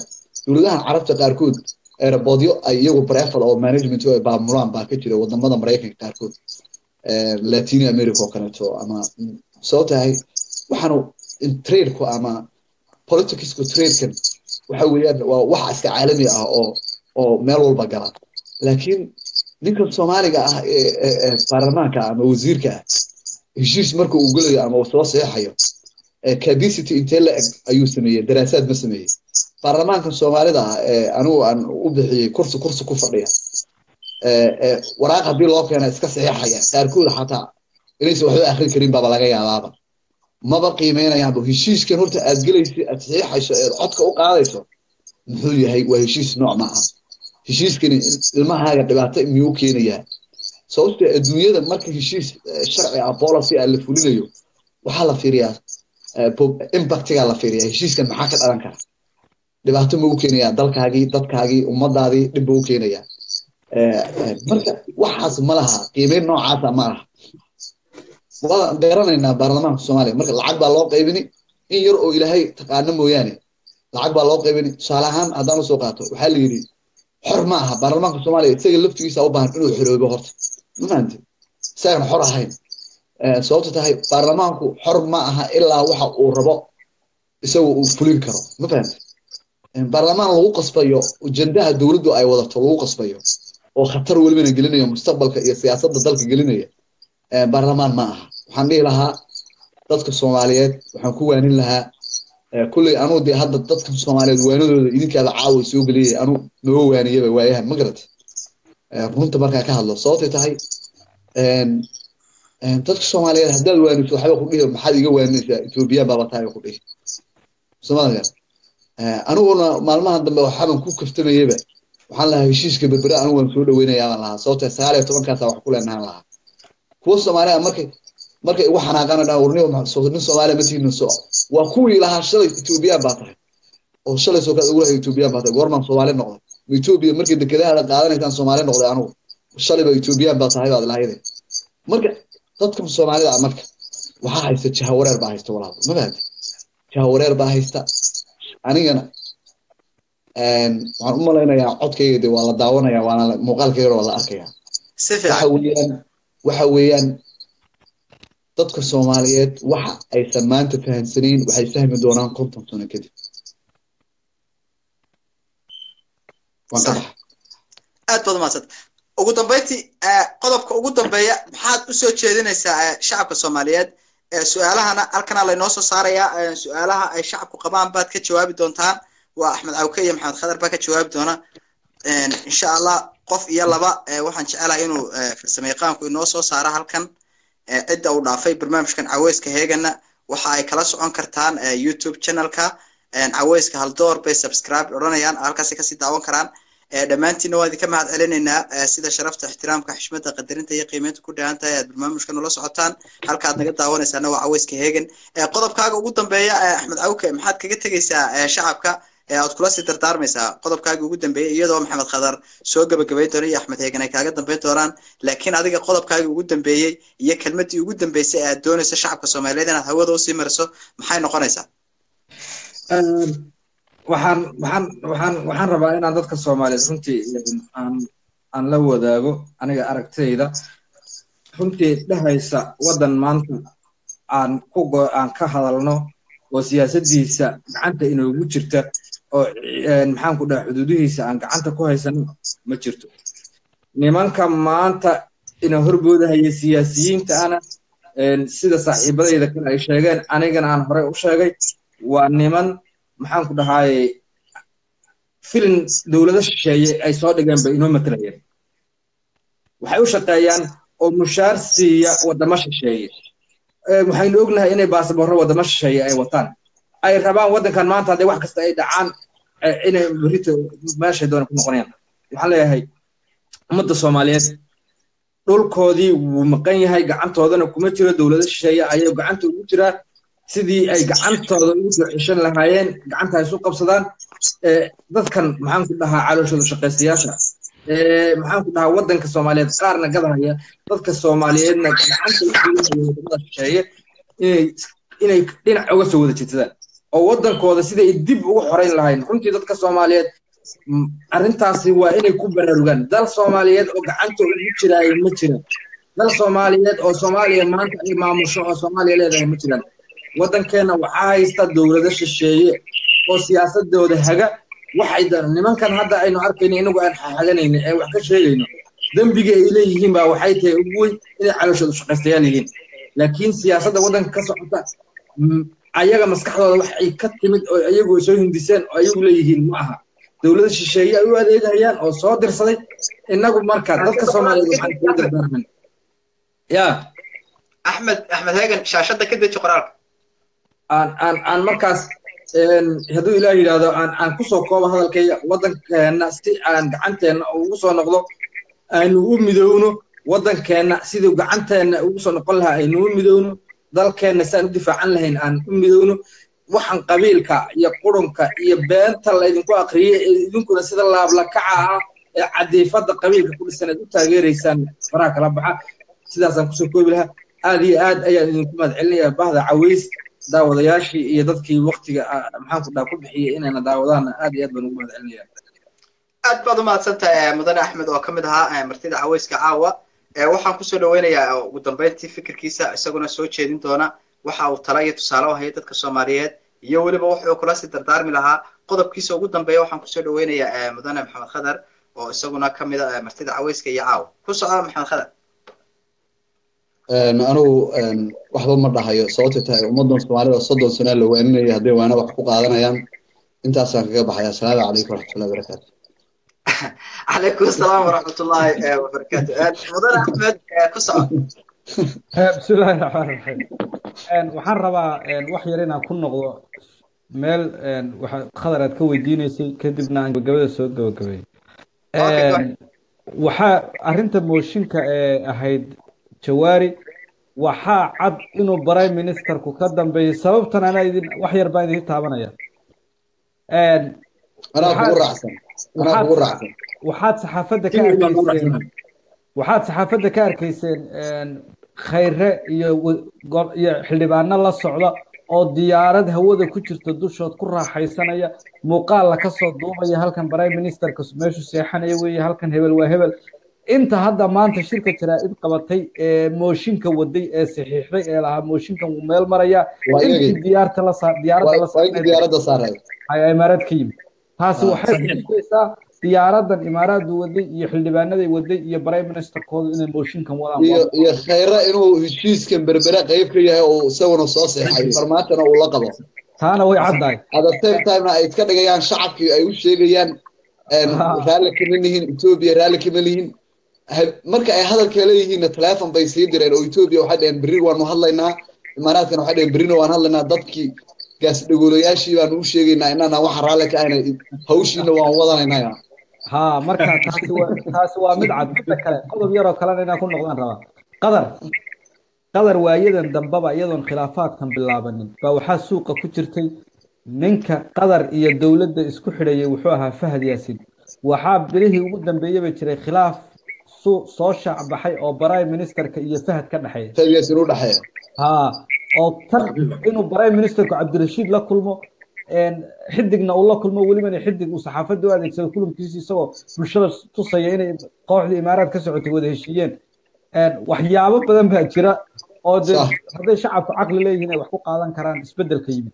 dowladaha carabta qaarkood aeroboodyo ay iyagu brefal oo management ay baamulaan baa ka jira wadamada maraykanka qaarkood latino america oo kaleeto ama soo tahay waxaanu tradeku ama politicsku tradekan waxa weeyaan waa wax iska caalami ah oo oo meel walba gala laakiin ninka soomaaliga ah ee baarlamaanka ama wasiirka ah heshiis marka uu gelayo ama uu soo seexayo capacity intee la eg ayuu sameeyey daraasaad ma sameeyey baarlamaanka soomaalida ah ee anigu aan u bixiyey kursi kursi ku fadhiya waraaq haddii loo keena iska saxiixaya qaarkood xataa inaysan waxba akrin karin baaba laga yaabaaba maba qiimeynayaanba heshiiskan horta aad gelaysa aad saxiixayso eed codka u qaadayso muxuu yahay waa heshiis nooc ma aha heshiiskani ilmahaaga dhibaato miyuu keenayaa sababtoo adduunyada marka heshiis sharci ah policy ah la fulinayo waxaa la fiiriyaa impactigaa la fiiriyaa heshiiskan maxaa ka dhalan kara dhibaato ma u keenayaa dalkaagii dadkaagii ummadaadii dhib ba u keenayaa marka waxaas ma laha qiimeyn noocaasa ma laha waa garanaynaa baarlamaanka soomaaliya marka lacag baa loo qaybini in yar oo ilaahay taqaano mooyaane lacag baa loo qaybini tusaale ahaan haddaan usoo qaato waxaa la yidhi xor ma aha baarlamaanka soomaaliya isaga laftigiisa u baahan inuu xoroobo horta ma fahamti isagan xor ahayn sababto tahay baarlamaanku xor ma aha ilaa waxa uu rabo isagu uu fulin karo ma fahamti baarlamaan lagu qasbayo ujendaha dowladdu ay wadato lagu qasbayo oo khatar welibana gelinaya mustaqbalka iyo siyaasadda dalka gelinaya baarlamaan ma aha waxaan dhihi lahaa dadka soomaaliyeed waxaan ku waanin lahaa kulley anuu dee hadda dadka soomaaliyeed waanadooda idinkaada caawa soo geliyay anu noo waaniyaba waayahan ma garata runta markaa ka hadlo sababtay tahay dadka soomaaliyeed haddaad waaniso waxba ku dhihi maxaad iga waaninaysaa ethoobiyan baaba tahay ku dhihi somaaliya aniguna maalmahan dambe waxaaban ku kaftamayaba waxaan lahaa heshiiska berbere anigu waan soo dhaweynayaa baan lahaa sababtee sagaal iyo tobankaasa wax ku leenahan lahaa kuwa soomaaliya markay markay igu xanaaqaan dhan warniyo nin soomaaliya ma tihin so waa kuwii lahaa shalay ethoobiyan baa tahay oo shalay soo kaad ugu lahay ethoobiyan baa tahay goormaan soomaali noqday ma etoobiya markay dekedahaada qaadanaysaan soomaali noqday anigu shalayba ethoobiyan baa tahay baad lahayde marka dadka soomaalida marka waxaa haysta jahawareer baa haysta walaal ma fahamti jahawareer baa haysta anigana waxaan u malaynayaa codkayga de waa la daawanaya waana muuqaalkayga waa la arkayaa waxa weeyaan waxa weeyaan dadka soomaaliyeed waxa aysan maanta fahamsanayn waxay fahmi doonaan konton sano kadib waan ka baxa aad baad umaadsan ugu dambeyntii qodobka ugu dambeeya maxaad usoo jeedinaysaa shacabka soomaaliyeed su-aalahana halkana laynoo soo saarayaa su-aalaha ay shacabku qabaan baad ka jawaabi doontaan waa axmed cawke iyo maxamed khadar baa ka jawaabi doona insha allah qof iyo laba waxaan jecelahay inuu farsamo yaqaanku inoo soo saaro halkan cidda uu dhaafay barnaamijkan caweyska heegana waxa ay kala socon kartaan youtube channelka caweyska haldoor bay subscribe odhanayaan halkaasi kasii daawan karaan dhammaantiinna waan idinka mahad celinaynaa sida sharafta ixtiraamka xishmada qadarinta iyo qiimeynta ku dhahan tahay aad barnaamijka nula socotaan halka aad naga daawanaysaana waa caweyska heegan qodobkaaga ugu dambeeya axmed cawke maxaad kaga tegeysaa shacabka aad kula sii dardaarmaysaa qodobkaagii ugu dambeeyey iyadoo maxamed khadar soo gabagabayn doona iyo axmed heegan ay kaaga dambeyn doonaan laakiin adiga qodobkaagii ugu dambeeyey iyo kelmadii ugu dambeysay aad doonayso shacabka soomaaliyeed inaad hawada usii mariso maxay noqonaysaa waxaan waxaan waxaan waxaan rabaa inaan dadka soomaaliyeed runtii aan aan la wadaago aniga aragtayda runtii dhehaysa waddan maanta aan ku aan ka hadalno oo siyaasaddiisa gacanta inoogu jirta oo maxaan ku dhaha xuduudihiisa aan gacanta ku haysano ma jirto nimanka maanta ina horboodahaya siyaasiyiinta ana sida saaxiibadayda kale ay sheegeen anigana aan horey u sheegay waa niman maxaan ku dhahaaye filin dowlado shisheeye ay soo dhigeen bay inoo matelayeen waxay u shaqeeyaan oo mushaar siiya waddamo shisheeye waxaynu ognahay inay baasaboorro waddamo shisheeye ay wataan ay rabaan waddankan maanta hadday wax kasta ay dhacaan inay berrito meeshay doona ku noqonayaan waxaan leeyahay ummadda soomaaliyeed dhulkoodii wuu maqan yahay gacantoodana kuma jiro dowlado shisheeye ayay gacanta ugu jiraa sidii ay gacantooda ugu soo ceshan lahaayeen gacanta ay isu qabsadaan dadkan maxaan ku dhahaa calooshooda shaqaystayaasha maxaan ku dhahaa waddanka soomaaliyeed qaarna gadahaya dadka soomaaliyeedna gacanta u gelinaya wadamada shisheeye inay inay dhinac uga soo wada jeedsadaan oo waddankooda siday dib ugu xorayn lahayn runtii dadka soomaaliyeed arrintaasi waa inay ku baraarugaan dal soomaaliyeed oo gacanta ugu jiraayo ma jiraan dal soomaaliyeed oo soomaaliya maanta ay maamusho oo soomaaliya leedahay ma jiraan waddankeenna waxaa haysta dowlado shisheeye oo siyaasadooda haga waxay nimankan hadda aynu arkayno inagu aan xaxaganayno ee wax ka sheegayno dembiga ay leeyihiin baa waxay tahay ugu weyn inay calooshooda shaqaystayaal yihiin laakiin siyaasadda waddanka ka socota ayaga maskaxdooda wax ay ka timid oo ayagu soo hindiseen oo ayagu leeyihiin ma aha dowlada shisheeye ay u adeegayaan oo soo dirsaday innagu marka dadka soomaaliyeed waxaan kula dardaarman ya axmed axmed heegan shaashadda ka deji qoraalka aan aan aan markaas hadduu ilaah yidhaahdo aan aan kusoo koobo hadalkayga waddankeenna si aan gacanteenna ugu soo noqdo aynu u midowno waddankeenna siduu gacanteenna ugu soo noqon lahaa aynu u midowno dalkeenna si aan u difaacan lahayn aan u midowno waxaan qabiilka iyo qurunka iyo beenta laydinku akriyey ee idinkuna sida laablakaca ah ee cadiifadda qabiilka ku dhisan aad u taageeraysaan faraha kala baxa sidaasaan kusoo koobi lahaa aad iyo aad ayaan idinku mahadcelinayaa bahda caweys daawadayaashii iyo dadkii waktiga maxaan ku dhaha ku bixiyey inayna daawadaanna aad iyo aad baan ugu mahadcelinayaa aad baad u mahadsantahay mudane axmed oo ka mid ahaa martida caweyska caawa waxaan kusoo dhaweynayaa ugu dambeyntii fikirkiisa isaguna soo jeedin doona waxa uu tala iyo tusaale u haya dadka soomaaliyeed iyo weliba wuxuu kula sii dardaarmi lahaa qodobkiisa ugu dambeeya waxaan kusoo dhaweynayaa mudane maxamed khadar oo isaguna ka mid a martida caweyska iyo caawa ku soco maxamed khadar anigu waxba ma dhahayo sababtay tahay ummadan soomaalida soddon sano la waaninaya hadday waana wax ku qaadanayaan intaasaan kaga baxaya asalaamu calaykum waraxmatullahi wabarakaatu calaykum asalaam waraxmatullahi wabarakaatu mudane axmed ku soco bismillahi raxmaan raxiim waxaan rabaa wax yar inaan ku noqdo meel waxa khadar aad ka weydiinaysay kadibna aan gabagabada soo gabagabay waxaa arrinta mooshinka ee ahayd jawaari waxaa cad inuu prime ministerku ka dambeeyey sababtan anaa idin wax yar baan idin taabanaya anaa kugu raacsan anaa kugu raacsan waxaad saxaafadda ka arkayseen waxaad saxaafadda ka arkayseen khayre iyo iyo xildhibaano la socda oo diyaarad hawada ku jirta dushood ku raaxaysanaya muuqaal la kasoo duubaya halkan prime ministerka meeshu seexanaya weeye halkan hebel waa hebel inta hadda maanta shirka jaraa'id qabatay ee mooshinka waday ee saxiixday ee lahaa mooshinkan wuu meel maraya intii diyaarta la saa diyaaradda la diyaaradda saaray ayaa imaaraad ka yimid taasi waxay kutusaysaa diyaaradan imaaraaddu waday iyo xildhibaanaday waday iyo prime ministerkoodu inay mooshinkan wadaan iyo iyo khayre inuu heshiiskan berbere qayb ka yahay oo isaguna soo seexay farmaantana uu la qabo taana way caddahay at the same timena ay iska dhigayaan shacabkii ay u sheegayaan raalli kama lihin etoobiya raalli kama lihin marka ay hadalka leeyihiinna teleefon bay sii direen oo etoobiya waxay dhaheen berri waanu hadlaynaa imaaraadkana waxay dhaheen berrina waan hadlaynaa dadkii gaas dhagoolayaashii baanu u sheegaynaa inaana waxa raalli ka ahna hawshiina waan wadanaynaa ha marka taasi waa taasi waa mid cad midda kale qodob yaroo kalena inaan ku noqdaan rabaa qadar qadar waayadan dambaba iyadoon khilaafaadkan bilaabanin baa waxaa suuqa ku jirtay ninka qadar iyo dowladda isku xidhayay wuxuu ahaa fahad yaasin waxaa bilihii ugu dambeeyey bay jiray khilaaf soo shaac baxay oo prime ministerka iyo fahad ka dhexeeya fahad yaasin u dhexeeya ha oo tan inuu prime ministerku cabdirashiid la kulmo xidigna uu la kulmo welibana xidig uu saxaafadda u adeegsado kulankiisa isagoo bulshada tusaya inay kooxdii imaaraad ka socotay wada heshiiyeen waxyaabo badan baa jira oo de hadday shacabku caqli leeyihiin ay wax ku qaadan karaan isbeddelka yimid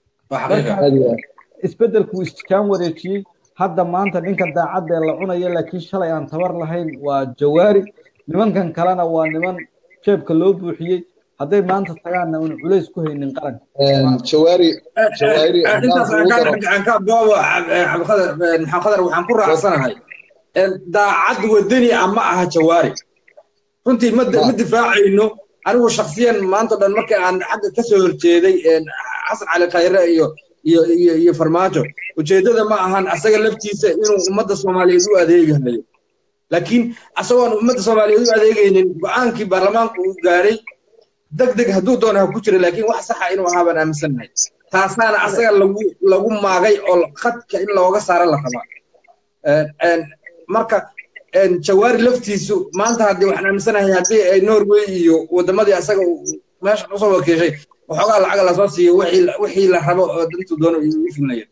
isbeddelku wuu iskaan wareejiyey hadda maanta ninka daacadda ee la cunaya laakiin shalay aan tabar lahayn waa jawaari nimankan kalena waa niman jeebka loo buuxiyey hadday maanta tagaanna un culays ku haynin qaranka jawaari jawaari maxamed khadar waxaan ku raacsanahay daacad wadani ah ma aha jawaari runtii ma difaacayno anigu shaksiyan maanta dhan marka aan xagga ka soo horjeeday xasan cali khayre iyo iyo iyo iyo farmaajo ujeeddada ma ahan asaga laftiisa inuu ummadda soomaaliyeed u adeegayo laakiin asagoon ummadda soomaaliyeed u adeegaynin go-aankii baarlamaanku uu gaadhay deg deg hadduu doono ha ku jira laakiin wax saxa inuu ahaa baan aaminsannahay taasaana asaga lagu lagu maagay oo khadka in looga saaro la rabaa marka jawaari laftiisu maanta haddii waxaan aaminsanahay haddii ay norway iyo waddamadii asaga meesha usoo wakiishay waxoogaa lacaga lasoo siiyo wixii la rabo oo dantu doono u fulnaya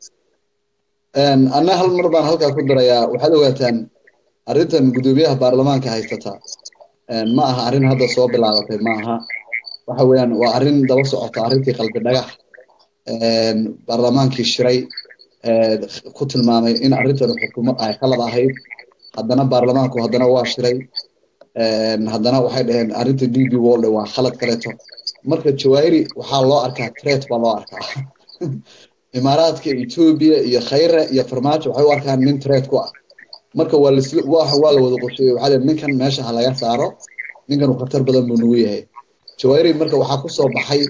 anna hal mar baan halkaa ku darayaa waxaad ogaataan arrintan guddoomiyaha baarlamaanka haysata ma aha arrin hadda soo bilaabatay ma aha waxa weeyaan waa arrin daba socota arrintii qalbi dhagax baarlamaankii shiray ku tilmaamay in arrintan xukumo ay qalad ahayd haddana baarlamaanku haddana waa shiray haddana waxay dhaheen arrinta d b world waa khalad kaleeto marka jawaahiri waxaa loo arkaa tret baa loo arkaa imaaraadka etoobiya iyo khayre iyo farmaajo waxay u arkaan nin tret ku ah marka waa la waa la wada qorsheeyey waxaa leeyahay ninkan meesha ha laga saaro ninkan khatar badan buu nagu yahay jawaahiri marka waxaa kusoo baxay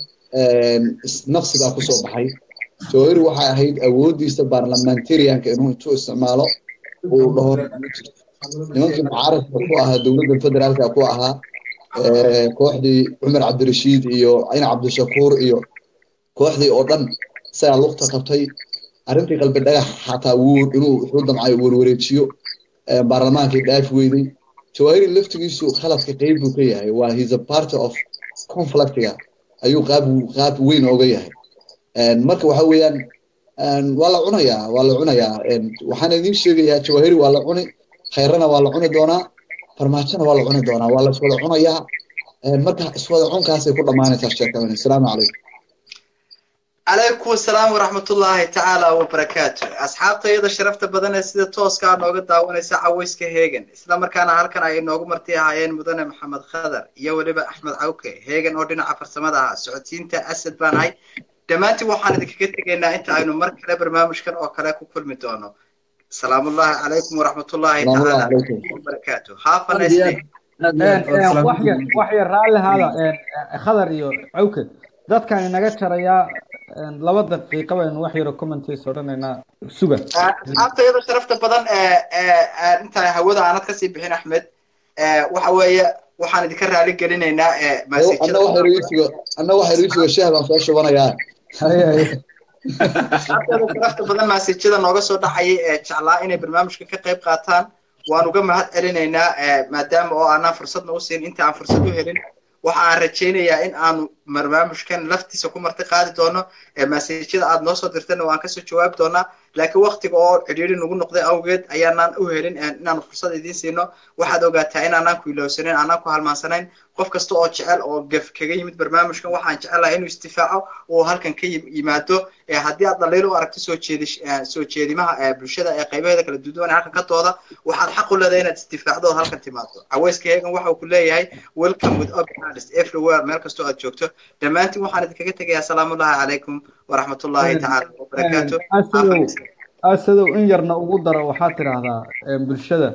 nafsigaa kusoo baxay jawaahiri waxay ahayd awoodiisa baarlamentarianka inuu intuu isticmaalo uu dhaho nimankii mucaaradka ku ahaa dowladda federaalka ku ahaa kooxdii cumar cabdirashiid iyo cina cabdishakuur iyo kooxdii oo dhan isagaa lugta qabtay arrintii qalbi dhagax xataa wuu inuu wuxuu damcay warwareejiyo baarlamaankii dhaafi weyday jawaahiri laftigiisu khaladka qeyb buu ka yahay waa he's a party of conflictiga ayuu qaab qaab weyn ooga yahay marka waxa weeyaan waa la cunayaa waa la cunayaa waxaan idiin sheegayaa jawaahiri waa la cuni khayrana waa la cuni doonaa farmaajona waa la cuni doonaa waa la iswada cunayaa marka iswada cunkaasay ku dhammaanaysaa sheekadan asalaamu calaykum calaykum asalaam waraxmatullaahi tacaala wabarakaatu asxaabtayada sharafta badan ee sida tooskaa nooga daawanaysa cawayska heegan isla markaana halkan ay inoogu marti ahaayeen mudane maxamed khadar iyo weliba axmed cawke heegan oo dhinaca farsamada ahaa socodsiinta asad baan ahay dhammaantiin waxaan idinkaga tegaynaa inta aynu mar kale barnaamijkan oo kale ku kulmi doono salaamullaahi calaykum waraxmatullaahi tacaala wabarakaatu have a nice day wax yar raalli haada khadar iyo cawke dadkan inaga jarayaa laba daqiiqa baynu wax yaro commentays odhanaynaa suga asxaabtayada sharafta badan intaan hawada aanad kasii bixin axmed waxa weeye waxaan idinka raali gelinaynaa anna waxa riisiga shaah baan soo shubanayaa asxaabtayada sharafta badan maasijada nooga soo dhacayay ee jeclaa inay barnaamijka ka qayb qaataan waan uga mahad celinaynaa maadaama oo aanaan fursadna u siin inta aan fursad u helin waxa aan rajaynayaa in aanu barnaamijkan laftiisa ku marti qaadi doono maasajyada aad noo soo dirtana waan kasoo jawaabi doonaa laakiin waktiga oo cidhiiri nagu noqday awgeed ayaanaan u helin inaanu fursad idiin siino waxaad ogaataa inaanaan ku ilowsanayn aanaan ku halmaansanayn qof kasta oo jecel oo gef kaga yimid barnaamijkan waxaan jecelahay inuu istifaaco oo halkan ka yimaado haddii aad dhaliil u aragto soo jeedish soo jeedimaha bulshada ee qaybaheeda kala duwan ee halkan ka dooda waxaad xaq u leedahay inaad istifaacdo oo halkan timaado caweyska heegan waxa uu ku leeyahay welcome with open hands everywhere meel kastoo aad joogto dhammaantiin waxaan idinkaga tegayaa salaamullahi calaykum waraxmatullaahi tacaala wabarakaatu asadow in yarna ugu daro waxaad tidhaahdaa bulshada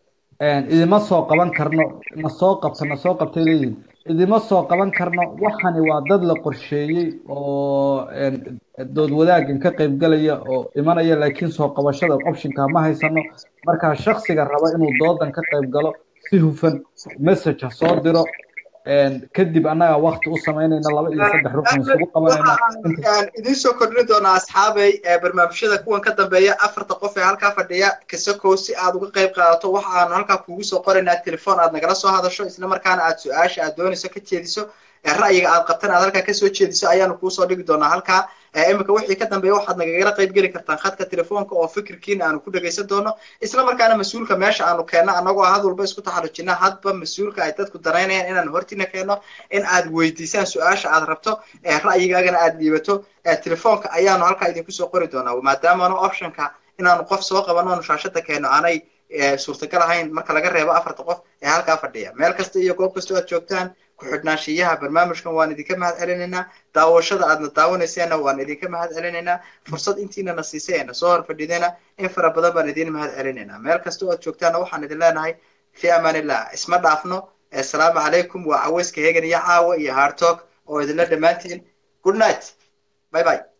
idima soo qaban karno na soo qabta na soo qabtay leeyihin idima soo qaban karno waxani waa dad la qorsheeyey oo dood wadaaggan ka qaybgalaya oo imanaya laakiin soo qabashada optionka ma haysano markaa shaksiga raba inuu doodan ka qayb galo si hufan message ha soo diro kadib annaga wakti u samaynayna laba iyo saddex ruqan isugu qabanayna idiin soo kordhin doonaa asxaabay barnaamijyada kuwan ka dambeeya afarta qof ee halkaa fadhiya kasakow si aad uga qayb qaadato waxa aanu halkaa kuugu soo qoraynaa telefon aad nagala soo hadasho isla markaana aad su-aasha aad doonayso ka jeediso ra'yiga aad qabtan aad halkaa kasoo jeediso ayaanu kuusoo dhigi doonaa halkaa imika wixii ka dambeeya waxaad nagagala qayb geli kartaan khadka telefoonka oo fikirkiina aanu ku dhegaysan doono isla markaana mas-uulka meesha aanu keenno annagoo had walba isku taxarujina hadba mas-uulka ay dadku danaynayaan inaan hortina keenno in aad weydiisaan su-aasha aad rabto ra'yigaagana aad dhiibato telefoonka ayaanu halkaa idinku soo qori doonaa maadaamana optionka inaanu qof soo qabano onu shaashada keenno aanay suurtagal ahayn marka laga reebo afarta qof ee halkaa fadhiya meel kasta iyo goob kasta aad joogtaan ku-xidhnaanshiyaha barnaamijkan waan idinka mahad celinaynaa daawashada aadna daawanayseena waan idinka mahad celinaynaa fursad intiinana siisay eena soo hor fadhidayna in fara badan baan idin mahad celinaynaa meel kasta oo aad joogtaana waxaan idin leenahay fi amaanillah isma dhaafno assalaamu calaykum waa caweyska hegan iyo caawa iyo hartalk oo idinla dhammaantiin good night bye bye